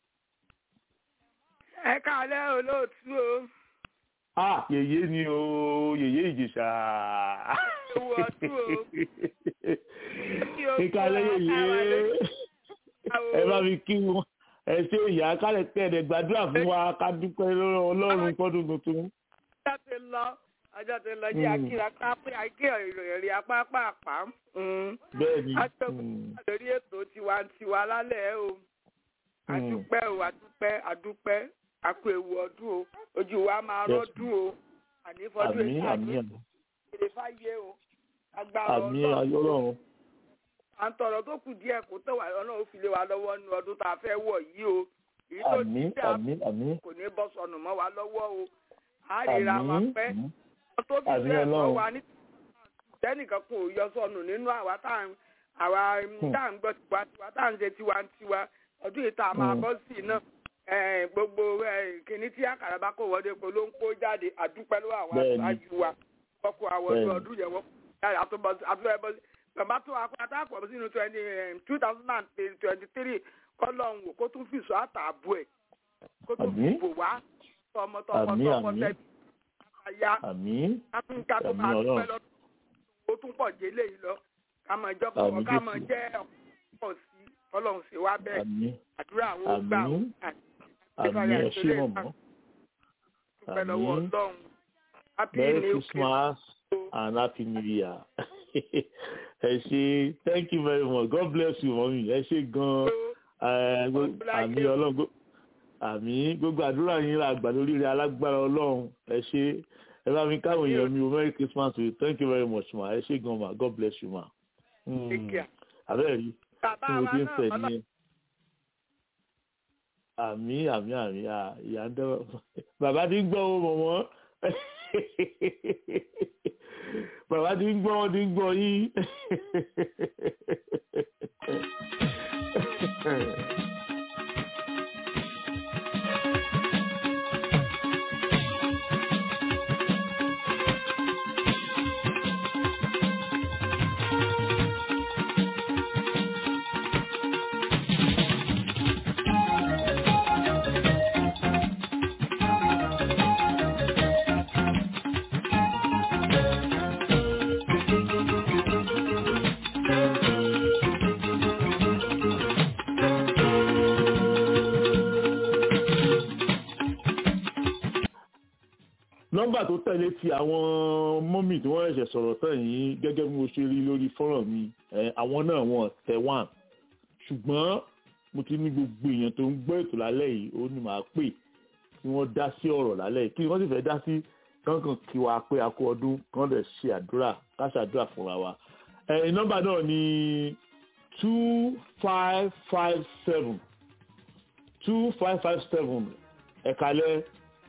ẹ káalẹ́ olóòtú o ah yèyé ni o yèyé ìjèṣà ewu ọdún o kí o ẹ̀ka alẹ́ kó yèyé ara lé- ẹ bá mi kí wọn ẹ ṣe ìyá kálẹ̀ tẹ̀lé gbàdúrà fún wa ká dúpẹ́ lọ́wọ́ ọlọ́run fọ́dún tuntun. ọjọ́ ti lọ ọjọ́ ti lọ jẹ́ Mm. akíra pápẹ́ àìké ìròyìn apá pàápàá bẹ́ẹ̀ ni a tó mm, lórí ètò tiwantiwa lálẹ́ o adúpẹ́ o adúpẹ́ adúpẹ́ àpò ewu ọdún o ojú wa máa Yes. rọ́dún o ànífọ́dún àmì èyí àmì àní èrè fáyé o agbára àmì ọlọ́run ayọ́lọ́run à ń tọrọ tó kù díẹ̀ kó tó wà lọ́nà ó fi lé wa lọ́wọ́ nu ọdún tá a fẹ́ wọ̀ yìí o èyí tó àmì ti dá àmì àmì kò ní bọ́ sọnù mọ́ wa lọ́wọ́ o á ríra wa àmì pẹ́ àmì wọ́n tó fi àmì bẹ́ẹ̀ mọ́ Ọlọ́run. wa ní tẹ́nìkan kò yọ sọnù nínú àwa tá à ń àwa Hmm. tá à ń gbọ́ tiwantiwa tá à ń ṣe tiwantiwa ọdún yìí tá a máa Hmm. bọ́ sí iná gbogbo eh, kìnní tí àkàrà bá kò wọlé kó ló ń kó jáde àdúpẹ́ lọ́wọ́ àwọn Bẹ́ẹ̀ni. aṣáájú wa wọ́n kó àwọn ọdún Bẹ́ẹ̀ni. ọdún yẹn wọ́n kó jáde àtúbọ̀ àtúbọ̀ ẹbọ bàbá tó akọ́ta àpọ̀ sínú twenty two thousand and twenty three kọ́lọ́hún wò kó tún fìṣọ́ àtààbò ẹ̀ kó tún fi Àmín. bò wá tọmọtọmọ Àmín, tọkọ àmín. tẹbi àyà àmì áfíríkà tó Àmín máa Ọlọ́run. dúpẹ́ lọ ó tún pọ̀ jẹ́ léyìí lọ ká mọ̀ ìjọba Àmín ká mọ̀ Jésù. jẹ́ ọ̀pọ̀ sí ọlọ́run sì wá bẹ́ẹ̀ àmì àdúrà àwọn ó gbà ó Àmín. àti àmì ẹ ṣé mọ̀mọ́ dúpẹ́ lọ́wọ́ Àmín. ọlọ́run happy merry new christmas and happy new year ẹ ṣé thank you very much god bless you mọ́mí ẹ ṣé gan-an Eh, gbo- àmì ọlọ́run gbó- àmì gbogbo àdúrà yín la gbà lórí rẹ alágbára ọlọ́run ẹ ṣé ẹ bá mi káwọn èèyàn mi o merry christmas to you thank you very much ma ẹ ṣé gan ma god bless you ma. Mm. Take care. àbẹ́rẹ́ rí bàbá tí mo wa ti ń náà fẹ̀ ọlọ́run ní àmì àmì àmì à ìyá ń dẹ́wọ́ bàbá ti ń gbọ́ o mọ̀mọ́ bàbá ti ń gbọ́ wọ́n ti ń gbọ́ yín. nọ́mbà tó tẹ̀lé ti àwọn mọ́mì tí wọ́n ṣẹ̀ṣẹ̀ sọ̀rọ̀ tán yìí gẹ́gẹ́ bí mo ṣe rí lórí fọ́nrán mi ẹ̀, àwọn náà wọ́n tẹ̀ wọ́n ṣùgbọ́n mo ti ní gbogbo èèyàn tó ń gbọ́ ètò lálẹ́ yìí ó ní màá pè kí wọ́n dá sí ọ̀rọ̀ lálẹ́ yìí kí wọ́n sì fẹ́ dá sí kankan kí wa pé a kú ọdún kán lè ṣe àdúrà ká ṣàdúrà fúnra wa ẹ̀, nọ́mbà náà ni two five five seven two five five seven ẹ̀kalẹ́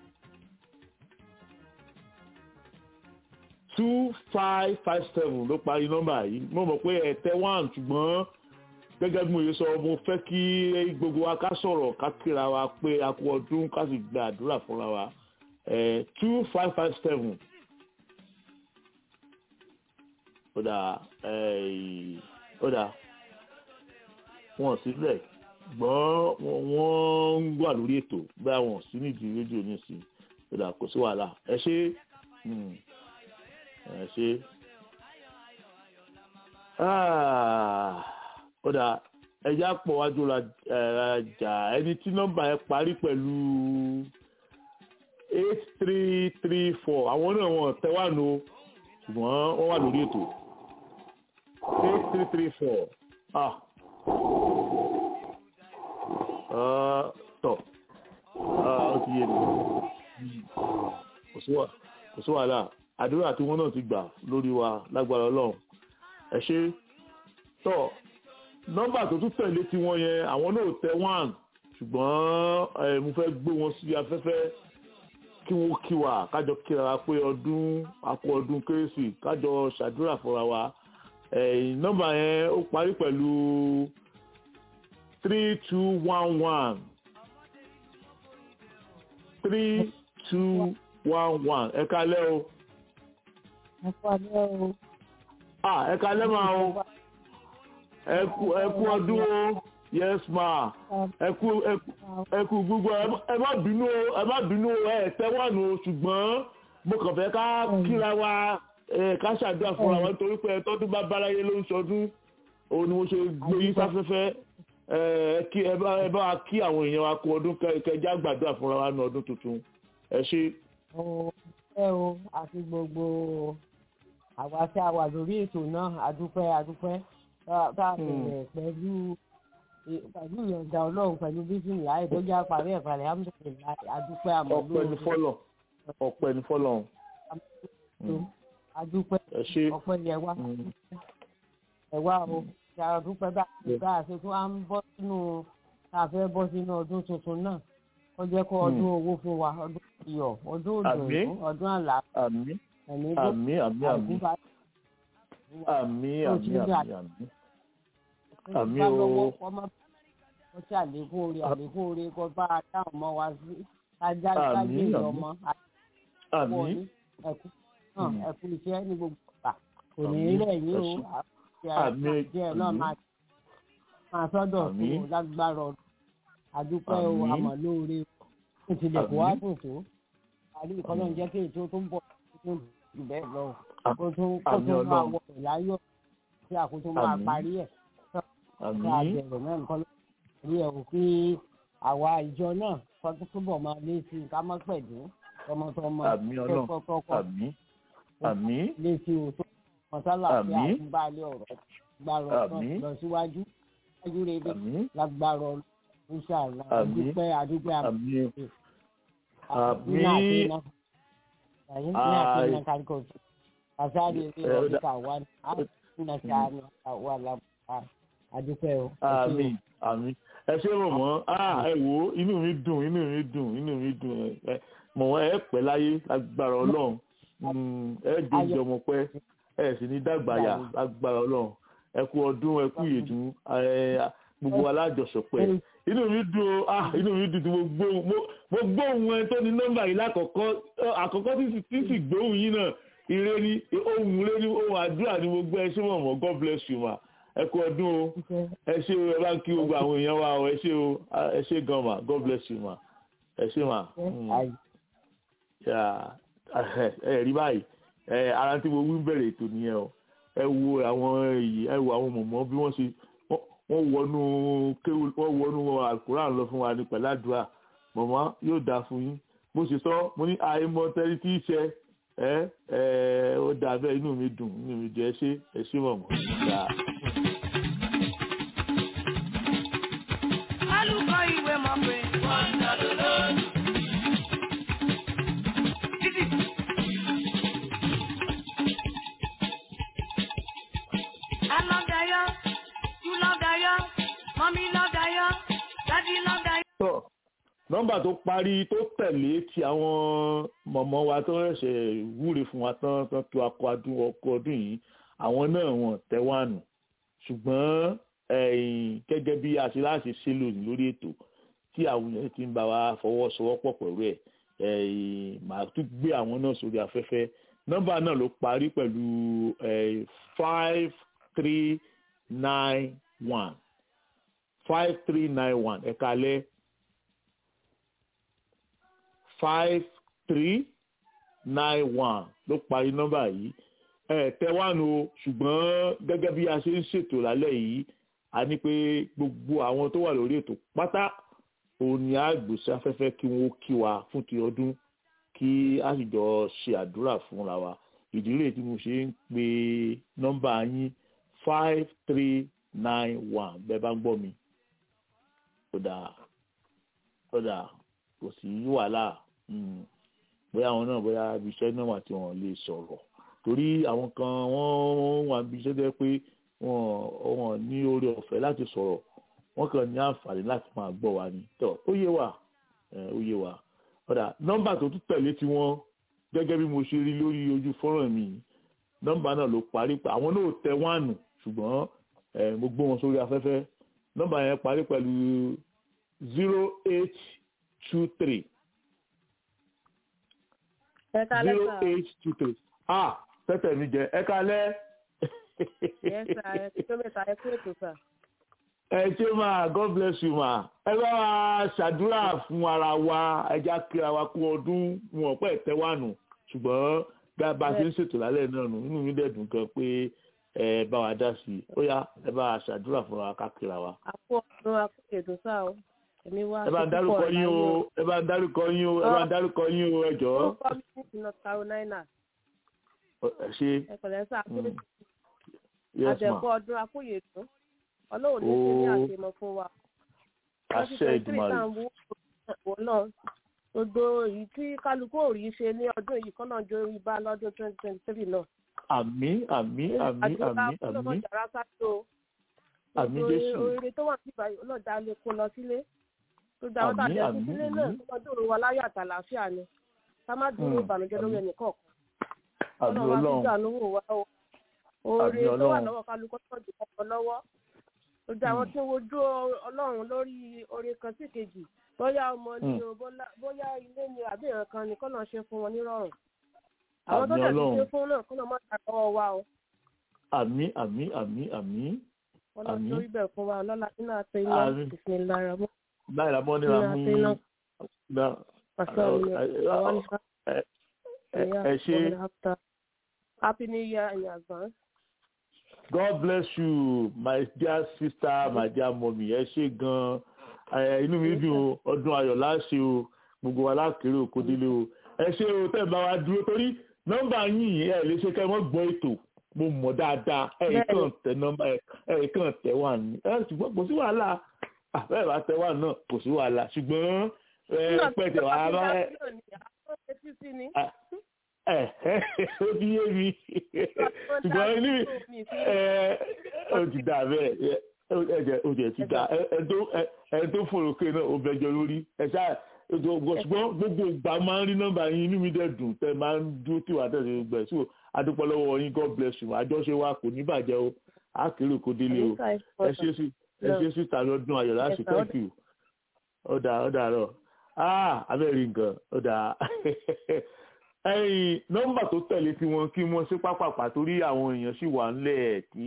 two five five seven ló parí nọ́mbà yìí mo mọ̀ pé ẹ̀tẹ́ one ṣùgbọ́n gẹ́gẹ́ bí mo yẹ sọ mo fẹ́ kí gbogbo wa ká sọ̀rọ̀ ká kíra wa pé a kú ọdún ká sì gba àdúrà fúnra wa ẹ̀ two five five seven ó dà ẹ̀ ó dà wọn sílẹ̀ gbọ́n wọ́n ń gbà lórí ètò bí àwọn sí nídìí rédíò nísìnyí ó dà kò sí wàhálà ẹ ṣé. Hmm ẹ ṣe ó dà ẹjá pọ̀ wájú rajà ẹni tí nọ́mbà ẹ parí pẹ̀lú eight three three four àwọn náà wọ́n tẹ́wàánu ṣùgbọ́n wọ́n wà lórí ètò eight three three four ah tọ̀ ó ti yé mi kò sí wàhálà àdúrà tí wọ́n náà ti gbà lórí wa lágbára Ọlọ́run ẹ ṣé tọ nọ́mbà tó tún tẹ̀lé tiwọn yẹn àwọn náà tẹ one ṣùgbọ́n mo fẹ́ gbé wọn sí afẹ́fẹ́ kí wọ́n kí wa kájọ kíra wa pé ọdún àpò ọdún kérésì kájọ ṣàdúrà fúnra wa nọ́mbà yẹn ó parí pẹ̀lú three two one one three two one one ẹ kálẹ́ o ah ẹ kalẹ́ máa o ẹ kú ọdún o yes ma ẹ kú ẹ kú gbogbo ẹ má bínú o ẹ má bínú o ẹ tẹ́wọ̀nù o ṣùgbọ́n mo kàn fẹ́ ká kíra wa ká ṣàdúrà fúnra wa nítorí pé tọ́dún bá báráyé ló ń ṣọdún òun ni mo ṣe gbé yín sáfẹ́fẹ́ ẹ bá wa kí àwọn èèyàn wa kú ọdún kẹjá gbàdúrà fúnra wa ní ọdún tuntun ẹ ṣé. ẹ o àti gbogbo àwa tí a wà lórí ètò náà adúpẹ́ adúpẹ́ tá a bẹ̀rẹ̀ pẹ̀lú pẹ̀lú ìyọ̀ǹda ọlọ́run pẹ̀lú bísí ńlá ìtọ́jú àparí ẹ̀fà rẹ̀ alhamdulilayi adúpẹ́ àmọ́ ọpẹ́ ní fọ́lọ̀ ọpẹ́ ní fọ́lọ̀ adúpẹ́ ọpẹ́ yẹ wá ẹ wá o ṣe àdúpẹ́ bá bá a ṣe tún á ń bọ́ sínú tá a fẹ́ bọ́ sínú ọdún tuntun náà ó jẹ́ kó ọdún owó fún wa ọdún iyọ̀ ọdún òdòdó ọdún àlàáfíà àmín àmín àmín àmín àmín àmín àmín àmín àmín o. wọ́n ti àlékún orí àlékún orí kó bá a dáhùn mọ́ wa sí ajá gbájú ìyọmọ àmín ẹ̀kú ẹ̀kú iṣẹ́ ní gbogbo ọ̀gbà kò ní í lẹ́yìn o àmín díẹ̀ náà máa sọ́dọ̀ fún o lágbára ọdún àdúpẹ́ o àmọ̀ lóore o ti lè kó wá dùn tó àrí ìkọ́nà ń jẹ́ kí ètò tó ń bọ̀ tó jù bẹ́ẹ̀ lọ kó tún kó tún máa wọ ìláyọ̀ tí àkótó máa parí ẹ̀ ní àbẹ̀rẹ̀ náà nǹkan lórí ẹ̀ wò kí àwa ìjọ náà kọ́tún túbọ̀ máa lé sí i ká má pẹ̀lú tọmọtọmọ tọkọtọkọ lé sí o tó mọ̀sálà pé àtúbálẹ̀ ọ̀rọ̀ gbàrọ̀ lọ síwájú síwájú rere lágbàrọ̀ inshallah adúpẹ́ adúpẹ́ àmín àmín ẹ̀yin ní àti iná káríkọ̀ sí àṣàrí ilé ọ̀díkà wà ní àtúnṣe àṣàrí wà lábàá àdúpẹ́ o. àmín àmín ẹ ṣé mọ̀ mọ́ ẹ wò ó inú mi dùn inú mi dùn inú mi dùn ẹ mọ̀ wọ́n ẹ pẹ́ láyé lágbára ọlọ́run ẹ jòjì ọmọ pẹ́ ẹ sì ní dàgbàyà lágbára ọlọ́run ẹ kú ọdún ẹ kú ìyèdún gbogbo alájọsọpẹ́ inú mi dùn ó ah inú mi dùn tí mo gbóhùn ẹ tó ní nọ́mbà yìí lákọ̀ọ́kọ́ àkọ́kọ́ tí sì gbóhùn yín náà ire ni ohun ire ni ohun àdúrà ni mo gbọ́ ẹ ṣé mọ̀mọ́ God bless you ma ẹ kú ọdún o ẹ ṣé o ẹ bá ń kí gbogbo àwọn èèyàn wa o ẹ ṣé o ẹ ṣé gan ma God bless you ma ẹ ṣé ma ẹ rí báyìí ẹ ara tí mo wí bẹ̀rẹ̀ ètò nìyẹn o ẹ wo àwọn èyí ẹ wo àwọn mọ̀mọ́ bí wọ́n ṣe wọ́n wọnú kéwù wọ́n wọnú àkùrán lọ fún wa ní pẹ̀ládùá mọ̀mọ́ yóò dáa fún yín mo ṣe sọ mo ní àìmọ̀ tẹ́lí tí í ṣe ẹ ẹ ó dà bẹ́ẹ̀ inú mi dùn inú mi jẹ́ ṣé ẹ ṣé mọ̀mọ́ dáa. alùpùpù ìwé mọ̀ pé wọ́n ń dá lọ́lọ́dún. I love Dayo, you love Dayo, mommy love Dayo, daddy love Dayo. nọ́mbà tó parí tó tẹ̀lé ti àwọn mọ̀mọ́ wa tó ṣẹ̀ṣẹ̀ wúre fún wa tán tán tó akọ adún ọkọ ọdún yìí àwọn náà wọ́n tẹ́wàánù ṣùgbọ́n gẹ́gẹ́ bí a ṣe láṣẹ ṣe lónìí lórí ètò tí àwọn yẹn ti ń bá wa fọwọ́sowọ́pọ̀ pẹ̀lú ẹ̀ màá tún gbé àwọn náà sórí afẹ́fẹ́ nọ́mbà náà ló parí pẹ̀lú five three nine one five three nine one ẹ̀ka alẹ́ five three nine one ló parí nọ́mbà yìí ẹ tẹ wá nu o ṣùgbọ́n gẹ́gẹ́ bí a ṣe ń ṣètò lálẹ́ yìí a ní pé gbogbo àwọn tó wà lórí ètò pátá òun ni a gbèsè afẹ́fẹ́ kí wọ́n kí wa fún ti ọdún kí a sì jọ ṣe àdúrà fúnra wa ìdílé tí mo ṣe ń pe nọ́mbà yín five three nine one bẹ́ẹ̀ bá ń gbọ́ mi kódà kódà kò sí wàhálà bóyá àwọn náà bóyá ibi iṣẹ́ náà wà tí wọ́n lè sọ̀rọ̀ torí àwọn kan wọ́n wà níbi iṣẹ́ jẹ́ pé wọ́n ní oore ọ̀fẹ́ láti sọ̀rọ̀ wọ́n kàn ní àǹfààní láti máa gbọ́ wa ni tọ́ ó yé wa ó yé wa ọ̀dà nọ́mbà tó tún tẹ̀lé tí wọ́n gẹ́gẹ́ bí mo ṣe rí lórí ojú fọ́nrán mi nọ́mbà náà ló parí pé àwọn náà tẹ wánù ṣùgbọ́n mo gbé wọn sórí afẹ́fẹ́ nọ́mbà yẹn parí pẹ̀lú zero eight two three zero eight two three ah tẹ́tẹ̀ mi jẹ ẹ kalẹ́. yes sir ẹ ti tó mẹ́ta ẹ kú ètò sir. ẹ ṣé máa god bless you ma ẹ bá wa ṣàdúrà fún ara wa ẹja kíra wa kú ọdún wọn pẹ́ tẹ́wànù ṣùgbọ́n bí a bá ṣe ń ṣètò lálẹ́ náà nù inú mi dẹ̀dùn gan pé ẹ bá wa dá sí i ó yá ẹ bá wa ṣàdúrà fún wa ká kíra wa. àpò ọdún àpò ètò sá o èmi wá ẹ bá ń dárúkọ yín o ẹ bá ń dárúkọ yín o ẹ bá ń dárúkọ yín o ẹ jọ̀ọ́. ó kọ́ mi ní north carolina. ẹ ṣe. ẹ pẹ̀lẹ́ sá pé yes ma àdẹ̀kọ́ ọdún akóyè tó ọlọ́run ní ṣe ní àṣemọ fún wa. àṣẹ ìdùmarè. wọ́n náà gbogbo èyí tí kálukú ò rí ṣe ní ọdún yìí kọ́nà jó rí bá lọ́dún twenty twenty three náà. àmín àmín àmín àmín àmín àmín jésù. oore tó wà nípa ọlọ́dà lè kó lọ sílé tó dá ọ́ tàbí ẹkú sílé náà tó lọ́dún òru wa láyọ̀ àtàlàáfíà ni ká má dúró ìbànújẹ́ lórí ẹnì kọ̀ọ̀kan. àmín ọlọ́run ọlọ́run wa o oore tó wà lọ́wọ́ kálukú tó jù kọ́kọ́ lọ́wọ́ ojú àwọn tí ń wojú ọlọ́run lórí oore kan sí kejì bóyá ọmọ ni o bóyá ilé ni àbí ìran kan ni kọ́nà ṣe fún wọn nírọ̀rùn àwọn tó dẹ̀ ti ṣe fún náà kọ́nà má ta lọ́wọ́ wa o. àmín àmín àmín àmín. ọlọ́run tó rí bẹ̀ fún wa ọlọ́lá nínú àtẹ iná ìsìn lára mọ́. láìra mọ́ níra mú ẹ ṣe. happy new year in advance. God bless you my dear sister my dear mommy ẹ ṣe gan-an inú mi dùn ọdún ayọ̀ láṣẹ o gbogbo wa lákèrè òkò délé o ẹ ṣe o tẹ́ ẹ bá wa dúró torí nọ́mbà yín ẹ lè ṣe kẹ́ ẹ mọ́ gbọ́ ètò mo mọ̀ dáadáa ẹ kàn tẹ nọ́mbà ẹ kàn tẹ wà ní ẹ ṣùgbọ́n kò sí wàhálà bẹ́ẹ̀ bá tẹ wà náà kò sí wàhálà ṣùgbọ́n ẹ pẹ̀tẹ̀ wà á bá ẹ ẹ ó ti yé mi ṣùgbọ́n ní ẹ ó ti dà bẹ́ẹ̀ ẹ̀jẹ̀ ó jẹ̀ ti dà ẹ tó fòròkè náà ó bẹjọ lórí ẹ ṣáà ṣùgbọ́n gbogbo ìgbà máa ń rí nọ́mbà yín inú mi dẹ̀ dùn tẹ́ máa ń dúró tí wàá tẹ̀sí gbogbo ẹ̀ so adúpọ̀ lọ́wọ́ yín god bless you àjọṣe wa kò ní bàjẹ́ o á kéré kó délé o ẹ ṣe sí ẹ ṣe sí tàbí ọdún ayọ̀ láti thank you ó dà ó dà rọ ah abẹ́rẹ́ nǹkan ó dà ẹ̀yìn nọ́mbà tó tẹ̀lé tí wọ́n kí wọ́n ṣe pápápá torí àwọn èèyàn sì wà ńlẹ̀ tí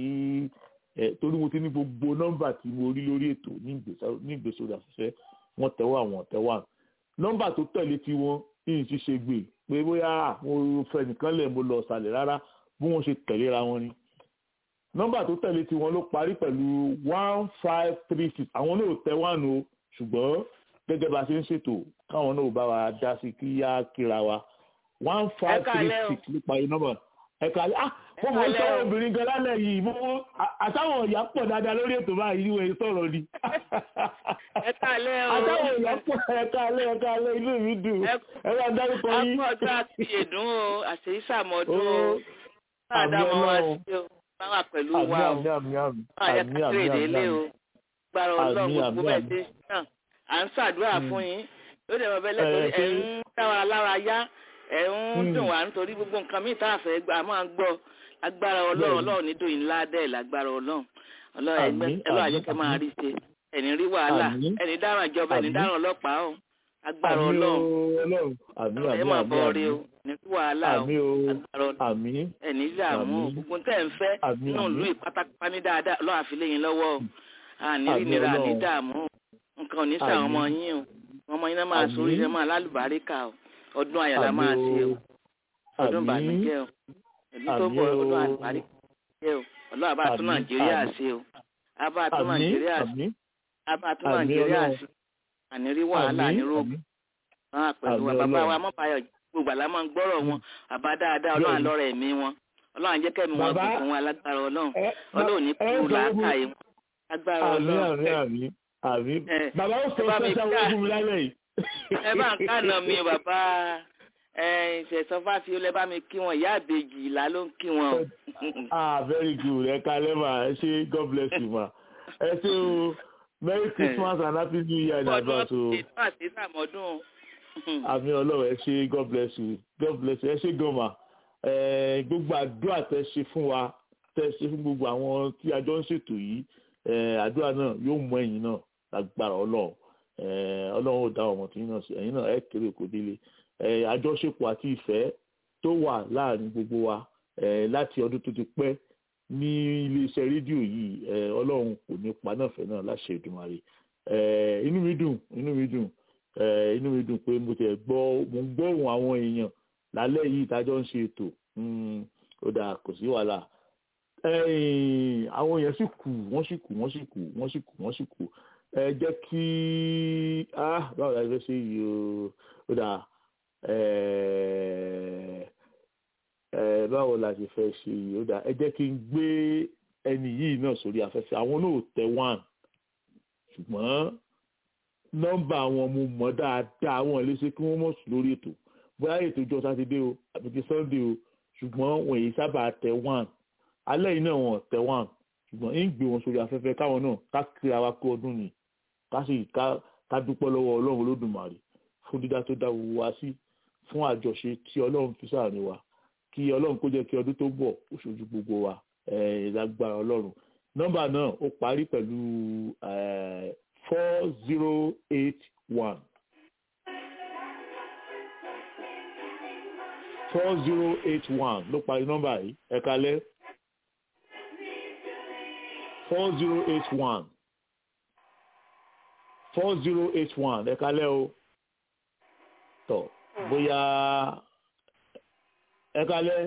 torí mo ti ní gbogbo nọ́mbà tí mo rí lórí ètò ní ìgbésórí àṣìṣe wọ́n tẹ̀wọ́ àwọn tẹ̀wọ́ àwọn nọ́mbà tó tẹ̀lé tí wọ́n yìí ti ṣe gbè pé bóyá mo fẹ́ nìkan lẹ̀ mo lọ ṣàlẹ̀ rárá bí wọ́n ṣe tẹ̀léra wọn ni nọ́mbà tó tẹ̀lé tí wọ́n ló parí pẹ̀lú one five three six àwọn náà tẹ wánu o ṣùgbọ́n gẹ́gẹ́ bá a ṣe ń ṣètò káwọn náà bá wa dá sí kí á kíra wa one five three six ló parí nọ́mbà ẹ̀ka ah wọ́n mọ̀ ń sọ obìnrin gan lálẹ́ yìí mo àtàwọn ọ̀yà pọ̀ dáadáa lórí ètò báyìí ìwé sọ̀rọ̀ ni. ẹ̀ka alẹ́ o. àtàwọn ọ̀yà pọ̀ ẹ̀ka alẹ́ ẹ̀ka alẹ́ inú mi dùn ẹ bá dárúkọ yín. ọkọ ọjọ́ àti ìdùn o àṣeyí sàmọ́dún o dáadáa mọ́ wá sí o bá wà pẹ̀lú wa o bá yẹ ká kéré délé o gbàrọ̀ ọlọ́run gbogbo bẹ́ẹ̀ ṣe náà à ń ṣàdúrà fún yín ló dẹ̀ bẹ́ẹ̀ lẹ́tọ̀ọ́ ẹ̀ ń dáwà lára yá ẹ̀ ń dùn wá nítorí gbogbo nǹkan míì tá a fẹ́ gbà máa ń gbọ́ agbára ọlọ́run ọlọ́run ní dòyìn ńlá dẹ̀ lágbára ọlọ́run ọlọ́run ẹgbẹ́ ẹlọ́run àjẹkẹ́ máa rí ṣe ẹni rí wàhálà ẹni dáràn ìjọba ẹni dáràn ọlọ́pàá o agbára ọlọ́run ẹ máa bọ̀ rí o ní rí wàhálà o agbára ọlọ́run ẹni dààmú gbogbo tẹ̀ ń fẹ́ nínú ìlú ìpátápá ní dáadáa ọlọ́run àfilẹ́yìn lọ́wọ́ o àní rí nira ní dààmú nǹkan ò ní sàwọn ọmọ yín o ọmọ yín náà máa sórí ẹ máa lálùbáríkà o ọdún àyàlá máa ṣe o ọdún ìbànújẹ́ o èyí tó bọ̀ ọdún àlùbárí ṣe o ọlọ́run àbá tún nàìjíríà ṣe o àbá tún nàìjíríà ṣe àbá tún nàìjíríà ṣe ànírí wàhálà ànírógùn náà pẹ̀lú wa bàbá wa mọ́bàáyọ̀ gbogbo àlá máa ń gbọ́rọ̀ wọn àbá dáadáa ọlọ́run àlọ́rẹ̀ ẹ̀mí wọn ọlọ́run jẹ́ kẹ́mi wọn kù fún wa lágbára ọlọ́run ọlọ́run ní kúrú làákàyè wọn lágbára ọlọ́run. bàbá ó sọ sẹ́sẹ́ owó fún mi lálẹ́ yìí. ẹ bá ń kànà mi bàbá ìṣẹ̀sọ́fà fi olè bá mi kí wọn ìyá àbèjì ìlà ló ń kí wọn o. ah very good ẹ kalẹ́ mà ẹ ṣe god bless you ma ẹ ṣe o merry christmas and happy new year in advance o. ọdún àti sàmọ́dún. àmì ọlọ́run ẹ ṣe god bless you god bless you ẹ ṣe gan ma gbogbo àdúrà tẹ ṣe fún wa tẹ ṣe fún gbogbo àwọn tí a jọ ń ṣètò yìí àdúrà náà yóò mú ẹ̀yin náà lágbára ọlọ́run ọlọ́run ò dá ọmọ tí yín náà sí ẹ̀yin náà ẹ kéré kò délé àjọṣepọ̀ àti ìfẹ́ tó wà láàrin gbogbo wa láti ọdún tó ti pẹ́ ní iléeṣẹ́ rédíò yìí ọlọ́run kò ní pa náà fẹ́ náà láṣẹ Èdùmàrè inú mi dùn inú mi dùn inú mi dùn pé mo tẹ̀ gbọ́ mo ń gbọ́ ohùn àwọn èèyàn lálẹ́ yìí tájọ́ ń ṣe ètò ó dáa kò sí wàhálà àwọn èèyàn sì kù wọ́n sì kù wọ́n sì kù wọ́n sì kù wọ́n sì kù ẹ jẹ́ kí báwo la fẹ́ ṣe yìí ó dáa báwo la ṣe fẹ́ ṣe yìí ó dáa ẹ jẹ́ kí n gbé ẹni yìí náà sórí afẹ́fẹ́ àwọn náà tẹ one ṣùgbọ́n nọ́mbà àwọn mo mọ̀ dáadáa àwọn lè ṣe kí wọ́n mọ̀ sùn lórí ètò bóyá ètò ìjọ sátidé o àbí ti sunday o ṣùgbọ́n wọn èyí sábà tẹ one alẹ́ yìí náà wọn tẹ one ṣùgbọ́n ń gbé wọn sórí afẹ́fẹ́ káwọn náà ká kíra wa kó ọdún ni ká sì ká dúpẹ́ lọ́wọ́ ọlọ́run olódùmarè fún dídá tó dá gbogbo wa sí fún àjọṣe tí ọlọ́run fi sáàrin wa kí ọlọ́run kó jẹ́ kí ọdún tó bọ̀ ó ṣojú gbogbo wa lágbára ọlọ́run nọ́mbà náà ó parí pẹ̀lú four zero eight one four zero eight one ló parí nọ́mbà yìí ẹ kalẹ́ four zero eight one four zero eight one ẹ kalẹ́ o tọ bóyá ẹ kalẹ̀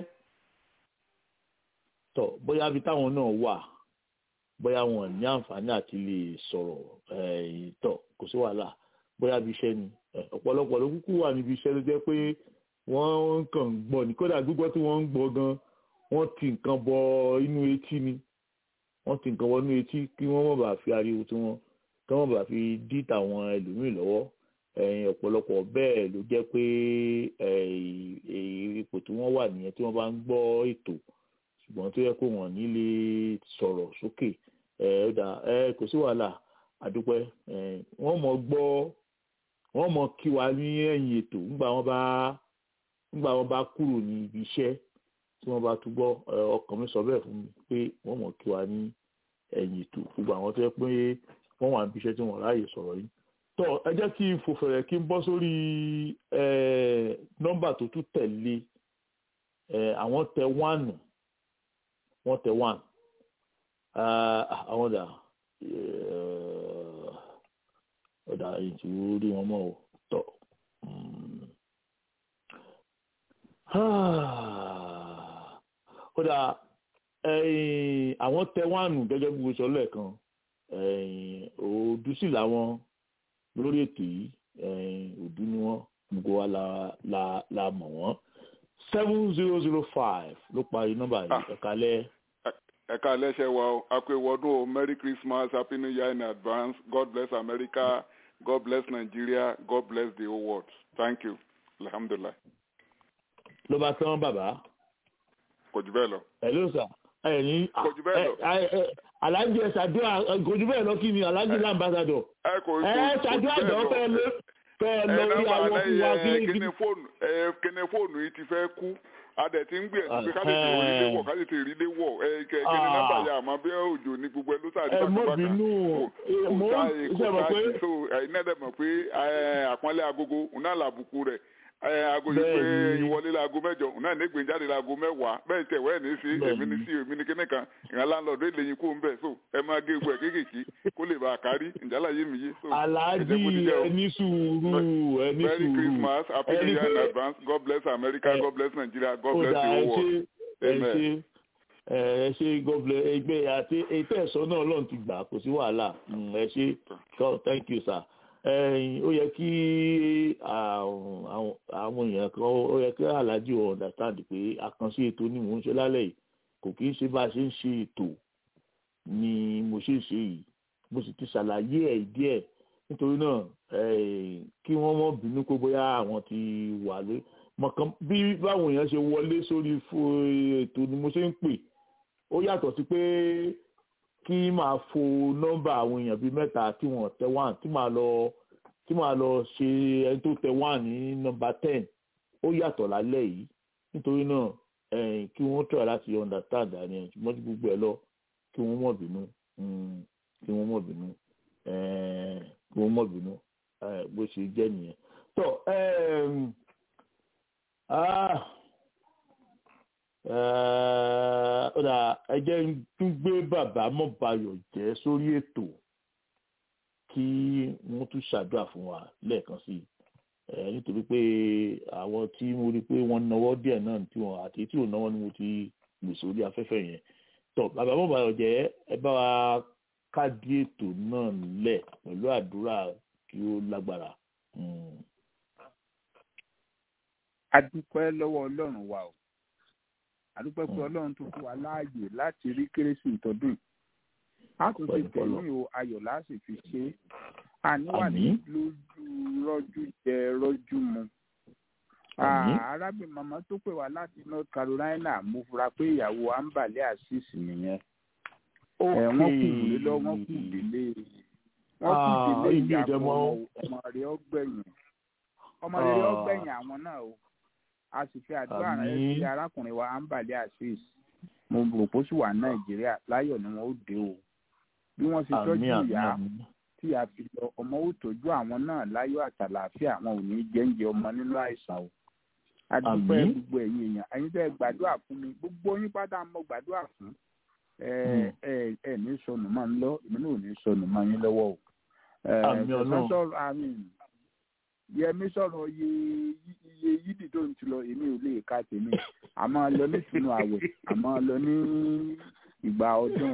tọ bóyá bí táwọn náà wà bóyá wọn ní àǹfààní àti lè sọ̀rọ̀ tọ kò sí wàhálà bóyá bí iṣẹ́ ni ọ̀pọ̀lọpọ̀ ló kúkú wà níbi iṣẹ́ ló jẹ́ pé wọ́n kàn ń gbọ́ ní kódà gbígbọ́ tí wọ́n ń gbọ́ gan wọ́n ti nǹkan bọ inú etí ni wọ́n ti nǹkan bọ inú etí kí wọ́n má bàa fi ariwo tí wọ́n kí wọ́n bàa fi dí tàwọn ẹlòmíì lọ́wọ́ ọ̀pọ̀lọpọ̀ bẹ́ẹ̀ ló jẹ́ pé ipò tí wọ́n wà nìyẹn tí wọ́n bá ń gbọ́ ètò ṣùgbọ́n tó yẹ kó wọ́n ní lè sọ̀rọ̀ sókè kò sí wàhálà àdúpẹ́ wọ́n mọ̀ gbọ́ wọ́n mọ̀ kí wa ní ẹ̀yìn ètò nígbà wọ́n bá nígbà wọ́n bá kúrò ní ibi iṣẹ́ tí wọ́n bá tún gbọ́ ọkàn mi sọ bẹ́ẹ̀ fún mi pé wọ́n mọ̀ kí wa ní ẹ̀yìn ètò gbogbo àwọn tó yẹ pé wọ́n wà níbi iṣẹ́ tí wọ́n ráàyè sọ̀rọ̀ yìí tọ́ ẹ jẹ́ kí n fò fẹ̀rẹ̀ kí n bọ́ sórí nọ́mbà tó tún tẹ̀lé àwọn tẹ wánù wọ́n tẹ wánù àwọn dà ọ̀dà ètò orí wọn mọ́ ò tọ́ ọ̀dà àwọn tẹ wánù gẹ́gẹ́ bí mo sọ lẹ́ẹ̀kan òdú sì làwọn lórí ètò yìí òdú ni wọ́n gbogbo wa la la la mọ̀ wọ́n seven zero zero five ló parí nọ́mbà yìí ẹ̀ka lẹ́ ẹ̀ka lẹ́sẹ̀ wa o àpèwọ́dún o merry christmas happy new year in advance god bless america god bless nigeria god bless the whole world thank you alhamdulilah. ló bá tán bàbá. kò jù bẹ́ẹ̀ lọ. ẹ ló sà ẹ ní kò jù bẹ́ẹ̀ lọ. alájẹ ṣàdúrà kò jù bẹ́ẹ̀ lọ kí ni alájẹ làǹbàṣàdọ̀. ẹ kò ẹ ṣàdúrà jọ fẹ́ lé fẹ́ lọ rí àwọn fún wa kí ni. kíni fóònù yìí ti fẹ́ kú adẹ ti ń gbìyànjú pé káde ti rí lé wọ káde ti rí lé wọ ẹ kẹ kí ni nọ́mbà yà àmọ́ bí òjò ní gbogbo ẹ ló sáré ẹ mọ bínú mo ṣe mọ pé so ẹyin náà dẹ mọ pé àpọ́nlé agogo náà làbùkù rẹ̀ aago yìí pé ìwọlé laago mẹ́jọ náà nígbìn jáde laago mẹ́wàá bẹ́ẹ̀ tẹ wẹ́ẹ̀ ní sí èmi ní sí èmi ní kíní kan ìran láńlọ́ọ̀dù èlé yín kó ń bẹ̀ so ẹ máa gé egbò ẹ̀ kéékèèké kó lè bá a kárí ìjálá yé mi yé. aláàjì ẹni sùúrù ẹni sùúrù merry christmas happy new year in advance god bless america god bless nigeria god bless the whole world amen. ẹ ṣe gọbìlẹ ẹgbẹ àti ètò ẹ̀sọ́ náà lọ́n ti gbà kò sí wàhálà ẹ ṣe thank you sir ó yẹ kí àwọn èèyàn kan ó yẹ kí aláàjì ọ̀ understand pé àkànṣe ètò ni mò ń ṣe lálẹ́ yìí kò kí ń ṣe bá a ṣe ń ṣe ètò ni mo ṣe ń ṣe yìí mo sì ti ṣàlàyé ẹ̀ díẹ̀ nítorí náà kí wọ́n mọ̀ bínú pé bóyá àwọn ti wà lé mọ̀kàn bí báwọn èèyàn ṣe wọlé sórí ètò ni mo ṣe ń pè ó yàtọ̀ sí pé kí máa fo nọ́mbà àwọn èèyàn bíi mẹ́ta tí wọ́n tẹ wán tí máa lọ tí máa lọ ṣe ẹni tó tẹ wán ní nọ́mbà ten ó yàtọ̀ lálẹ́ yìí nítorí náà kí wọ́n try láti understand àní ṣùgbọ́n tí gbogbo ẹ̀ lọ kí wọ́n mọ̀ bínú kí wọ́n mọ̀ bínú kí wọ́n mọ̀ bínú bó ṣe jẹ́ nìyẹn. tó ọ̀dà ẹjẹ́ ń tún gbé bàbá mọ́bayọ̀ jẹ́ sórí ètò kí wọ́n tún ṣàdúrà fún wa lẹ́ẹ̀kan sí i nítorí pé àwọn tí mo rí pé wọ́n náwó díẹ̀ náà tí wọ́n àti tí ò náwó ni mo ti lè sórí afẹ́fẹ́ yẹn tó bàbá mọ́bayọ̀ jẹ́ ẹ bá wa káàdì ètò náà lẹ̀ pẹ̀lú àdúrà kí ó lágbára. a dúpẹ́ lọ́wọ́ ọlọ́run wa o àdúpẹ́ pé ọlọ́run tó fún wa láàyè láti rí kérésì ìtọ́dún a tún ti tẹ̀lé o ayọ̀ láti fi ṣe é àníwà ní lójú rọ́jú jẹ rọ́jú mu. arábìnrin màmá tó pè wá láti north carolina mo fura pé ìyàwó ambale asis nìyẹn wọ́n kù délé lọ wọ́n kù délé wọ́n kù délé ìyàwó ọmọ rẹ̀ ọgbẹ̀yìn ọmọ rẹ̀ ọgbẹ̀yìn àwọn náà o a sì fi àdúrà rẹ sí arákùnrin wa ambale asis mo rò pé ó sì wà nàìjíríà láyọ̀ ni wọ́n ó dé o bí wọ́n ṣe tọ́jú ìyá tí a fi lọ ọmọ ó tọ́jú àwọn náà láyọ̀ àtàlàáfíà àwọn ò ní jẹ́ǹjẹ ọmọ nínú àìsàn o adúpẹ́ gbogbo ẹ̀yin èèyàn ẹ̀yin tẹ́ gbàdúrà fún mi gbogbo yín pátá mo gbàdúrà fún ẹ ẹ ẹ ní sọnù máa ń lọ èmi náà ò ní sọnù máa yín lọ́wọ́ o yẹmi sọ̀rọ̀ iye iye yídì tó ń ti lọ èmi ò lè ka tèmi àmọ́ lọ ní sínú àwẹ̀ àmọ́ lọ ní ìgbà ọdún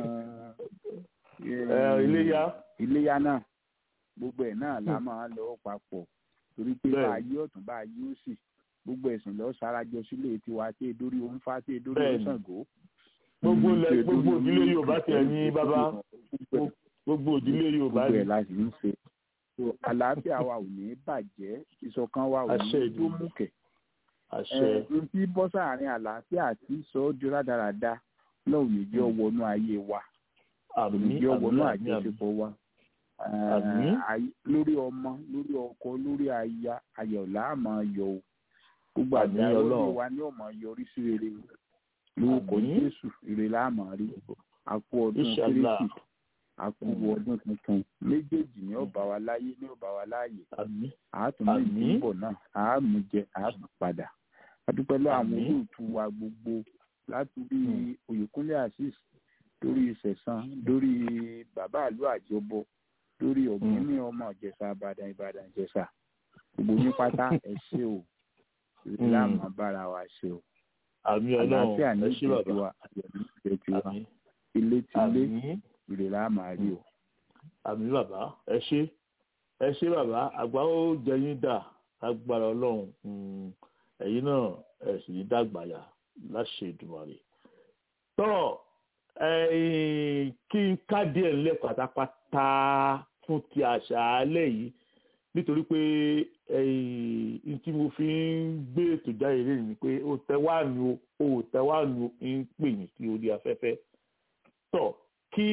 iléyá iléyá náà gbogbo ẹ̀ náà la máa lọ papọ̀ torí pé bá a yí ọ̀tún bá a yí òsì gbogbo ẹ̀sìn lọ sarajọ sílé tiwa tí edori ó ń fa tí edori ó ń Ṣàngó. gbogbo ilẹ̀ gbogbo ìdílé Yorùbá tẹ̀ ní bàbá gbogbo ìdílé Yorùbá gbogbo ẹ̀ la sì ń ṣe so àlàáfíà wa ò ní bàjẹ́ ìṣọ̀kan wa ò ní Àṣẹ tó Èdùmàrè. mú kẹ̀ àṣẹ n tí bọ́ sáàrin àlàáfíà àti sọ ọ́ di rádaràda lọ́wọ́ ní jẹ́ ọwọ́nú ayé wa àmì ní jẹ́ ọwọ́nú àmì àmì àmì àjọṣepọ̀ wa Àmín. Eh, ay- lórí ọmọ lórí ọkọ lórí aya ayọ̀ là á máa yọ o gbogbo Àmín àgbà orí Ọlọ́run. wa ni ó máa yọrí sí rere lórúkọ Àmín. Jésù ire là á máa rí àpò ọdún Inshallah. kérésì àpò ọdún tuntun méjèèjì ni ó bá wa láyé ni ó bá wa láàyè àmì àátún ní Àmín. ìdúbọ̀ náà àámú jẹ àátún padà adúpẹ́ lọ́wọ́ àwọn Àmín. olóòtú wa gbogbo láti bí Oyèkúnlé Azeez lórí ìṣẹ̀sán lórí bàbá àlú àjọbọ lórí ọ̀gbìnní ọmọ ìjẹ̀ṣà ìbàdàn ìbàdàn ìjẹ̀ṣà gbogbo ní pátá ẹ ṣé o Mm. láàmú bára wa ṣe o àmì ọlọ́run àlàáfíà ní ẹ ṣé ìjẹ́ bàbá tiwa ayọ̀ ní ìjẹ́ tiwa àmì ilé tilé àmì ìrè là á máa rí o. àmì bàbá ẹ ṣé ẹ ṣé bàbá àgbà ó jẹyìn dà lágbára ọlọ́run Mm, ẹ̀yin náà ẹ sì ní dàgbàyà láṣẹ Èdùmàrè tọ́ ẹ̀yìn kí n ká díẹ̀ ńlẹ̀ pátápátá fún ti àṣálẹ́ yìí nítorí pé ẹ̀yìn tí mo fi ń gbé ètò jáde lé ní pé ó tẹ́wánu ó tẹ́wánu ń pè yín sí orí afẹ́fẹ́ tọ́ kí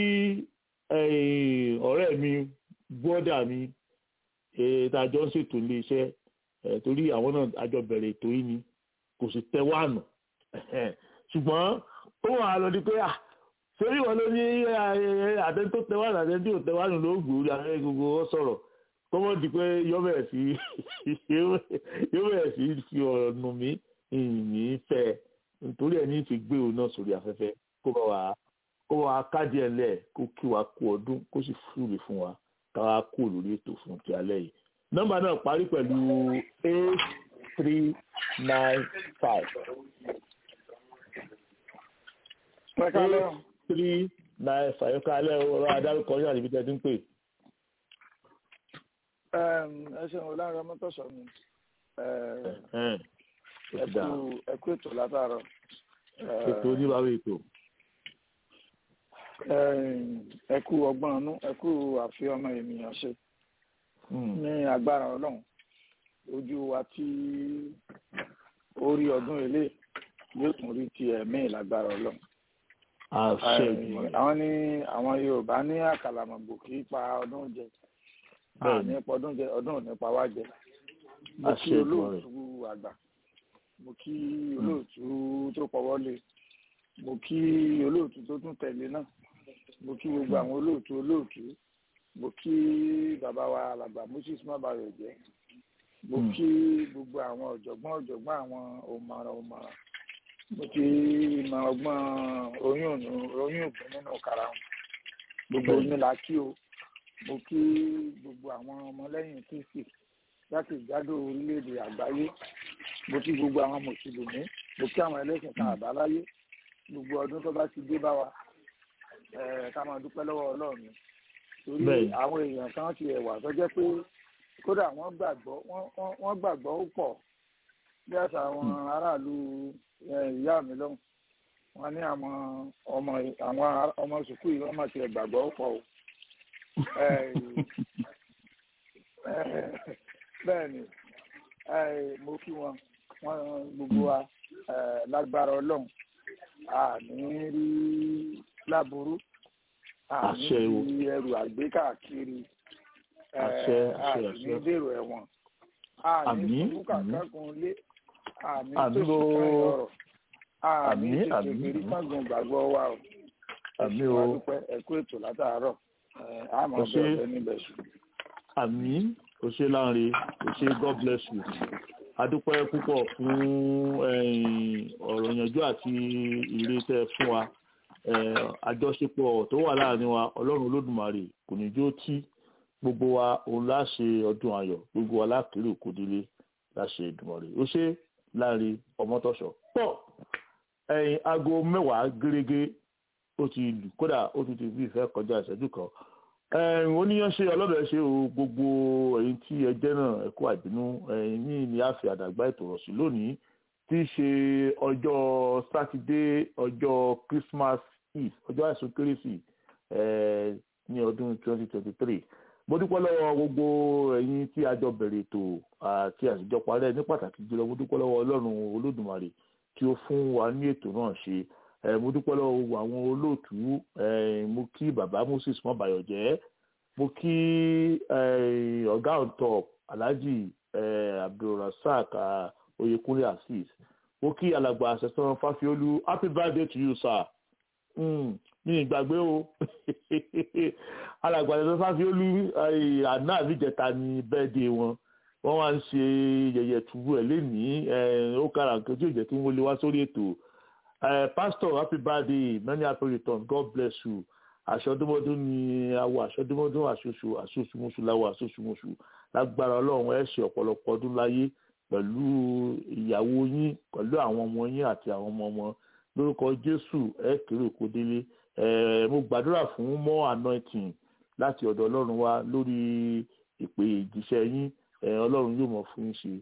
ẹ̀yìn ọ̀rẹ́ mi bọ́dà mi ìtajọ́ ń ṣètò ilé iṣẹ́ ẹ̀ torí àwọn náà àjọ bẹ̀rẹ̀ ètò yìí ni kò sì tẹ́wánu ṣùgbọ́n ó wà á lọ di pé ah sórí wọn ló ní àtẹ́ni tó tẹ́wánu àtẹ́ni tí ò tẹ́wánu ló gbòó ààrẹ gbogbo ọ sọ̀rọ̀ kọ́mọ́ di pé yọ bẹ̀rẹ̀ sí yọ bẹ̀rẹ̀ sí fi ọ̀rọ̀ nù mí ìní fẹ́ nítorí ẹ̀ ní ti gbé òun náà sórí afẹ́fẹ́ kó bá wa kó bá wa káàdì ẹ̀ lẹ̀ kó kí wa kú ọdún kó sì fúre fún wa káwa kú lórí ètò fún ti alẹ́ yìí nọ́mbà náà parí pẹ̀lú eight three nine five eight three nine five ẹ̀ka alẹ́ ọ̀rọ̀ adárúkọ yóò àdìbí tẹ́tí ń pè. ẹ ṣeun ọlọ́run ọmọ tó sọ mi Ẹ̀hẹ́n, ó ti dáa. ẹ kú ètò látàárọ̀. ètò oníbàárà ètò. ẹ kú ọgbọ́n ọnú ẹ kú àfi ọmọ ènìyàn ṣe Hmm. ní agbára ọlọ́run ojú wa tí ó rí ọdún ilé yóò tún rí ti ẹ̀mí lágbára ọlọ́run. àṣẹ Eh, Èdùmàrè. àwọn ní àwọn yorùbá ní àkàlàmọ̀gbò kì í pa ọdún jẹ Bẹ́ẹ̀ni. àní pa ọdún jẹ ọdún ò ní pa wá jẹ mo kí Àṣẹ Èdùmàrè. olóòtú àgbà mo kí olóòtú tó pọwọ́lé mo kí olóòtú tó tún tẹ̀lé náà mo kí gbogbo àwọn olóòtú olóòtú mo kí bàbá wa alàgbà moses mabayo jẹ mo Mm. kí gbogbo àwọn ọ̀jọ̀gbọ́n ọ̀jọ̀gbọ́n àwọn òmàràn òmàràn mo kí ìmọ̀ ọgbọ́n oyún ònú- oyún ògùn nínú karahun gbogbo Bẹ́ẹ̀ni. mi la kí o mo kí gbogbo àwọn ọmọlẹ́yìn kristi jákèjádò orílẹ̀-èdè àgbáyé mo kí gbogbo àwọn mùsùlùmí mo kí àwọn ẹlẹ́sìn kan àbáláyé gbogbo ọdún tó bá ti dé bá wa eh, ká máa dúpẹ́ lọ́wọ́ ọlọ́run torí Bẹ́ẹ̀ni. àwọn èèyàn kan ti ẹ̀wà tó jẹ́ pé kódà wọ́n gbàgbọ́ wọ́n- wọ́n- wọ́n gbàgbọ́ ó pọ̀ bí àṣà àwọn aráàlú eh, ìyá mi lọ́hùn wọ́n ní àwọn ọmọ àwọn ará- ọmọ sùkúù yìí wọ́n máa ti gbàgbọ́ ó pọ̀ o Eh, eh, bẹ́ẹ̀ ni eh, mo kí wọn wọn gbogbo wa eh, lágbára ọlọ́run a ní rí láburú a ní Àṣẹ o. rí ẹrù àgbékàkiri eh, Àṣẹ, a àṣẹ, sì ní àṣẹ. dèrò ẹ̀wọ̀n a ní Àmín, sùkúù kankan lé a ní Àmín tòṣì o. kan ọ̀rọ̀ a ní Àmín, tètè àmín, mérí àmín. kángun gbàgbọ́ wa o Àmín wa o. dúpẹ́ ẹ kú ètò látàárọ̀ Eh, a máa Ẹ ṣé. bẹ̀rẹ̀ níbẹ̀ sùn. àmì ó ṣe láǹre ó ṣe god bless you adúpẹ́ púpọ̀ fún ẹ̀yin ọ̀rọ̀ ìyànjú àti ìre tẹ́ ẹ fún wa Eh, àjọṣepọ̀ tó wà láàrin wa ọlọ́run olódùmarè kò ní jó tí gbogbo wa òun láṣẹ ọdún ayọ̀ gbogbo wa lákèrè òkòdélé láṣẹ ìdùmọ̀rè ó ṣe láàrin ọmọtọ́ṣọ̀ pọ̀ ẹ̀yìn aago mẹ́wàá gẹ́gẹ́ ó ti lù kódà ó ti ti fi ìfẹ́ kọjá ìṣẹ́jú kan ẹ̀ẹ́n oníyanṣe ọlọ́bẹ̀ ṣe o gbogbo ẹ̀yin tí ẹ jẹ́ náà ẹ kú àbínú ẹ̀yin ní ní àfi àdàgbà ètò rọ̀ sí lónìí tí í ṣe ọjọ́ sátidé ọjọ́ christmas eve ọjọ́ àìsùn kérésì ẹ̀ẹ́ ní ọdún 2023 mo dúpẹ́ lọ́wọ́ gbogbo ẹ̀yin tí a jọ bẹ̀rẹ̀ ètò àti àtijọ́ parẹ́ ní pàtàkì jùlọ mo dúpẹ́ lọ́wọ́ ọlọ́run olódùmarè tí ó fún wa ní ètò náà ṣe mo dúpẹ́ lọ́wọ́ gbogbo àwọn olóòtú mo kí bàbá moses mọ́bàyọ̀jẹ́ mo kí ọ̀gá on top alhaji abdulrasaq oyekunle azeez mo kí alàgbà àṣẹsán fáfiolú happy birthday to you sir mi ìgbàgbé o alàgbà àṣẹsán fáfiolú àná àbíjẹta ní bẹ́ẹ̀dẹ̀ wọn wọ́n wá ń ṣe yẹ̀yẹ̀ túbú ẹ̀ lénìí ó kára nǹkan tí ò jẹ́ kí wọ́n lè wá sórí ètò pastor happy birthday many happy return god bless you aṣọdúnmọdún ni awọ aṣọdúnmọdún àṣoṣù àṣoṣùmọṣù láwọ àṣoṣùmọṣù lágbára ọlọ́run ẹ ṣe ọ̀pọ̀lọpọ̀ ọdún láyé pẹ̀lú ìyàwó yín pẹ̀lú àwọn ọmọ yín àti àwọn ọmọ ọmọ lórúkọ jésù ẹ kéré òkú délé ẹ mo gbàdúrà fún more anointing láti ọ̀dọ̀ ọlọ́run wa lórí ìpè ìjíṣẹ́ yín ọlọ́run yóò mọ̀ fún yín ṣe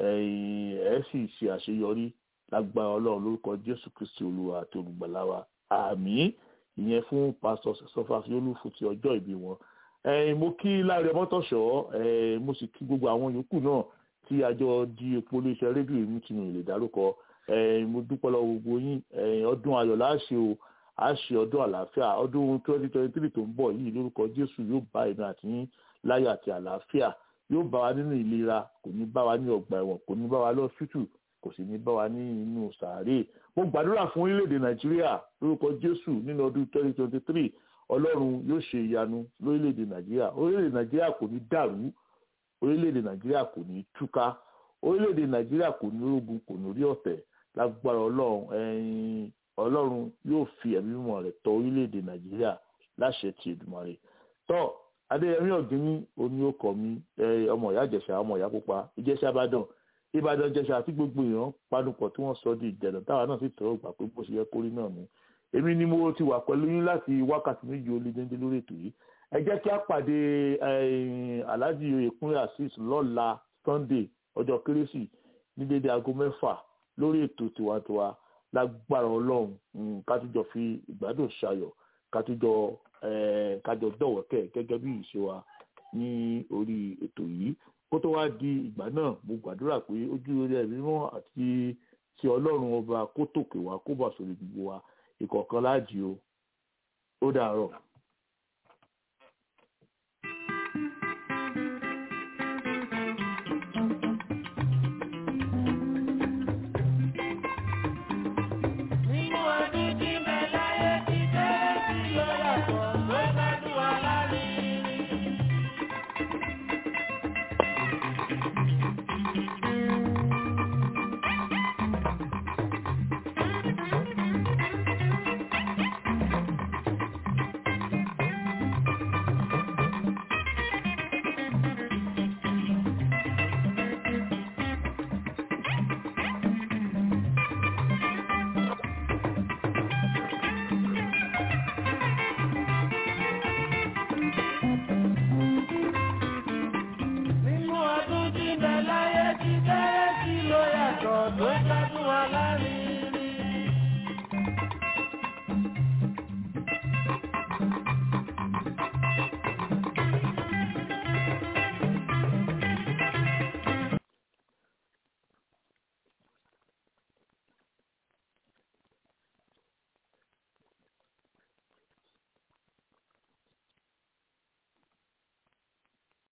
ẹ sì ṣe àṣeyọrí lágbára ọlọ́run lórúkọ jésù kristi olúwa àti olùgbàlà wa àmín ìyẹn fún pásítọ̀ sọfà fiolú fún ti ọjọ́ ìbí wọn. mo kí láre mọ́tòṣọ́ mo sì kí gbogbo àwọn yòókù náà tí àjọ di epo iléeṣẹ́ rédíò èmi tí mi lè dárúkọ mo dúpẹ́ lọ gbogbo yín ọdún ayọ̀ láṣẹ o a ṣe ọdún àlàáfíà ọdún twenty twenty three tó ń bọ̀ yìí lórúkọ jésù yóò bá èmi àti yín láyọ̀ àti àlàáfíà yóò bá wa nínú ìlera kò ní bá wa ní ọgbà ẹ̀wọ̀n kò ní bá wa lọ́sítù kò sì ní bá wa ní inú sàárè mo gbàdúrà fún orílẹ̀-èdè nàìjíríà lórúkọ jésù nínú ọdún twenty twenty three ọlọ́run yóò ṣe ìyanu lórílẹ̀-èdè nàìjíríà orílẹ̀-èdè nàìjíríà kò ní dàrú orílẹ̀-èdè nàìjíríà kò ní túká orílẹ̀-èdè nàìjíríà kò ní ogun kò ní rí ọ̀tẹ̀ lágbára ọlọ́run ẹ̀yìn ọlọ́run yóò fi ẹ̀mí mímọ́ rẹ̀ tọ́ orílẹ̀-èdè nàìjíríà láṣẹ ti Èdùmàrè tọ́ adéyẹmí ọ̀gíní oní ọkọ̀ mi ọmọ ìyá ìjẹ̀ṣà ọmọ ìyá pupa ìjẹ̀ṣà ìbàdàn ìbàdàn ìjẹ̀ṣà àti gbogbo èèyàn panupọ̀ tí wọ́n sọ di ìjẹ̀dàn táwa náà sì tẹ̀wọ́ gbà pé bó ṣe yẹ kórí náà ni èmi ni mo ti wà pẹ̀lú yín láti wákàtí méjì ó lé déńdé lórí ètò yìí ẹ jẹ́ kí a pàdé alhaji oyèkúnlé azeez lọ́la sunday ọjọ́ kérésì ní dédé aago mẹ́fà lórí ètò tiwantiwa lágbára ọlọ́run kátújọ fi ìgbádùn ṣayọ̀ kátújọ kájọ dọ̀wọ́kẹ̀ gẹ́gẹ́ bí ìṣe wa ní orí ètò yìí kó tó wá di ìgbà náà mo gbàdúrà pé ojú orí ẹ̀mí mọ́ àti ti ọlọ́run ọba kó tòkè wá kó bà sórí gbogbo wa ìkọ̀ọ̀kan láàjì o ó dàárọ̀. Nínú ọdún tí mẹ́láyé ti tẹ́lẹ̀ sí ló yàtọ̀ ló gbádùn wa lárinrin. Nínú ọdún tí mẹ́láyé ti tẹ́lẹ̀ sí ló yàtọ̀ ló